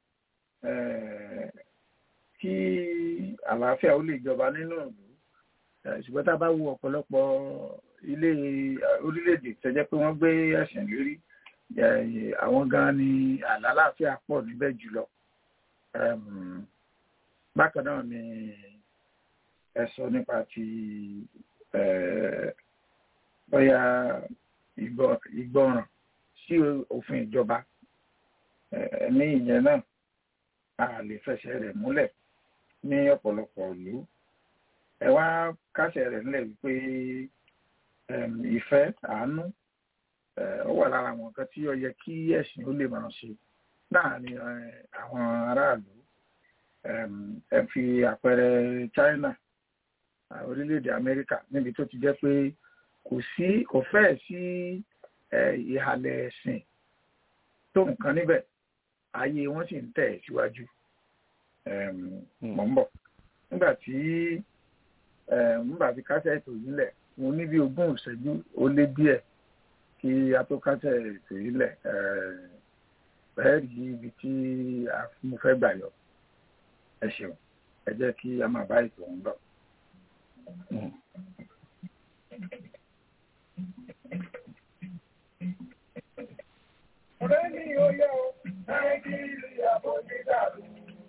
[SPEAKER 3] kí àlàáfíà ó lè jọba nínú ìlú ṣùgbọ́n tá a bá wo ọ̀pọ̀lọpọ̀ ilé orílẹ̀-èdè tó jẹ́ pé wọ́n gbé ẹ̀sìn lérí àwọn gan ni àlàáfíà pọ̀ níbẹ̀ jùlọ bákan náà ni ẹ sọ nípa ti bóyá ìgbọràn sí òfin ìjọba ní ìyẹn náà a lè fẹsẹ̀ rẹ̀ múlẹ̀ ní ọ̀pọ̀lọpọ̀ ìlú ẹ wá kásẹ̀ rẹ̀ nílẹ̀ wípé ìfẹ́ àánú ó wà lára àwọn nǹkan tí ó yẹ kí ẹ̀sìn ó lè máa ṣe láàrin àwọn aráàlú ẹ fi àpẹẹrẹ China orílẹ̀-èdè Amẹ́ríkà níbi tó ti jẹ́ pé kò sí kò fẹ́ẹ̀ sí ìhàlẹ̀ ẹ̀sìn tó nǹkan níbẹ̀ ayé wọn sì ń tẹ̀ síwájú mọ̀ ń bọ̀ nígbà tí nígbà tí kásẹ̀ ètò yìí lẹ̀ mo ní bí ogún ìṣẹ́jú ó lé díẹ̀ kí a tó kásẹ̀ ètò yìí lẹ̀ bẹ́ẹ̀ rí ibi tí mo fẹ́ gbà yọ ẹ ṣeun ẹ jẹ́ kí a máa bá ètò ń bọ̀.
[SPEAKER 2] ọ̀rẹ́ mi ò yẹ o nàìjíríà bó ti dàrú.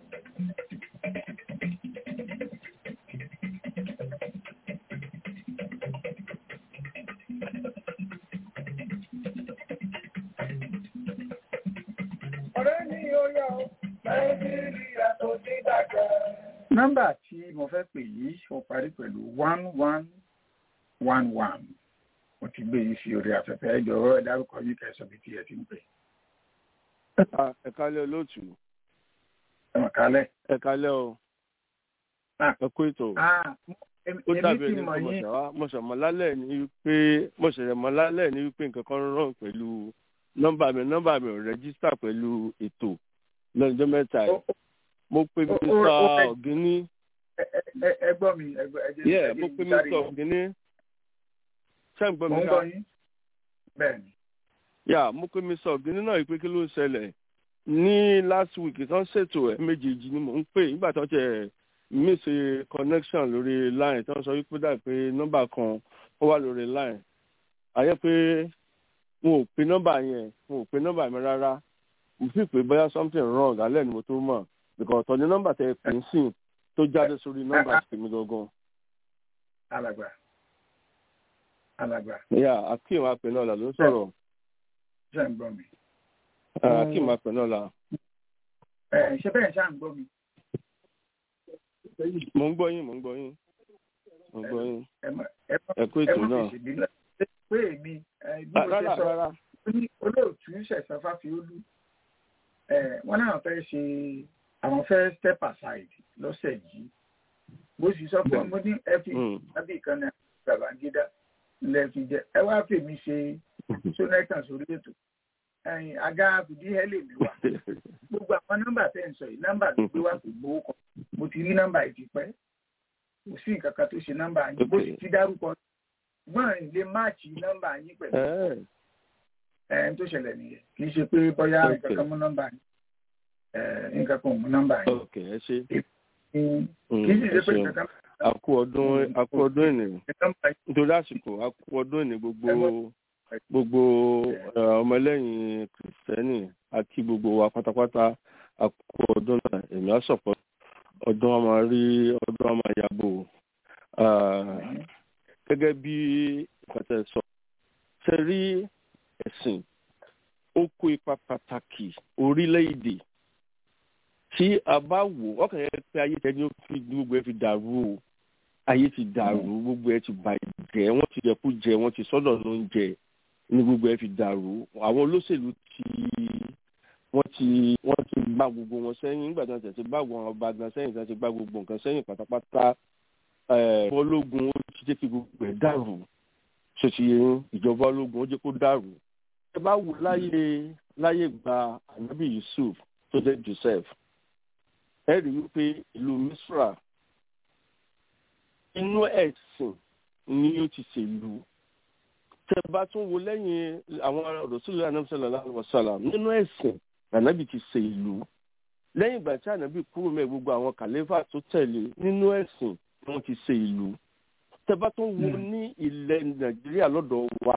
[SPEAKER 2] ọ̀rẹ́ mi ò yẹ o nàìjíríà tó ti dàgbà.
[SPEAKER 3] nọ́mbà tí mo fẹ́ pè yìí ó parí pẹ̀lú one one one one mo ti gbé yìí sí orí afẹ́fẹ́ ẹ jọ̀wọ́ ẹ dárúkọ yìí kẹsàn-án bí tí ẹ ti ń pè.
[SPEAKER 12] ẹ kálẹ́ olóòtú.
[SPEAKER 3] ẹ mọ̀ kálẹ̀.
[SPEAKER 12] ẹ kálẹ́ o. ẹ kó ètò. ó dàbí ẹni pé mo ṣàmọ́ lálẹ́ ní wípé mo ṣẹ̀ṣẹ̀ mọ́ lálẹ́ ní wípé nǹkan kan rán pẹ̀lú nọ́mbà mi nọ́mbà mi ò rẹ́gísítà pẹ̀lú ètò lọ́jọ́ mẹ́ta yìí mo pe mr ọ̀gíní.
[SPEAKER 3] ẹ gbọ́ mi ẹ gbọ́ ẹ jẹ́
[SPEAKER 12] yẹ mo pe mr ọ̀gíní. ṣé ń gbọ́ mi ká.
[SPEAKER 3] bẹ́ẹ̀ni.
[SPEAKER 12] yà mo pe mr ọ̀gíní náà yìí pé kí ló ń ṣẹlẹ̀ ní last week tán ṣètò ẹ̀ méjèèjì ni mò ń pè nígbà tó tẹ̀ miss connection lórí line tán sọ wípé dà pé nọ́mbà kan ó wà lórí line àyẹ́ pé wọn ò pe nọ́mbà yẹn wọn ò pe nọ́mbà mi rárá mo fi pé bóyá something wrong alẹ́ ni mo tó mọ̀ because ọ̀tọ̀ ni nọ́mbà tẹ pè ń sìn tó jáde sórí nọ́mbà tèmi gangan.
[SPEAKER 3] alàgbà alàgbà.
[SPEAKER 12] ya akeem apẹ náà la ló ń sọ̀rọ̀.
[SPEAKER 3] ṣé ń gbọ́ mi.
[SPEAKER 12] akeem apẹ náà la.
[SPEAKER 3] ṣé bẹ́ẹ̀ ṣá ń gbọ́ mi.
[SPEAKER 12] mo ń gbọ́ yín mo ń gbọ́ yín mo ń gbọ́ yín ẹ kú ètò náà.
[SPEAKER 3] pé èmi bí mo ṣe sọ olóòtú ṣẹ̀ṣẹ̀ fáfiolú wọ́n náà fẹ́ ṣe àwọn fẹ́ step aside lọ́sẹ̀ yìí bó sì sọ pé mo ní ẹ fi ábí kan ní Babangida lẹ fi jẹ ẹ wá fèmí ṣe sónẹ́tàn sórí ètò àga fìdí hẹ́lẹ̀ mi wá gbogbo àwọn nọ́mbà tẹ̀ ń sọ yìí nọ́mbà tó gbé wá kò gbowó kan mo ti rí nọ́mbà yìí ti pẹ́ kò sí nǹkan kan tó ṣe nọ́mbà yín bó sì ti dárúkọ gbọ́n lè máàcì nọ́mbà yín pẹ̀lú ẹn tó ṣẹlẹ̀ nìyẹn kì í ṣe pé bóyá nǹkan kan mú nọ́mbà yín nǹkan kan mú nọ́mbà yín.
[SPEAKER 12] ok ẹ ṣe
[SPEAKER 3] kì í sì ṣe pé nǹkan kan.
[SPEAKER 12] àkú ọdún àkú ọdún ìní nítorí àsìkò àkú ọdún ìní gbogbo gbogbo ọmọlẹ́yìn kìrìsìtẹ́nì àti gbogbo wa pátápátá àkú ọdún náà èmi á sọ̀pọ̀ ọdún ọmọ rí ọdún ọmọ yàgò gẹ́gẹ́ bí ìpàtẹ sọ ṣe rí ẹ̀sìn ó kó ipa pàtàkì orílẹ̀-èdè tí a bá wò ọkàn yẹn pé ayé tẹ ní fi gbogbo ẹ fi dàrú o ayé ti dàrú gbogbo ẹ ti bàjẹ́ wọ́n ti jẹ kú jẹ wọ́n ti sọ́dọ̀ ló ń jẹ ní gbogbo ẹ fi dàrú àwọn olóṣèlú ti wọ́n ti wọ́n ti gbá gbogbo wọn sẹ́yìn nígbà tí wọ́n tẹ̀sí gbá àwọn ọba gan sẹ́yìn tí wọ́n ti gbá gbogbo nǹkan sẹ́yìn pátápátá ológun ó ti jẹ́ kí gbogbo ẹ̀ dàrú ṣèṣì ìjọba ológun ó jẹ́ kó dàrú. ẹ bá wò láyé láyé gba anabi yusuf tó jẹ́ joseph ẹ rí wípé ìlú misra inú ẹ̀sìn ni ó ti ṣèlú tẹ bá tún wo lẹ́yìn àwọn rọ̀sùlù anamsọ̀lá aláwọ̀sálà nínú ẹ̀sìn ànábì ti ṣe ìlú lẹ́yìn ìgbà tí ànábì kúrò mẹ́ gbogbo àwọn kàlẹ́fà tó tẹ̀lé nínú ẹ̀sìn ni wọ́n ti ṣe ìlú tẹ bá tún wo ní ilẹ̀ nàìjíríà lọ́dọ̀ wa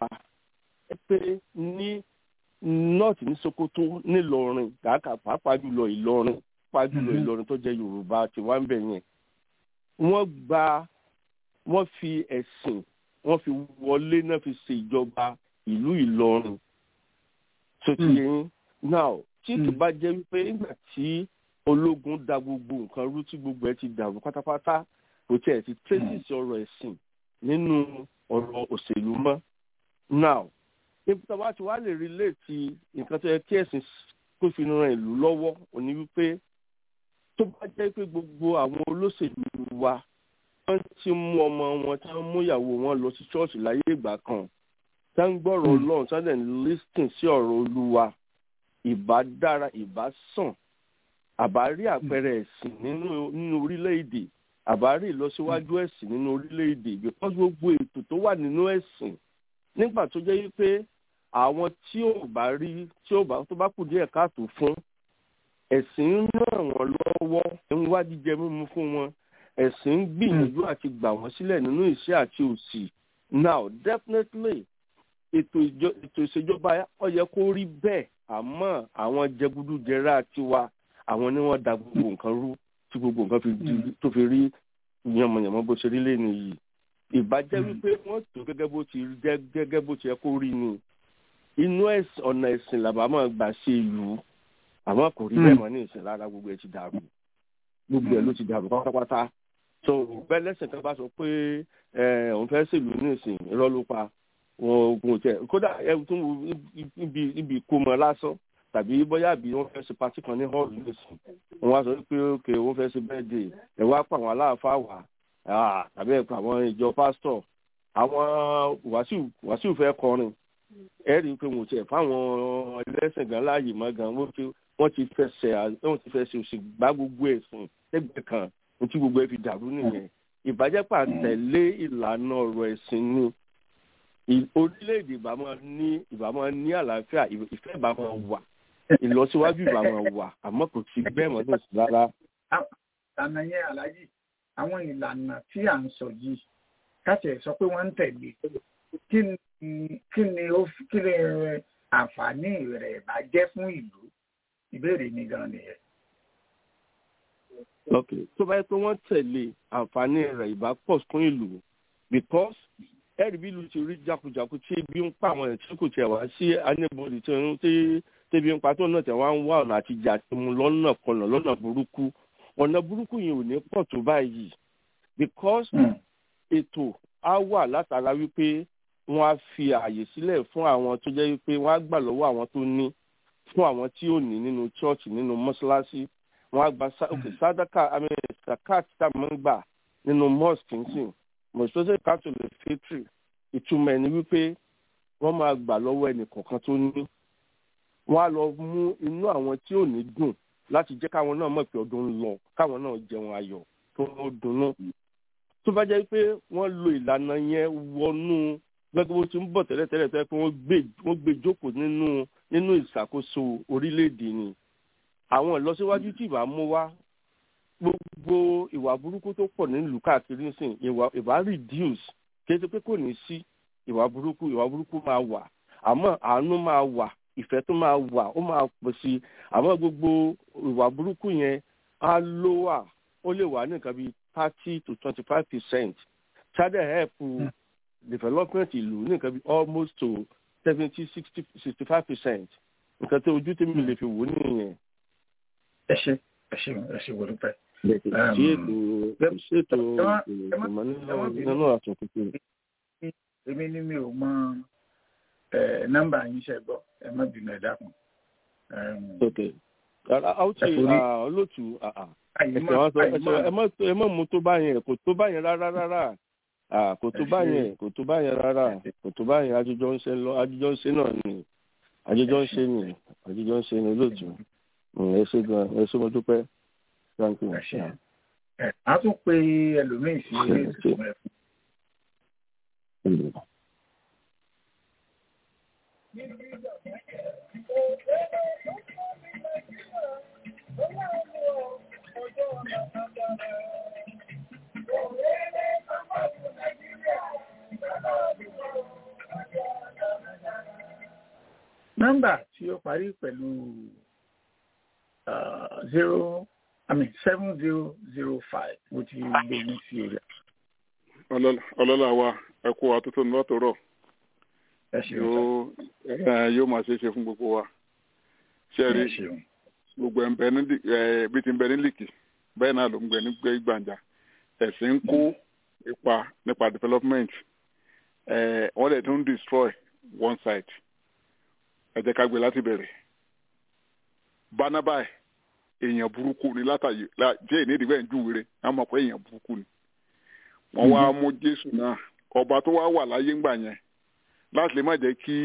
[SPEAKER 12] pé ní north ní sokoto nílọrin kàákà pàápàá jùlọ ìlọrin pàápàá jùlọ ìlọrin tó jẹ́ yorùbá tí wọ́n ń bẹ̀ yẹn wọ́n gba wọ́n fi ẹ̀sìn wọ́n fi wọlé náà fi ṣe ìjọba ìlú ìlọrin tó ti yẹn now tí kì bá jẹ́ wípé nígbà tí ológun da gbogbo nǹkan rú tí gbogbo ẹ̀ ti dàrú pátápátá kò tiẹ̀ ti tracy ọ̀rọ̀ ẹ̀sìn nínú ọ̀rọ̀ òṣèlú mọ́ now ibi tí a bá ti wá lè relate nǹkan tó yẹ kí ẹ̀sìn kó fi ran ìlú lọ́wọ́ òní wípé tó bá jẹ́ pé gbogbo àwọn olóṣèlú wa wọ́n ti mú ọmọ wọn tí wọ́n mú ìyàwó wọn lọ sí ṣọ́ọ̀ṣì láyé ìgbà kan tí wọ́n ń gbọ́rọ̀ ọlọ́run tí wọ́n dẹ̀ ń lísìn sí ọ̀rọ̀ olúwa ìbá dára ìbá sàn àbá rí àpẹẹrẹ ẹ̀sìn nínú nínú orílẹ̀-èdè àbá rí ìlọsíwájú ẹ̀sìn nínú orílẹ̀-èdè because gbogbo ètò tó wà nínú ẹ̀sìn nígbà tó jẹ́ wípé àwọn tí ò bá rí tí ò bá tó bá kù díẹ̀ káàtó fún ẹ̀sìn ń ràn wọ́n lọ́wọ́ ń wá jíjẹ mímu fún wọn ẹ̀sìn ń gbìyànjú àti gbà wọ́n sílẹ̀ nínú ìṣẹ́ àti òṣì now definitely ètò ìṣèjọba ó yẹ kó rí bẹ́ẹ̀ àmọ́ àwọn jẹgúdújẹrá tiwa àwọn ni wọ́n da gbogbo nǹkan rú tí gbogbo nǹkan tó fi rí yànmọ̀yànmọ́ bó ṣe rí lẹ́nu yìí ìbàjẹ́ wípé wọ́n tó gẹ́gẹ́ bó ti jẹ́ gẹ́gẹ́ bó ti yẹ kó rí ni inú ọ̀nà ẹ̀sìn làbá máa gbà ṣe ìlú àmọ́ kò rí bẹ́ẹ̀ mọ́ ní ìsìn rárá gbogbo ẹ̀ ti dàrú gbogbo ẹ̀ ló ti dàrú pátápátá so bẹ́ẹ̀ lẹ́sìn kan bá sọ pé òun fẹ́ ṣèlú ní ìsìn irọ́ ló pa wọn ogun tẹ kódà ẹ tún wo ibi ibi ìkómọ lásán tàbí bóyá bí wọn fẹ́ ṣe pati kan ní hall nìsín wọn wá sọ pé òkè wọn fẹ́ ṣe birthday ẹ wá pa àwọn aláàfáà wá tàbí ẹ pa àwọn ìjọ pásítọ̀ àwọn wàsíù wàsíù fẹ́ kọrin ẹ rí i pé wọn tiẹ̀ fáwọn ẹlẹ́sìn gan láàyè mọ́ gan wọ́n ti fẹsẹ̀ wọ́n ti fẹsẹ̀ òsì gbá gbogbo ẹ̀sìn ẹgbẹ́ kan ní tí gbogbo ẹ fi dàrú nìyẹn ìbàjẹ́pà tẹ̀lé ìlànà ọ̀rọ̀ ẹ̀sìn ni orílẹ̀-èdè ìbá máa ní ìbá máa ní àlàáfíà ìfẹ́ ìbá máa wà ìlọsíwájú ìbá máa wà àmọ́ kò sí bẹ́ẹ̀ mọ́ tó sí rárá.
[SPEAKER 3] ìlànà yẹn aláàjì àwọn ìlànà tí à ń sọ yìí káṣẹ sọ pé wọ́n ń tẹ̀lé kí ni kí ni ó kí ni àǹfààní rẹ̀ bá jẹ́ fún ìlú ìbéèrè mi gan nìyẹn.
[SPEAKER 12] ok tó bá yẹ pé wọ́n tẹ̀lé àǹfààní rẹ̀ ìbá pọ̀ fún ìlú because ẹ̀rí bí ìlú ti rí jákujàku tí ebi ń pa àwọn ẹ̀tí kò tiẹ̀ wá sí anybody tí ń tí tẹ́bi ń pa tó náà tẹ̀ wá ń wá ọ̀nà àtijọ́ àti mu lọ́nà kọlọ̀ lọ́nà burúkú ọ̀nà burúkú yẹn ò ní pọ̀ tó báyìí because ètò á wà látara wípé wọ́n á fi ààyè sílẹ̀ fún àwọn tó jẹ́ wípé wọ́n á gbà lọ́wọ́ àwọn tó ní fún àwọn tí ò ní nínú chọ́ọ̀chì nínú mọ́ṣáláṣí wọ́n á gba sádàkà àmì sàkáàtì tá a máa ń gbà nínú mosque nsìn mọ̀sọ́sẹ́ catholic fitri ìtumọ̀ ẹni wípé wọ́n máa gbà lọ́wọ́ ẹnì kọ̀ọ̀kan tó ní wọ́n á lọ mú inú àwọn tí ò ní dùn láti jẹ́ káwọn náà mọ̀ pé ọdún ń lọ káwọn náà jẹun ayọ̀ tó ń dunnú. tó bá jẹ́ pé wọ́n lo ìlànà yẹn wọnú gbẹ́gbẹ́ bó ti ń bọ̀ tẹ́lẹ̀tẹ́lẹ̀ tó yẹ pé wọ́n gbé jókòó nínú nínú ìṣàkóso orílẹ̀-èdè ni àwọn ìlọsíwájú tí ìbá mú wá gbogbo ìwà burúkú tó pọ̀ nílùú káàkiri nísìn ìwà ìwà reduce kéde pé kò ní sí ìwà burúkú ìwà burúkú máa wà àmọ́ àánú máa wà ìfẹ́ tó máa wà ó máa pọ̀ sí i àmọ́ gbogbo ìwà burúkú yẹn á ló wà ó lè wà ní nǹkan bíi thirty to twenty five percent ṣáde help development ìlú ní nǹkan bíi almost to seventy sixty sixty five percent nǹkan tó ojú tèmi lè fi wò nìyẹn.
[SPEAKER 3] ẹ ṣe ẹ ṣe ẹ ṣe wọlé pẹ
[SPEAKER 12] ṣètò ìmọ̀ nínú àtúntò.
[SPEAKER 3] èmi ni mi ò mọ nọ́mbà yín ṣe gbọ́ ẹ má bínú ẹ dákun
[SPEAKER 12] ok àwùjọ olóòtú ẹsẹ̀ wọn sọ ẹsẹ̀ ẹ mọ̀ mú tó bá yẹn kò tó bá yẹn rárá rárá kò tó bá yẹn kò tó bá yẹn rárá kò tó bá yẹn àjọjọ ń ṣe lọ àjọjọ ń ṣe náà ni àjọjọ ń ṣe ni àjọjọ ń ṣe ni olóòtú ẹ ṣe gan ẹ ṣe mo dúpẹ́ thank you.
[SPEAKER 3] a tún pe ẹlòmíín sí ìtumọ̀ ẹ̀fọ́. nọ́mbà tí ó parí pẹ̀lú zero i mean seven zero zero five mo ti gbé ní sí orí.
[SPEAKER 9] ọlọ́lá wa ẹ kó wa tuntun lọ́tọ̀ọ̀rọ̀ yóò máa ṣe é ṣe fún gbogbo wa ṣe rí gbogbo ẹ̀ ń bẹ ní bí ti ń bẹ ní lìkì bẹ́ẹ̀ náà ló ń gbẹ ní gbàǹjà ẹ̀sìn ń kó ipa nípa development wọ́n dẹ̀ tún destroy one side ẹ jẹ́ ká gbé láti bẹ̀rẹ̀ bánábàá èèyàn burúkú ni látàyè jẹ́ ìnídìí bẹ́ẹ̀ ń júwèrè á mọ̀ pé èèyàn burúkú ni wọ́n wá mú jésù náà ọba tó wá wà láyé ńgbà yẹn láti lè má jẹ́ kí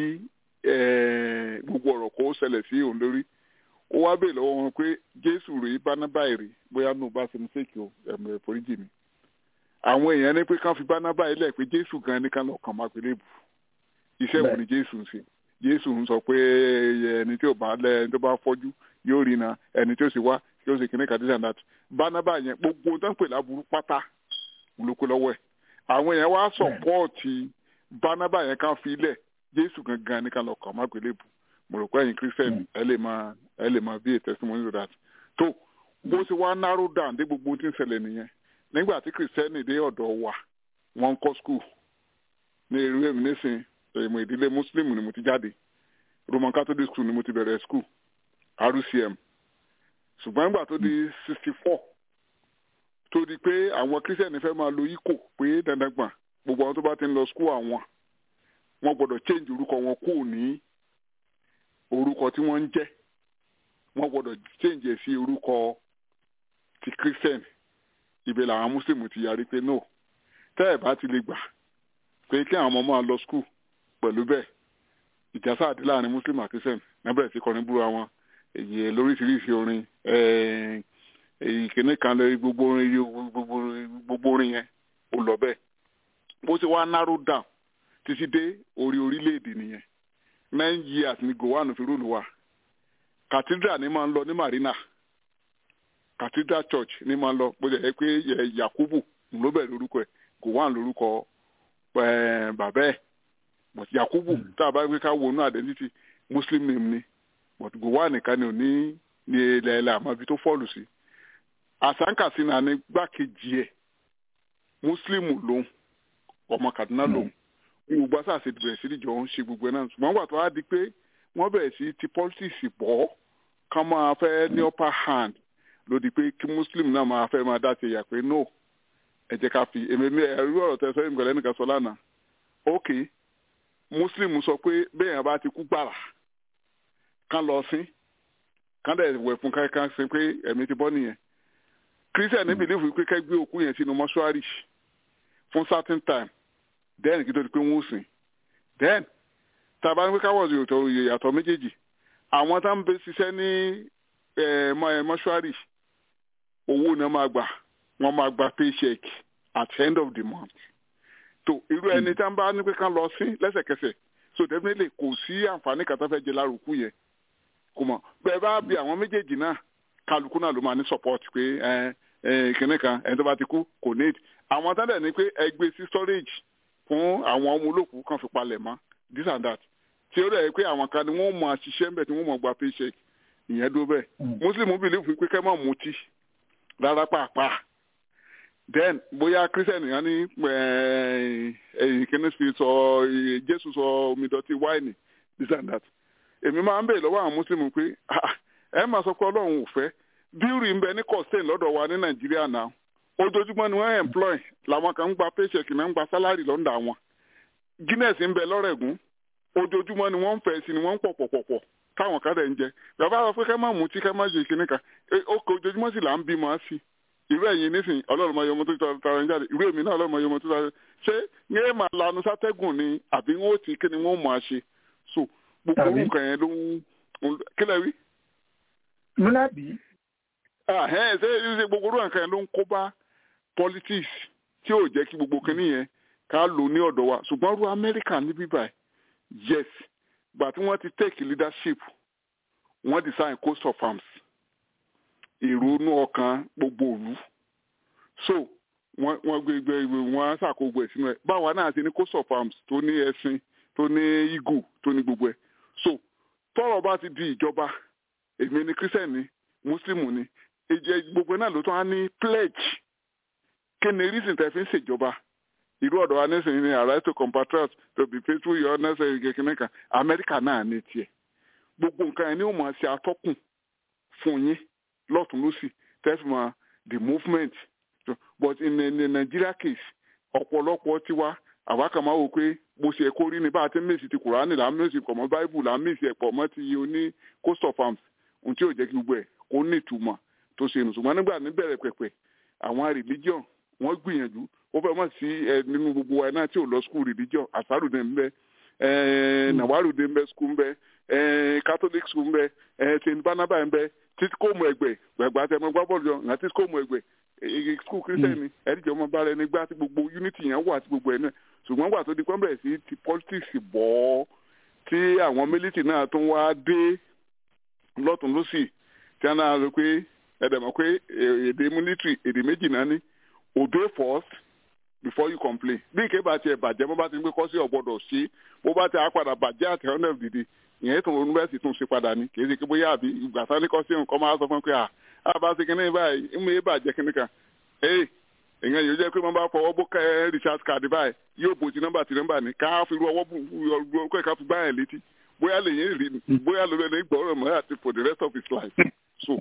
[SPEAKER 9] gbogbo ọ̀rọ̀ kó ṣẹlẹ̀ sí òun lórí ó wá bèèrè lọ́wọ́ wọn pé jésù rèé bánábàá rèé bóyá nù bá ṣe ní sèkì o ẹ̀mọ̀ ẹ̀fọ́ríjì mi àwọn èèyàn ní pé kán fi bánábàá ilẹ̀ pé jésù gan ní kán lọ kàn máa pèlè bù iṣẹ́ wo ni jésù ń ṣe jésù ń sọ pé ẹni tí ò bá lẹ ẹni tó bá fọ́jú yóò rí na ẹni tí ó sì wá yóò sì kíní kàdí sàn dàtú bánábà yẹn gbogbo tó ń pè láburú pátá olóko lọ́wọ́ ẹ̀ àwọn yẹn wá sọ̀pọ́ọ̀tì bánábà yẹn kan fi lẹ̀ jésù gangan ní ká lọ kàn má gbélé bù mo rò pé ẹ̀yin christian ẹ lè máa ẹ lè máa bí a testimony to that tó bó ti wá narrow down dé gbogbo tí ń ṣẹlẹ̀ nìyẹn nígbà tí christian dé ọ̀dọ̀ wa wọ́n ń kọ́ school ní èrú èmi nísìnyí èmi ìdílé muslim ni mo ti jáde roman catholic school ni mo ti bẹ̀rẹ̀ school rcm ṣùgbọ́n nígbà tó di sixty four tó di pé àwọn christian fẹ́ máa lo ikò pé dandan gbọ̀n gbogbo àwọn tó bá ti ń lọ school àwọn wọ́n gbọ́dọ̀ change orúkọ wọn kúrò ní orúkọ tí wọ́n ń jẹ́ wọ́n gbọ́dọ̀ change ẹ̀ sí orúkọ ti christian ibẹ̀ làwọn muslim ti yarí pé no tẹ́ ẹ̀ bá ti lè gbà pé kí àwọn ọmọ máa lọ school pẹ̀lú bẹ́ẹ̀ ìjà sáàdì láàrin muslim àti christian nábẹ̀rẹ̀ sí kọrin búra wọn èyí lóríṣiríṣi orin èyí kìíní kan lórí gbogbo orin gbogbo orin yẹn ó lọ bẹ́ẹ̀ bó ṣe wá narrow down títí dé orí orílẹ̀-èdè nìyẹn nine years ni gowon fi rúlu wa cathedral ni máa ń lọ ní marina cathedral church ni máa ń lọ bó ṣe yẹ pé yakubu ló bẹ̀rẹ̀ lórúkọ ẹ̀ gowon lórúkọ bàbá ẹ̀ but yakubu tá a bá gbé ká wọnú identity muslim name ni but gowon nìkan ni ò ní ní ilẹ̀ ilẹ̀ àmọ́ ibi tó fọ́ọ̀lù sí àsánkàsí náà ní gbákejì ẹ̀ muslim lòun ọmọ kaduna lòun gbogbo àṣàṣe bẹ̀rẹ̀ sí ìjọ ń ṣe gbogbo ẹ̀ náà ṣùgbọ́n wà tó wá di pé wọ́n bẹ̀rẹ̀ sí ti politics bọ̀ ká máa fẹ́ ní upper hand ló di pé kí muslim náà máa fẹ́ máa dá ti yà pé no ẹ jẹ́ ká fi èmi ẹ̀rú ọ̀rọ̀ tẹ sọ ìgbàlẹ́ nìkan sọ lánàá ok muslim sọ pé bẹ́ẹ̀ yẹn bá ti kú gbàrà kán lọ sí kán dẹ̀ wẹ̀ fún kankan sí pé ẹ̀mí ti bọ́ nìyẹn christian ní believe pé kẹ́ gbé òkú yẹn sínú mọ́ṣúárì fún certain time then kí tó di pé wọ́n ó sìn then tàbá ní pé káwọ́ ìyàtọ̀ méjèèjì àwọn tá ń bẹ ṣiṣẹ́ ní mọ́ṣúárì owó náà máa gbà wọ́n máa gba paycheck at the end of the month tó irú ẹni tá ń bá ní pé ká lọ sí lẹ́sẹ̀kẹsẹ̀ so definitely kò sí àǹfààní kan tó fẹ́ jẹ lárúkú yẹn kò mọ̀ bẹ́ẹ̀ bá bí àwọn méjèèjì náà kálukú náà ló máa ní support pé kìnìún kan ẹni tó bá ti kú kò need àwọn tá dẹ̀ ní pé ẹ gbé sí storage fún àwọn ọmọ olókùú kan fi palẹ̀ mọ́ this and that tí ó rẹ̀ pé àwọn kan ni wọ́n mọ̀ àṣìṣe ń bẹ̀ tí wọ́n mọ̀ gba paycheck ìyẹn dó bẹ́ẹ̀ muslim believe pé kẹ́ mọ̀ mutí rárá pàápàá then bóyá christian yẹn ní ẹ̀yìn kìíní fi sọ jésù sọ omi dọ̀tí wáìnì this and that èmi máa ń bèèrè lọ́wọ́ àwọn muslim pé ẹ máa sọ pé ọlọ́run ò fẹ́ bíúrì ń bẹ ní costain lọ́dọ̀ wa ní nàìjíríà náà ojoojúmọ́ ni wọ́n employ làwọn kan ń gba paycheck náà ń gba salary lọ́ndà wọn guinness ń bẹ lọ́rẹ̀gún ojoojúmọ́ ni wọ́n ń fẹ́ sí ni wọ́n ń pọ̀ pọ̀pọ̀pọ̀ táwọn kan dẹ̀ ń jẹ bàbá sọ pé ká má mutí ká má ṣe kíní kan ó kọ ojoojúmọ́ sì là ń bímọ sí irú ẹ̀yin nísìnyí ọlọ́run máa yọ ọmọ tó tara ń jáde irú èmi náà ọlọ́run máa yọ ọmọ tó tara ṣé ní ẹ máa lanu sátẹ́gùn ni àbí wọn ò tí kí ni wọn ò máa ṣe so gbogbo orúkọ yẹn ló ń kílẹ̀ wí.
[SPEAKER 3] múlábì.
[SPEAKER 9] ṣé ṣe gbogbo orúkọ yẹn ló ń kó bá politics tí ò jẹ́ kí gbogbo kinní yẹn ká lò ní ọ̀dọ̀ wa ṣùgbọ́n ru amẹ́ríkà ní bíbá yes gbà tí wọ́n ti take leadership wọ́n design coast of arms ìrònú ọkàn gbogbo òlu so wọ́n wọ́n gbé gbé wọ́n ṣàkóso ẹ̀ sínú ẹ̀ báwa náà ti ní coast of arms tó ní ẹṣin tó ní eagle tó ní gbogbo ẹ̀ so tọ́rọ̀ bá ti di ìjọba èmi ni christian ni muslim ni ìjẹ gbogbo náà ló tún á ní pledge kí ni reason tẹ́ fi ń ṣèjọba irú ọ̀dọ̀ wa nísìnyí ni àrà to compatriot to be faithful your necessary kékeré kan amẹ́ríkà náà ní tiẹ̀ gbogbo nǹkan yẹn ni ó máa ṣe atọ́kùn fún yín lọ́tún lọ́sì tẹ́sí mọ́ the movement but in the Nigeria case ọ̀pọ̀lọpọ̀ tiwa àwa kàn máa wò pé bó ṣe kó rí ni bá a ti ń mèsì ti kùránì là ń mèsì pọ̀ mọ́ báíbù là ń mèsì ẹ̀ pọ̀ mọ́ ti oní coast of arms ohun tí ò jẹ́ kí gbogbo ẹ̀ kó ní ìtumọ̀ tó ṣe nù ṣùgbọ́n nígbà níbẹ̀rẹ̀ pẹ̀pẹ̀ àwọn religion wọ́n gbìyànjú ó fẹ́ mọ̀ sí ẹ nínú gbogbo wa náà tí ò lọ school religion àsárùdé ń bẹ nàwárùdé ń bẹ school ń bẹ catholic school ń bẹ st barnabas ń bẹ títí kò mọ ẹgbẹ gbàgbà tẹ mọ gbá bọ́ọ̀lù jọ nà títí kò mọ ẹgbẹ school christian ni ẹdíjọ mọ bára ẹni gbá tí gbogbo unity yẹn wà tí gbogbo ẹ náà ṣùgbọ́n gbà tó di pọ́ńbẹ̀ sí ti politics bọ̀ ọ́ tí àwọn military náà tún wá dé lọ́tún lọ́sì tí wọ́n náà rò pé ẹ̀dẹ̀ mọ̀ pé èdè military èdè méjì náà ní obey first before you complain bí ìké bá tiẹ̀ bàjẹ́ bó bá ti ń gbé kọ́sí ọ̀gbọ́dọ̀ sí bó bá ti á padà bàjẹ́ àti hundred dìde ìyẹn tó yunifásitì tún ṣe padà ní kì í ṣe kí bóyá àbí ìgbà sani kọ́sí nǹkan máa sọ fún pé à á bá ṣe kíní báyìí ń mú bàjẹ́ kíní kan ee èèyàn yóò jẹ́ pé wọ́n bá fọwọ́ bó kẹ́ recharge card báyìí yóò bò ti nọ́mbà ti nọ́mbà ní ká fi ru ọwọ́ bù kọ́ ká fi gbá yẹn létí bóyá lè yẹn rí bóyá ló lè gbọ́rọ̀ mọ́ àti for the rest of his life so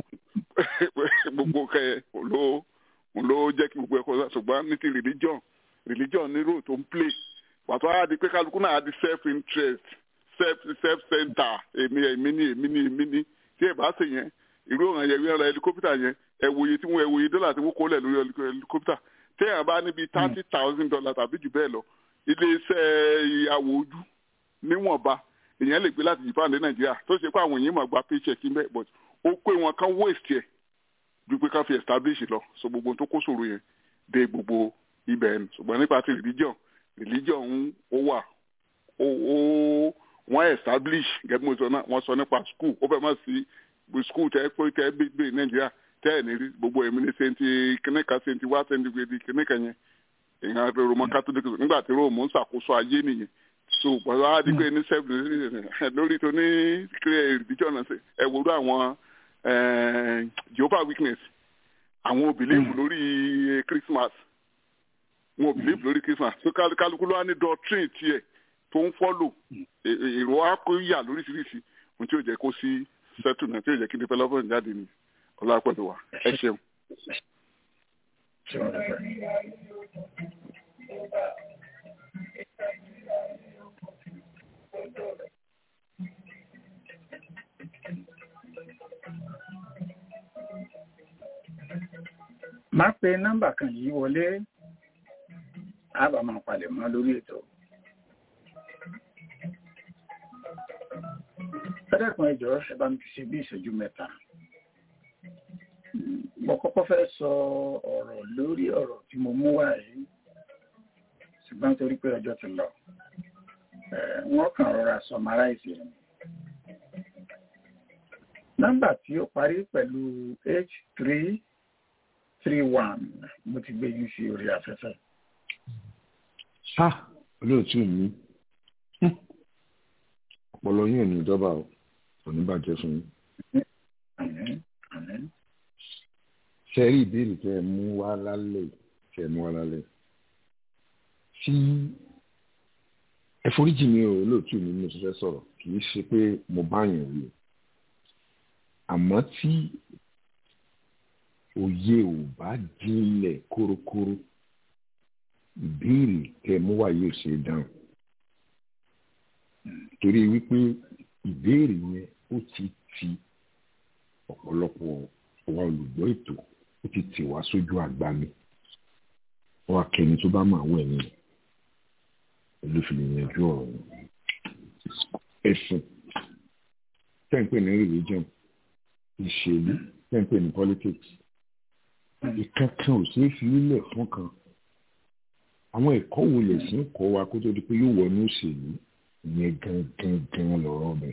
[SPEAKER 9] gbogbo kẹ́ ló ló jẹ́ kí gbogbo ẹ̀kọ́ ṣùgbọ́n ní ti religion religion ní role tó ń play pàtó á di pé kálukú náà á di self interest self self center èmi èmi ni èmi ni èmi ni tí ẹ bá ṣe yẹn irú ọ̀ràn yẹn wíwọ́n ra helicopter yẹn ẹ̀wòye tí wọ́n ẹ̀wòye dọ́là tí wọ́n kó lẹ̀ lórí helicopter tí èèyàn bá níbi thirty thousand dollars tàbí jù bẹ́ẹ̀ lọ iléeṣẹ́ ìyàwó ojú níwọ̀nba èèyàn lè gbé láti Japan dé Nàìjíríà tó ṣe pé àwọn èèyàn máa gba paycheck ń bẹ́ẹ̀ but ó pé wọn kan waste yẹ ju pé ká fi establish lọ so gbogbo tó kó ṣòro yẹn dé gbogbo ibẹ̀ ẹ̀ ṣùgbọ́n nípa ti religion religion ń ó wà ó ó wọ́n establish gẹ́gẹ́ bí mo sọ náà wọ́n sọ nípa school ó fẹ́ mọ̀ sí school tẹ́ pé tẹ́ gbé nàìjíríà tẹ́ ẹ̀ ní rí gbogbo ẹ̀mí ní sẹ́ńtì kìnìkà sẹ́ńtì wá sẹ́ńtì gbèdì kìnìkà yẹn èèyàn roman catholic nígbà tí rome ń ṣàkóso ayé nìyẹn so pẹ̀lú àdìgbò ní self lórí tó ní religion náà ẹ̀ wòlú àwọn jehovah witness àwọn ò believe lórí christmas wọn ò believe lórí christmas so kálukú ló wá ní doctrine tiẹ̀ tó ń follow èrò akóyà lóríṣiríṣi ohun tí yóò jẹ́ kó sí settlement tí yóò jẹ́ kí development jáde ní ọlápẹ̀lú wa ẹ ṣeun.
[SPEAKER 3] máa pe nọ́mbà kan yìí wọlé a bá máa palẹ̀ mọ́ lórí ètò. fẹ́dẹ̀kùn ẹjọ́ ẹ bá mi fi ṣe bí ìṣẹ́jú mẹ́ta. mo kọ́kọ́ fẹ́ sọ ọ̀rọ̀ lórí ọ̀rọ̀ tí mo mú wá yìí ṣùgbọ́n torí pé ọjọ́ ti lọ wọ́n kàn rọra summarize rẹ̀. nọ́mbà tí ó parí pẹ̀lú h three three one mo ti gbé yín sí orí afẹ́fẹ́.
[SPEAKER 4] ha olóòtú mi ọpọlọ yín ò ní ìjọba o kò ní bàjẹ́ fún yín. ṣe rí ìbéèrè tẹ ẹ mú wá lálẹ́ tẹ ẹ mú wá lálẹ́ tí ẹ foríjì mi ò olóòtú mi mo ti fẹ́ sọ̀rọ̀ kì í ṣe pé mo bá yàn wí àmọ́ tí òye ò bá jinlẹ̀ kórókóró ìbéèrè tẹ mú wá yóò ṣe dáhùn torí wípé ìbéèrè yẹn ó ti ti ọ̀pọ̀lọpọ̀ wa olùgbọ́ ètò ó ti tì wá sójú àgbámi wọ́n akẹ́ni tó bá máa wọ̀ ẹ̀yìn olùfìlẹ̀ yanjú ọ̀rọ̀ yẹn ẹ̀sìn tẹ́ǹpẹ́ ní religion ìṣèlú tẹ́ǹpẹ́ ní politics ìkankan ò ṣeé fi ilẹ̀ fún kan àwọn ẹ̀kọ́ wo lè sí kọ́ wa kó tó di pé yóò wọnú òṣèlú ìyẹn gangan gan lọ́rọ̀ mi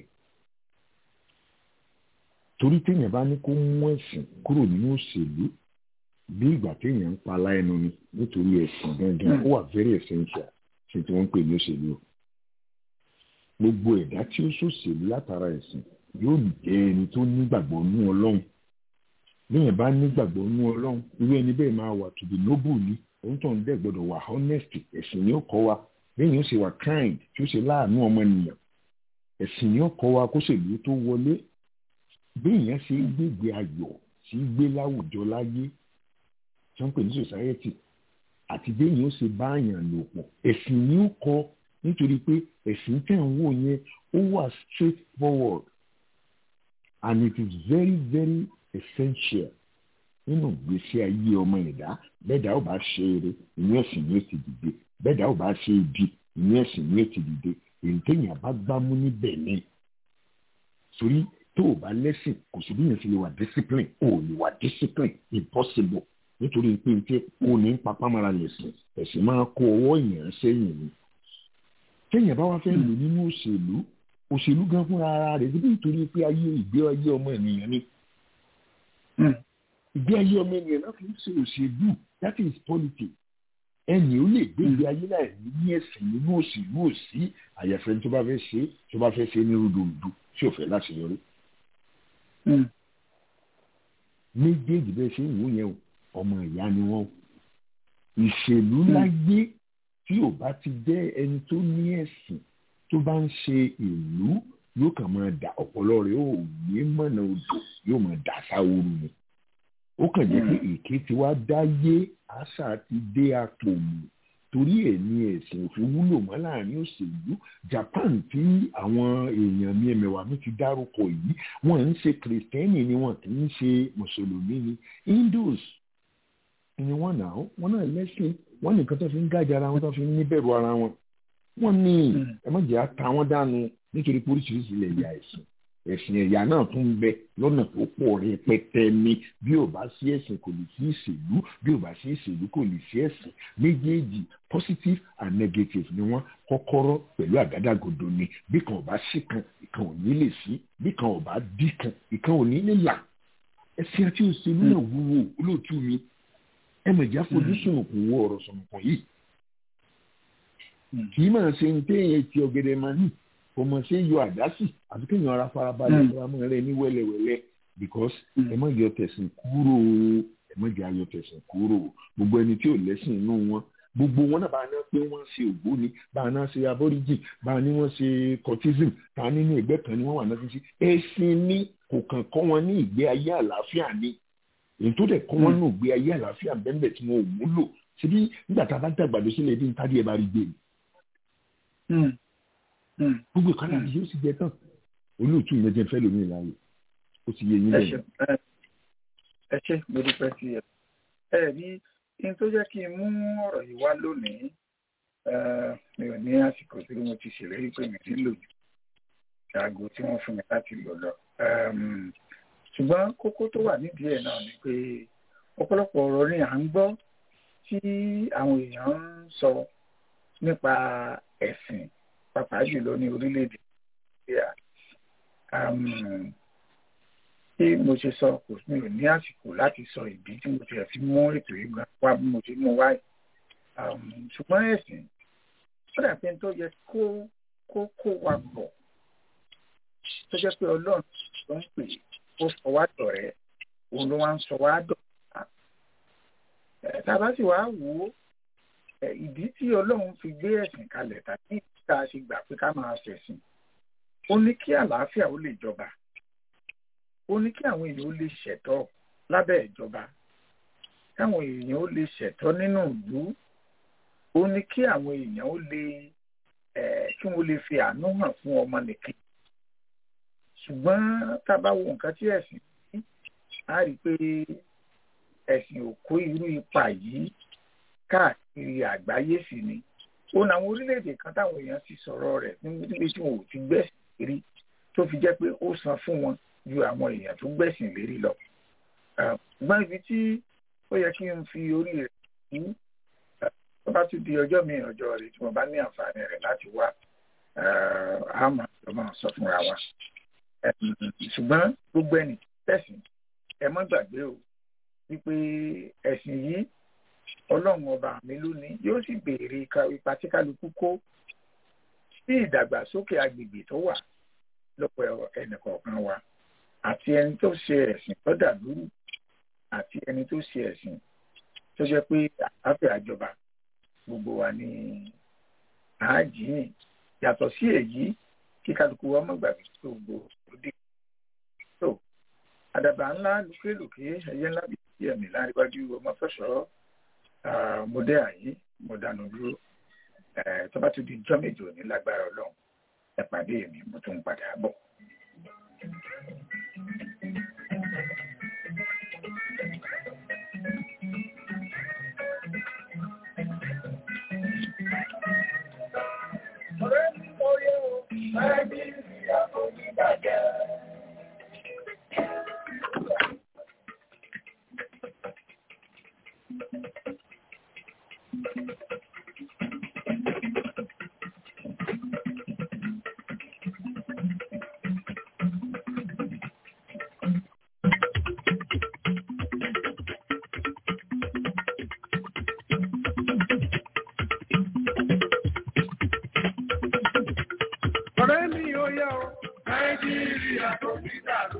[SPEAKER 4] torí téèyàn bá ní kó mú ẹ̀sìn kúrò nínú òṣèlú bí ìgbà téèyàn ń pa láẹnu ni nítorí ẹ̀sìn gangan ó wà very essential ṣe tí wọ́n ń pè ní òṣèlú gbogbo ẹ̀dá tí ó ṣòṣèlú látara ẹ̀sìn yóò jẹ́ ẹni tó nígbàgbọ́ nú ọlọ́run bẹ́ẹ̀ bá nígbàgbọ́ nú ọlọ́run irú ẹni bẹ́ẹ̀ máa wà to be noble ni òun tó ń dẹ̀ gbọ́dọ̀ wà honest ẹ̀sìn ni ó kọ́ wa bẹ́ẹ̀ yóò ṣe wà kind tí ó ṣe láàánú ọmọnìyàn ẹ̀sìn ni ó kọ́ wa kó ṣèlú tó wọlé bẹ́ẹ̀ yẹn ṣe gbégbé ayọ̀ sí gbé láwùjọ láyé tí wọ́n pè ní society àti bẹ́ẹ̀ yóò ṣe báyàn lò pọ̀ ẹ̀sìn ni ó kọ́ nítorí pé ẹ̀sìn tẹ̀ ń wò yẹn ó wà straight forward and it is very very essential nínú ìgbésí ayé ọmọ ẹ̀dá bẹ́ẹ̀dá ò bá ṣe eré inú ẹ̀sìn ni ó ti dìde bẹ́ẹ̀dá ò bá ṣe ibi inú ẹ̀sìn ni ó ti dìde èyí téèyàn bá gbámú níbẹ̀ ni torí tó o bá lẹ́sìn kò sí bí yẹn ti lè wà discipline o lè wà discipline impossible nítorí pé n tí o ní papámọ́ra lẹ̀sìn ẹ̀sìn máa kó ọwọ́ èèyàn sẹ́yìn ni téèyàn bá wá fẹ́ lò nínú òṣèlú òṣèlú gan fúnra ara rẹ̀ síbi nítorí pé ayé ìgbé ayé ọmọ ènìyàn ni ìgbé ayé ọmọ ènìyàn náà fi ń ṣe òṣèlú that is politics ẹnì ó lè gbé ìgbé ayé láì ní ní ẹ̀sìn nínú òṣèlú òsì àyàfẹ́ tó bá fẹ́ ṣe tó bá fẹ́ ṣe ní rúdurùdu tí ò fẹ́ láti yọrí. méjèèjì bẹ́ẹ̀ ṣe ń wò yẹn ọmọ ìyá ni wọ́n ìṣèlú láyé tí ò bá ti jẹ́ ẹni tó ní ẹ̀sìn tó bá ń ṣe ìlú yóò kàn máa dà ọpọlọ rẹ̀ ò ní mọ̀nà odò yóò máa dà sáwóru ni ó kàn jẹ́ pé èké tí wàá dáyé àṣà ti dé apò mù torí ẹ̀ ní ẹ̀sìn òfin wúlò mọ́ láàrin òṣèlú Japan tí àwọn èèyàn mi ẹ̀mẹ̀wà mi ti dárúkọ yìí wọ́n ń ṣe kìrìtẹ́nì ni wọ́n kì í ṣe mùsùlùmí ni Hindus ni wọ́n nà ó wọ́n náà lẹ́sìn wọ́n nìkan tó fi ń gájà ara wọn tó fi ń níbẹ̀rù ara wọn wọ́n ní ẹ má jẹ́ àta wọn dànù nítorí pé oríṣiríṣi ilẹ̀ ìyá ẹ̀sìn ẹ̀sìn ẹ̀yà náà tún ń bẹ lọ́nà tó pọ̀ rẹpẹtẹ ni bí ò bá sí ẹ̀sìn kò lè sí ìṣèlú bí ò bá sí ìṣèlú kò lè sí ẹ̀sìn méjèèjì positive and negative ni wọ́n kọ́kọ́rọ́ pẹ̀lú àgádágodo ni bí kan ò bá sí kan ìkan ò ní lè sí bí kan ò bá dí kan ìkan ò ní lè là ẹ̀sìn àti òṣèlú náà wúwo olóòtú mi ẹ mọ̀ ìjà fojú sùnùkùn wo ọ̀rọ̀ sùnùkùn yìí kì í máa ṣe ń téèyàn ti ọ̀gẹ̀dẹ̀ máa ní kò mọ̀ ṣe yọ àdásì àti kéèyàn ara farabalẹ̀ faramọ́ rẹ ní wẹ́lẹ́wẹ́lẹ́ because ẹ má yọ tẹ̀sìn kúrò ẹ má jẹ́ ayọ tẹ̀sìn kúrò gbogbo ẹni tí ò lẹ́sìn inú wọn gbogbo wọn náà bá ná pé wọ́n ṣe ògbóni bá ná ṣe aborigin bá ní wọ́n ṣe cultism ta nínú ẹgbẹ́ kan ni wọ́n wà náà fi ṣe ẹ̀sìn ní kò kàn kọ́ wọn ní ìgbé ayé àlàáfíà ni èyí tó dẹ̀ kọ́ wọn ní ìgbé ayé àlàáfíà bẹ́ẹ̀ tí wọn ò múlò síbí nígbà tá a bá dàgbàdo sílẹ̀ ibi níta díẹ̀ bá rí gbé gbogbo ìkànnì àti yóò sì jẹ tán olóòtú mi jẹ fẹ́ lómi ìlànà ó ti yé yín lẹ́yìn.
[SPEAKER 3] ẹ ṣe mo dúpẹ́ sí ẹ ẹ ní kí n tó jẹ́ kí n mú ọ̀rọ̀ yìí wá lónìí mi ò ní àsìkò tí mo ti ṣèlérí pé mi ti lò jù ṣaago tí wọ́n fún mi láti lò lọ. ṣùgbọ́n kókó tó wà nídìí ẹ̀ náà ni pé ọ̀pọ̀lọpọ̀ ọ̀rọ̀ ni à ń gbọ́ tí àwọn èèyàn ń sọ nípa ẹ̀sìn pàápàá jùlọ ní orílẹ̀-èdè nàìjíríà bí mo ṣe sọ kò mi ò ní àsìkò láti sọ ìdí tí mo ti fi mú ètò ìgbà wá bí mo ti mú wáyé ṣùgbọ́n ẹ̀sìn ó dà pé tó yẹ kó kó kó wa pọ̀ tó jẹ́ pé ọlọ́run ló ń pè ó sọ wá dọ̀rẹ́ òun ló wá ń sọ wá dọ̀rẹ́ tá a bá sì wá wò ó ìdí tí ọlọ́run fi gbé ẹ̀sìn kalẹ̀ tàbí tá a ṣe gbà pé ká máa ṣẹ̀sìn ó ní kí àlàáfíà ó lè jọba ó ní kí àwọn èèyàn ó lè ṣẹ̀tọ́ lábẹ́ ìjọba káwọn èèyàn ó lè ṣẹ̀tọ́ nínú ìlú ó ní kí àwọn èèyàn ó lè kí wọ́n lè fi àánú hàn fún ọmọnìkan ṣùgbọ́n tá a bá wo nǹkan tí ẹ̀sìn ní a rí i pé ẹ̀sìn ò kó irú ipa yìí káàkiri àgbáyé sí ni ó ní àwọn orílẹ̀-èdè kan táwọn èèyàn ti sọ̀rọ̀ rẹ̀ níbi tí wọn ò ti gbẹ̀sìn rí tó fi jẹ́ pé ó san fún wọn ju àwọn èèyàn tó gbẹ̀sìn lérí lọ. ṣùgbọ́n ibi tí ó yẹ kí n fi orí rẹ̀ sí tó bá tún di ọjọ́ mi ọjọ́ rẹ̀ tí mo bá ní àǹfààní rẹ̀ láti wá àmọ́ ló máa sọ fúnra wa. ṣùgbọ́n gbogbo ẹnì tẹ̀sìn ẹ má gbàgbé o wípé ẹ̀sìn yìí ọlọ́run ọba mi lónìí yóò sì béèrè ipa tí kálukú kó sí ìdàgbàsókè agbègbè tó wà lọ́pọ̀ ẹnìkọ̀ọ̀kan wa àti ẹni tó ṣe ẹ̀sìn tó dàlúrù àti ẹni tó ṣe ẹ̀sìn tó jẹ́ pé àlàáfíà àjọba gbogbo wa ní àájìyìn yàtọ̀ sí èyí kí kálukú wa má gbàgbé tó gbogbo òde tó àdàbà ńlá lùkélùké ẹyẹ ńlá bíi ẹ̀mí láríwájú ọmọ fẹsọ̀ mo dé àyè mo dànù dúró tó bá tún di jọ́ méjì òní lágbára ọlọ́run ẹ pàdé mi mo tún padà bọ̀.
[SPEAKER 2] ọ̀rẹ́ mi mo yẹ o nàìjíríà kò ní bàjẹ́. ọ̀rẹ́ mi ò yẹ o nàìjíríà kò ní dàrú.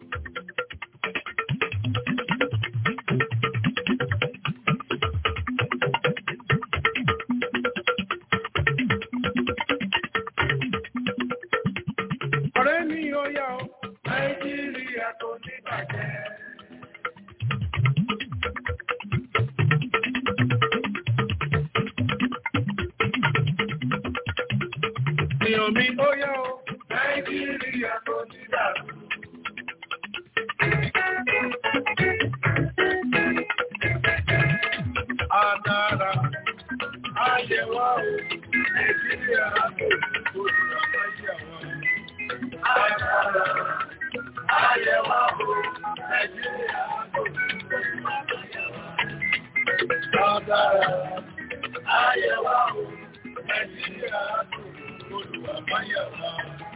[SPEAKER 2] ọ̀rẹ́ mi ò yẹ o nàìjíríà kò ní bàjẹ́. èèyàn mi ó yẹ o nàìjíríà kò ní dàrú. Adára ayẹwà o nàìjíríà kò kò ní àbáyé àwọn. Adára ayẹwà o nàìjíríà kò kò ní àbáyé àwọn. Adára ayẹwà o nàìjíríà kò. Olùwàmáyàwá.